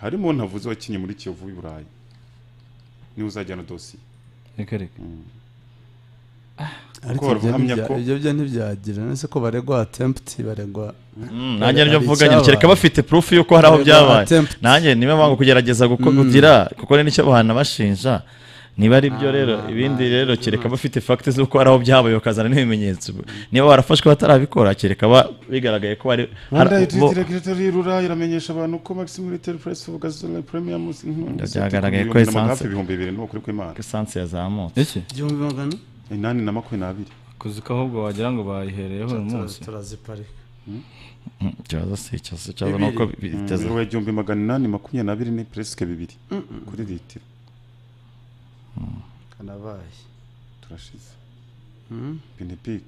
harimo ntavuze wakinye muri kiyovu i burayi niwe uzajyana dosiye reka reka ariko Kuko ibyo bahamya ntibya- ko- ibyo byo ntibyagira none se ko baregwa atempti baregwa Mm, nanjye nibyo Hari mvuga nyine kereka icyabaye. bafite proof y'uko hari aho Baregwa byabaye attempt. nanjye niba banga kugerageza guko- kugira kuko ni nicyo bahana bashinja niba ari byo rero ibindi rero kereka bafite fact z'uko hari aho byabaye bakazana n'ibimenyetso niba barafashwe batarabikora kereka ba- bigaragaye ko bari rwanda hari- bo- regiratory rura iramenyesha abantu ko maximum retail price of gasoline premium Byagaragaye ko hafi essence- ibihumbi bibiri n'ubu kuri kw'imana esanse yazamutse iki igihumbi magana inani na makumyabiri n'abiri kuzi ko ahubwo wagira ngo bayihereyeho uyu munsi turaziparika Mm, ikibazo si icyo si ikibazo ni uko biteze Biro ya igihumbi magana inani makumyabiri n'abiri ni presque bibiri kuri litiro kanabaye turashize benepike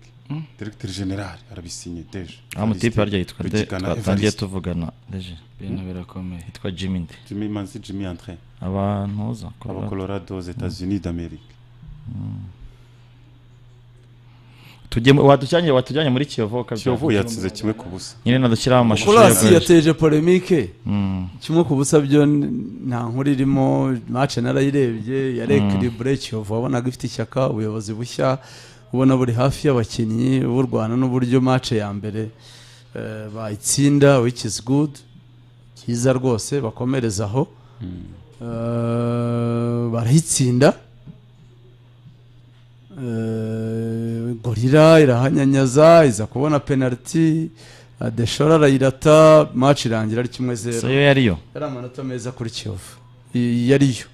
directeur general arabisinye deje aho mutipe harya yitwa nde Rugigana twatangiye Evariste. tuvugana deje ibintu birakomeye yitwa jimmy nde Jimmy Manzi Jimmy André abantu uza aba Colorado aux États-Unis d'Amérique tujyemo wadujyanye wadujyanye muri kiyovu ukabya- Kiyovu yatsinze kimwe ku busa nyine nadushyiraho amashusho kurasi ya- yateje polemike Mm. kimwe ku busa byo n- nta nkuru irimo mace narayirebye yari ekiribure kiyovu wabonaga ifite ishyaka ubuyobozi bushya ubona buri hafi y'abakinnyi b'u rwanda n'uburyo mace ya mbere eh, bayitsinda which is good cyiza rwose bakomereza aho Eh, barayitsinda Eh, gorira irahanyanyaza iza kubona penaliti adeshora arayirata match irangira ari kimwe so zero yo yariyo yari amanota meza kuri kiyovu I- yariyo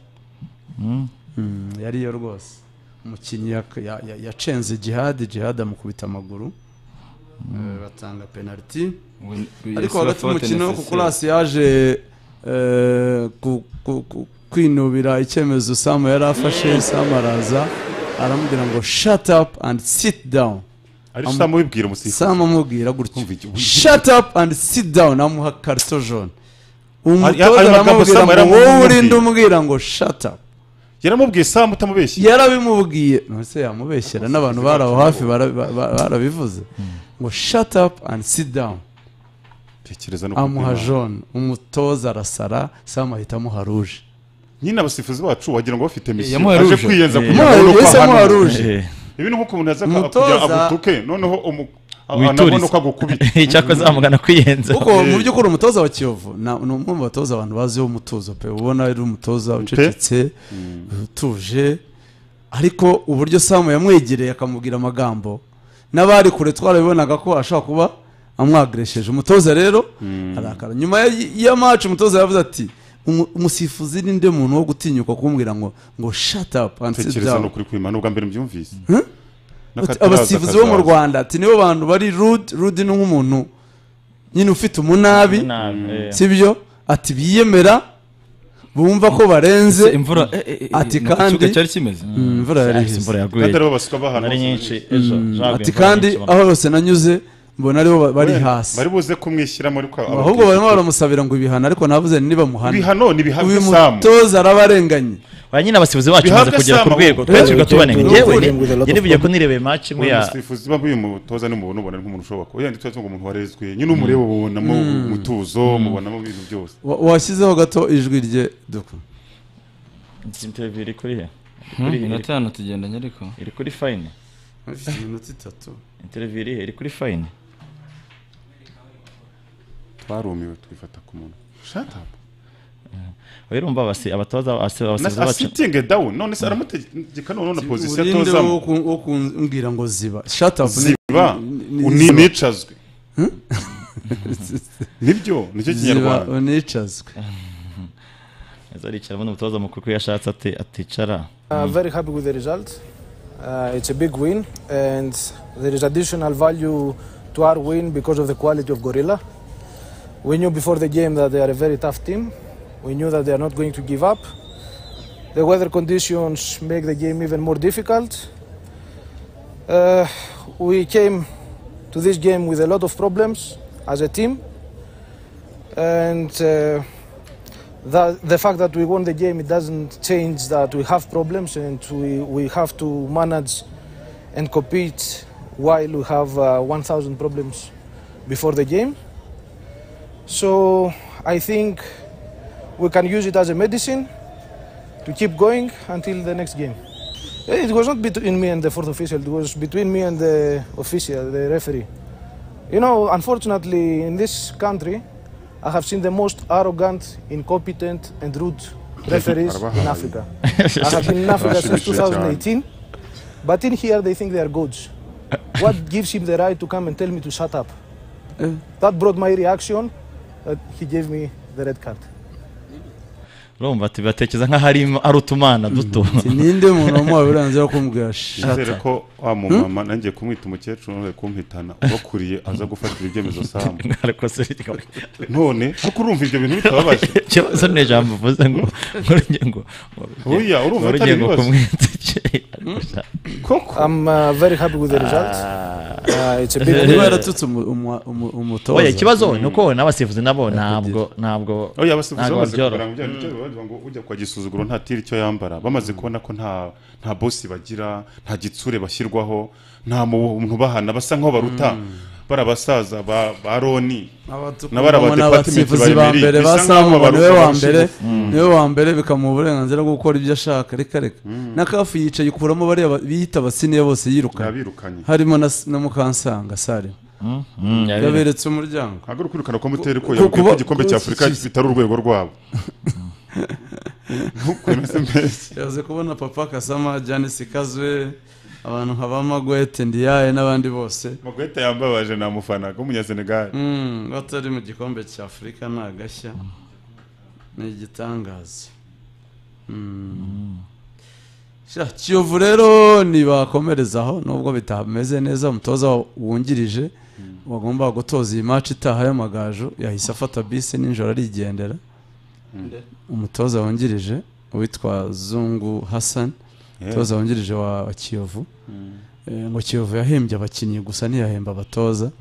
Mm, yariyo rwose umukinnyi yak- ya- ya- yacenze jihadi jihadi amukubita amaguru Eh, batanga penaliti We- we- ariko yes, hagati we are umukino fault kuko necessary. urasi yaje eh, ku- ku- ku- kwinubira icyemezo samu yari afashe samu araza aramubwira ngo shut up and sit down ariko usanga ubibwira umusifuzi sam amubwira gutya Umva iki- shut up and sit down amuha karito jone Ari- ayo magambo umutoza aramubwira Sam ngo yaramubwiye. wowe urinde umubwira ngo shut up yaramubwiye samu utamubeshye yarabimubwiye nonese yamubeshyera n'abantu bari aho hafi bara- ba- ba- barabivuze ngo shut up and sit down tekereza no amuha kubwira. jone umutoza arasara sam ahita amuha ruje nyine abasifuzi bacu wagira ngo bafite misiyo yamuhaye aje rouge. kwiyenza Eh, kugira ngo Umuha- nuko yahise ahanura. amuha ruje ibi ni nk'uko umuntu yaza aka- Umutoza- kugira agutuke noneho umu- a- Witurize. anabona uko agukubita icyakora zamugana kwiyenza kuko mu by'ukuri umutoza wa kiyovu na- ni umwe mu batoza abantu baziho umutuzo pe ubona ari umutoza ucecetse utuje ariko uburyo samu yamwegereye akamubwira amagambo n'abari kure twarabibonaga ko ashobora kuba amwagiresheje umutoza rero arakara nyuma ya- ya maci umutoza yavuze ati "Umu- umusifuzi ni nde muntu wo gutinyuka kumbwira ngo ngo shut up and sit tekereza ni down ukuri kwima ni ubwa mbere mbyumvise Ati, N'akataraza abasifuzi bo mu kazaza. rwanda ati nibo bantu bari rude rude ni nk'umuntu nyine ufite umunabi sibyo ati biyemera bumva ko barenze imvura Ati nuko kandi- ikibuga cyari kimeze Mm, imvura yari ihise. imvura yaguye kandi aribo basuka bahantu ari hose. nyinshi ejo jaguye ati imvura kandi nyinshi, aho hose nanyuze mbona aribo ba- bari hasi bari buze kumwishyiramo ariko aba- ahubwo barimo baramusabira ngo ibihano ariko navuze nibamuhana ibihano ni bihabwe uyu samu mutoza araba arenganye ba nyine abasifuzi bacu Bihabwe bamaze kugera ku Sam rwego ahubwo. twese tubanenga ngewe Ubu- nibyo ko nirebeye match imwe ya umusifuzi baba uyu mutoza ni mubona ubona nk'umuntu ushobora kuba yandi tuba ngo umuntu warezwe nyine umureba ubonamo umutuzo mubonamo ibintu byose Wa- washyizeho gato ijwi rye duku interview iri kuri he Kuri Kuri- iyi iri- minota hano tugendanye ariko iri kuri fine iminota itatu interview iri he iri kuri fine twarumiwe twifata ku muntu shut up urumva abasi- abatoza abasi- abasifuzi Na- bacu asitinge down none se aramutegeka noneho na pozisiyo urinde wo atozamo ku- wo kumbwira ngo ziba shut up ni- ziba ni- ni- uni- nicazwe nibyo nicyo ziba kinyarwanda unicazwe azaricara n'umutoza mukuru ko iyo ashatse ati- aticara Uh, very happy with the result. Uh, it's a big win, and there is additional value to our win because of the quality of Gorilla. We knew before the game that they are a very tough team. We knew that they are not going to give up. The weather conditions make the game even more difficult. Uh, we came to this game with a lot of problems as a team, and uh, the, the fact that we won the game it doesn't change that we have problems and we, we have to manage and compete while we have uh, 1000 problems before the game so i think we can use it as a medicine to keep going until the next game it was not between me and the fourth official it was between me and the official the referee you know unfortunately in this country I have seen the most arrogant, incompetent, and rude referees in Africa. I have been in Africa since 2018, but in here they think they are gods. What gives him the right to come and tell me to shut up? That brought my reaction that he gave me the red card. urumva ati batekereza nk'aho ari ari utumana duto Ati, ninde muntu wamuha uburenganzira bwo kumbwira shut nizere up ko wa mumama nanjye kumwita umukecuru none kumpitana ubakuriye aza gufatira ibyemezo samu ariko se bikaba- none ariko urumva ibyo bintu bitababaje ikibazo ni ijambo uvuze ngo nk'urugero ngo Oya, urumva atari ngo ibibazo. kumwitekere koko I'm uh, very happy with the result. Uh, it's a big niba win. yaratutse umu- umu- umu- umutoza oya ikibazo ni uko n'abasifuzi nabo ntabwo ntabwo oya abasifuzi ntabwo bamaze babyoroha. kugira ngo ibyo ngibyo bavuga ngo ujya kwa gisuzuguro ntatire icyo yambara bamaze kubona ko nta nta bosi bagira nta gitsure bashyirwaho nta muntu ubahana basa nk'aho baruta bari abasaza ba ba roni N'abari Umuntu abadepatimenti abasifuzi ba babiri, mbere bisa ba nk'aho samu baruta niwe wa abashize. mbere niwe wa mbere bikamuha uburenganzira bwo gukora ibyo ashaka reka reka na kafu yicaye ikuramo bariya ba- biyita abasiniya bose yiruka yabirukanye harimo na na mukansanga sari yaberetse umuryango ntabwo ari ukwirukana kwa muteri ko ku- yabwiye ko kuba- igikombe ku- cya afurika bitari urwego rwabo ntukwemeze mbese yaze kubona papa kasama janisi kazwe abantu nka ba magwete ndiyaye n'abandi bose magweta yambabaje ni amufana w'umunyasenegali Mm, batari mu gikombe cya afurika ni agashya ni igitangaza Mm. Sha, kiyovu rero ntibakomerezaho nubwo bitameze neza umutoza wungirije wagomba gutoza iyi maci itaha y'amagaju yahise afata bisi nijoro arigendera umutoza wungirije witwa zungu hassan umutoza wungirije wa wa kiyovu Eh, ngo kiyovu yahembye abakinnyi gusa ntiyahemba abatoza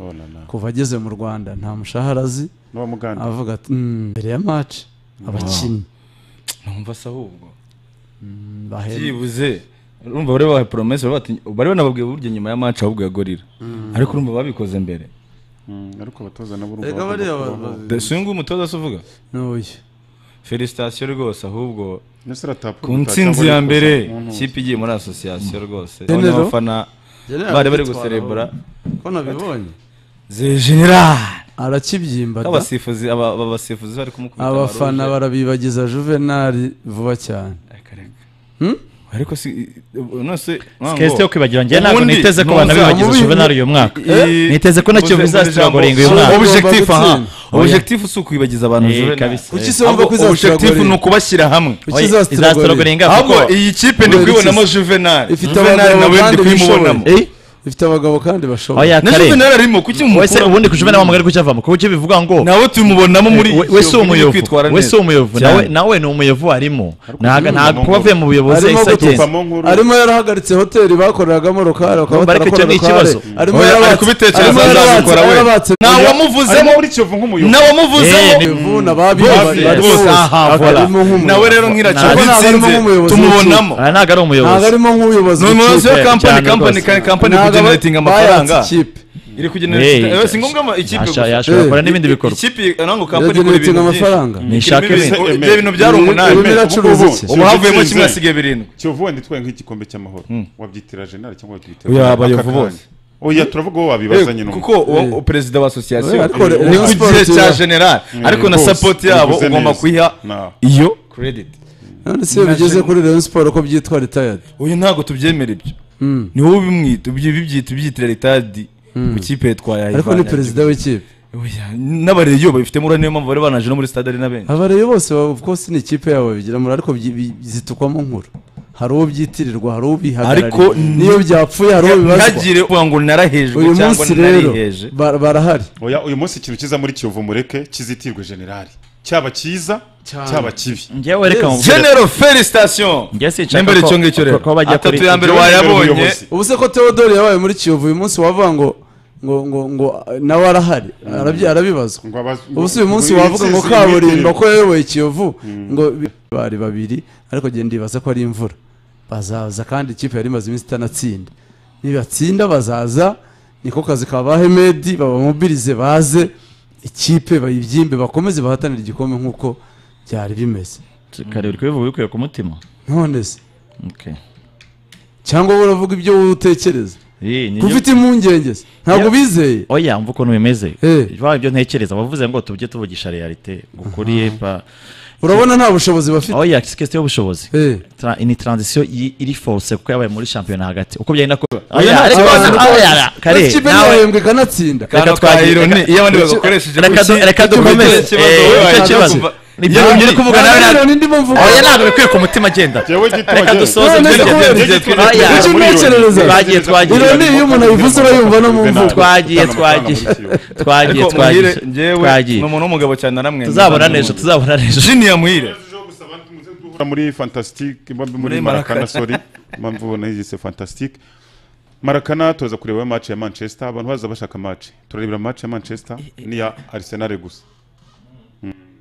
kuva ageze mu rwanda nta mushahara azi n'abamuganda avuga ati "Mm, mbere ya maci abakinnyi numva se ahubwo Mm, bahembwe byibuze urumva bari bahaye poromese bari bati- bari banababwiye burya nyuma ya match ahubwo ya gorira ariko urumva babikoze mbere ariko abatoza nabo Erega bagomba bariya kubaho. ba- The- si uyu nguyu umutoza se uvuga n'uyu felicitation rwose ahubwo Ese aratapfa ku gutaha ntsinzi cyangwa ya arikoza mbere mu ntuza. ikipe igiye muri asosiyasiyo rwose General. abafana bari bari guserebura ko nabibonye ze general arakibyimbada abasifuzi aba aba basifuzi bari kumukubita abafana baruje. barabibagiza juvenali vuba cyane Reka, Hmm? reka. ariko si nonese sikesi yo kwibagira njye ntabwo Ubundi niteze ko nuza banabibagiza mubi- juvenal uyu mwaka niteze ko nacyo bizasiragoringa uyu mwaka objectif Ugomba aha gutsinda. objectif si ukwibagiza abantu Eh, Juvenal. kabisa. kuki se wumva ahubwo ko objectif ni izasiragoringa ukubashyira hamwe kuki izasiragoringa izasiragoringa ahubwo iyi kipe ndi Kubera kubibonamo iki? juvenal Ifite juvenal abagabo nawe ndi kandi kubimubonamo bishoboye. ifite abagabo kandi bashoboye oya na kare juvenal arimo kuki wese mumukura ubundi ku juvenal wamugari kucyavamo kuko icyo bivuga ngo nawe tumubonamo muri we- we si Kiyovu, nyine umuyovu kwitwara we neza. si umuyovu Cyane. nawe nawe ni umuyovu arimo ntago Juvenal ntago kuba avuye mu buyobozi Arimo yahise agenda Tupamo nkuru arimo yarahagaritse hoteli bakoreragamo rukari bakaba Urumva ariko icyo batarakora ni ikibazo. rukari arimo Oya, ari yarabatse kubitekereza arimo yarabatse azabikora we yarabatse arimo ntawamuvuzemo muri kiyovu nk'umuyobozi Eh, ntawamuvuzemo ni- bivuna Bose, bose. Aha, voilà. nawe rero Ntabwo nk'iracyo ari nsinze nk'umuyobozi tumubonamo aha ntabwo ari ntabwo umuyobozi arimo nk'ubuyobozi ni umuyobozi bw'ikipe. wa kampani cyane kampani rwose. kampani Ntabwo kugeneratinga aba- amafaranga bayatse ikipe. iri Eh, kugeneratinga si ngombwa ama- ikipe yasha- gusa yashobora gukora Eh, n'ibindi bikorwa ikipe nango kampani ikora Yagenerating ibintu amafaranga byinshi Nishake Ikora ibintu- ibintu. ibyo bintu byari umunani Urimo iracuruza iki? ubu havuyemo Itsinze. kimwe hasigaye birindwi kiyovu wenda itwaye nk'igikombe cy'amahoro wabyitira jenali cyangwa wabyitira Oya, aka abayovu kanya. bose. oya turavuga uwo wabibazanye Eh, n'umwe kuko uwo perezida wa asosiyasiyo Eh, ariko ni ku gihe Rayon cya Sports- general ariko na bose, sapoti yabo bivuze ugomba neza. kuyiha Na- iyo krediti none se iyo bigeze kuri Rayon Sport ko byitwa retired uyu ntabwo tubyemera ibyo ni wowe ubimwita ubyi- bibyita ubyitira ritadi ku kipe yatwaye ariko ni perezida w'ikipe n'abareyo babifitemo uruhare niyo mpamvu bari banaje no muri stade ari na benshi abareyo bose ba- of course ni ikipe yabo babigiramo ariko byi- bi- zitukwamo nkuru hari uwo byitirirwa hari uwo Ariko bihagarariye ni- n'iyo byapfuye hari uwo bibazwa ntihagire uvuga ngo narahejwe uyu cyangwa munsi rero nariheje ba- barahari oya uyu munsi ikintu kiza muri kiyovu mureke kizitirwe generali cyaba cyiza cyaba kibi njyewe reka mubwire genero felicitation njye sinshaka nembere ko- icyo ngicyo rero ko- ko bajya atatu kuri- ya mbere Njyewe nibera wayabonye umuyobozi. ubu se ko Theodore yabaye muri Kiyovu uyu munsi wavuga ngo ngo ngo ngo eh, nawe arahari arabyi- arabibazwa Ngo abaz- ubu si ngo- uyu munsi ngo iyi wavuga ngo ntsinzi kaburimbo yitirirwe. ko yayoboye Kiyovu ngo bi- bari babiri ariko genda ndibaza ko ari imvura bazaza kandi ikipe yari imaze iminsi itanatsinda nibatsinda bazaza niko kazi ka ba Hemedi babamubirize baze ikipe bayibyimbe bakomeze bahatanire igikombe nk'uko byari bimeze kare uri kubivuga bikuye ku mutima none se Okay. cyangwa wowe uravuga ibyo wowe utekereza Eh, ni ko nyo- ufite impungenge se ntabwo Yeah. bizeye oya mva ukuntu bimeze Eh. ba ibyo ntekereza bavuze ngo tujye tuvugisha realite gukuriye pa urabona nta bushobozi bafite oya sikesi y'ubushobozi Eh. Tra- ni transition i- iri force kuko yabaye muri shampiyona hagati uko byagenda ko Oya, oya ariko abantu- oya kare ikipe nawe ntiyahembwe ikanatsinda kano Reka twagire- ironi iyo abandi bagakoresheje reka du- gutya, reka icyo dukomeze kibazo Eh, wowe icyo waje kibazo kuva- nibyo Iyo uri ni- kuvuga Nta nawe rero na- nindi mvuga oya ntabwo bikuye ku mutima agenda Jyewe gituma reka agenda. dusoze None se tugende. kubera Jyewe iki? gituma- Oya. Icyo ntekereza. Twagiye, twagiye. Ironi iyo umuntu ayivuze urayumva no mu mvugo. twagiye Amafaranga twagiye muri Kiyovu. twagiye ariko muhire twagiye njyewe twagiye ni umuntu w'umugabo cyane naramwe tuzabona neza tuzabona neza jiniya muhire Guhura muri fantastic muri Muri marakana Marakana. sorry mpamvu ubona yise fantastic marakana tuza kureba match ya manchester abantu baza bashaka match turarebera match ya manchester n'iya arsenal gusa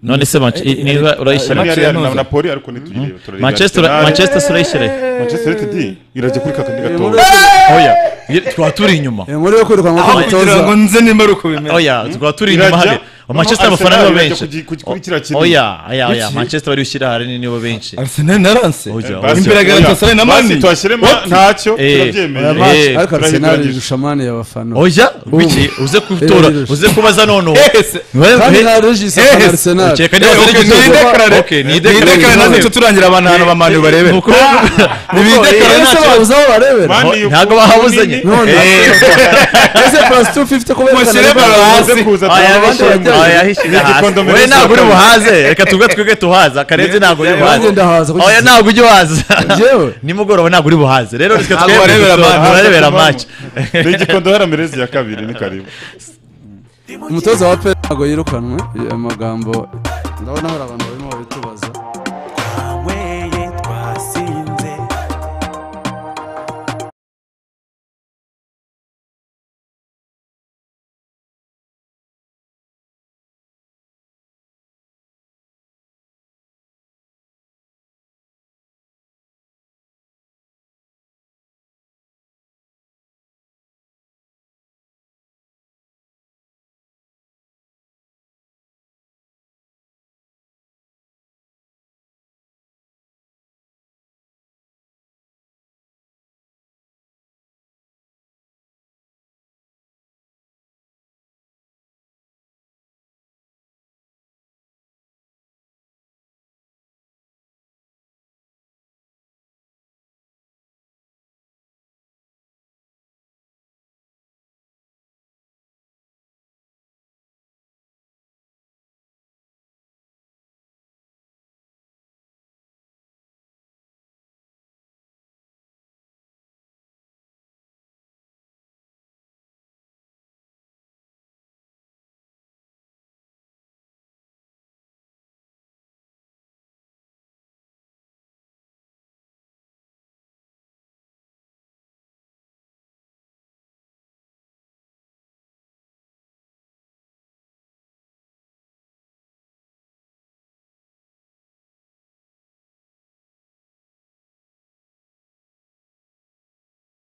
none se Manche- i- niba urayishyira Arsenal Match yari ya yari na Noza. napoli ariko ntitugireba turareba manchester Arsenal. manchester surayishyire manchester united irajya kuri kakandi Inkuru gatoya yo kwiruka- oya ye- tukaba turi inyuma inkuru yo kwirukanwa kugira ngo k'umutoza nze nimba ari uko bimeze oya tukaba turi inyuma irajya hariya manchester Arsenal abafana nibo irajya benshi kugi- kugi- kuri kiriya kinini. oya oya oya Iki? manchester bari gushyira ahanini nibo benshi arsenal naranse Oya, Basi, imbere ya oya. Galatasaray na Basi, Mani. tuhashyiremo ntacyo Eh, turabyemeye oya, Eh, ariko Arsenal turahinduranyije. irusha mani y'abafana oya biki uze gutora Eh, uze kubaza none ubu Yes. kandi nta regis afana Arsenal Ukeka Eh, niba okay, Sergio ni Ramos- idekarare. Okay, ni Ni idekarare. idekarare, nazo nicyo turangira abantu ahantu ba Mani barebera. Ni ukuri- Ni Eh, idekarare ese ntacyo- babuze aho barebera Mani Ntabwo yuko bahabuze munini. nyine. none Eh. ese plus 250 kubera Mushyire Arsenal- baro hasi. Uze kuza Aya turabona. abandi bishyira- barajya- aya yishyira Ni hasi. igikombe muri Wowe ntabwo uri Safari. buhaze reka tuvuge twebwe tuhaza karenzi ntabwo uri buhaze Nanjye ndahaza kuko oya ntabwo ujya uhaza Njyewe? nimugoroba ntabwo uri buhaze rero reka Ntabwo twebwe barebera dutora, match. turarebera maci ni igikondo hara merezi ya kabiri ni karibu umutoza wa pe ntabwo yirukanwe amagambo ndabona hari abantu barimo babitubaza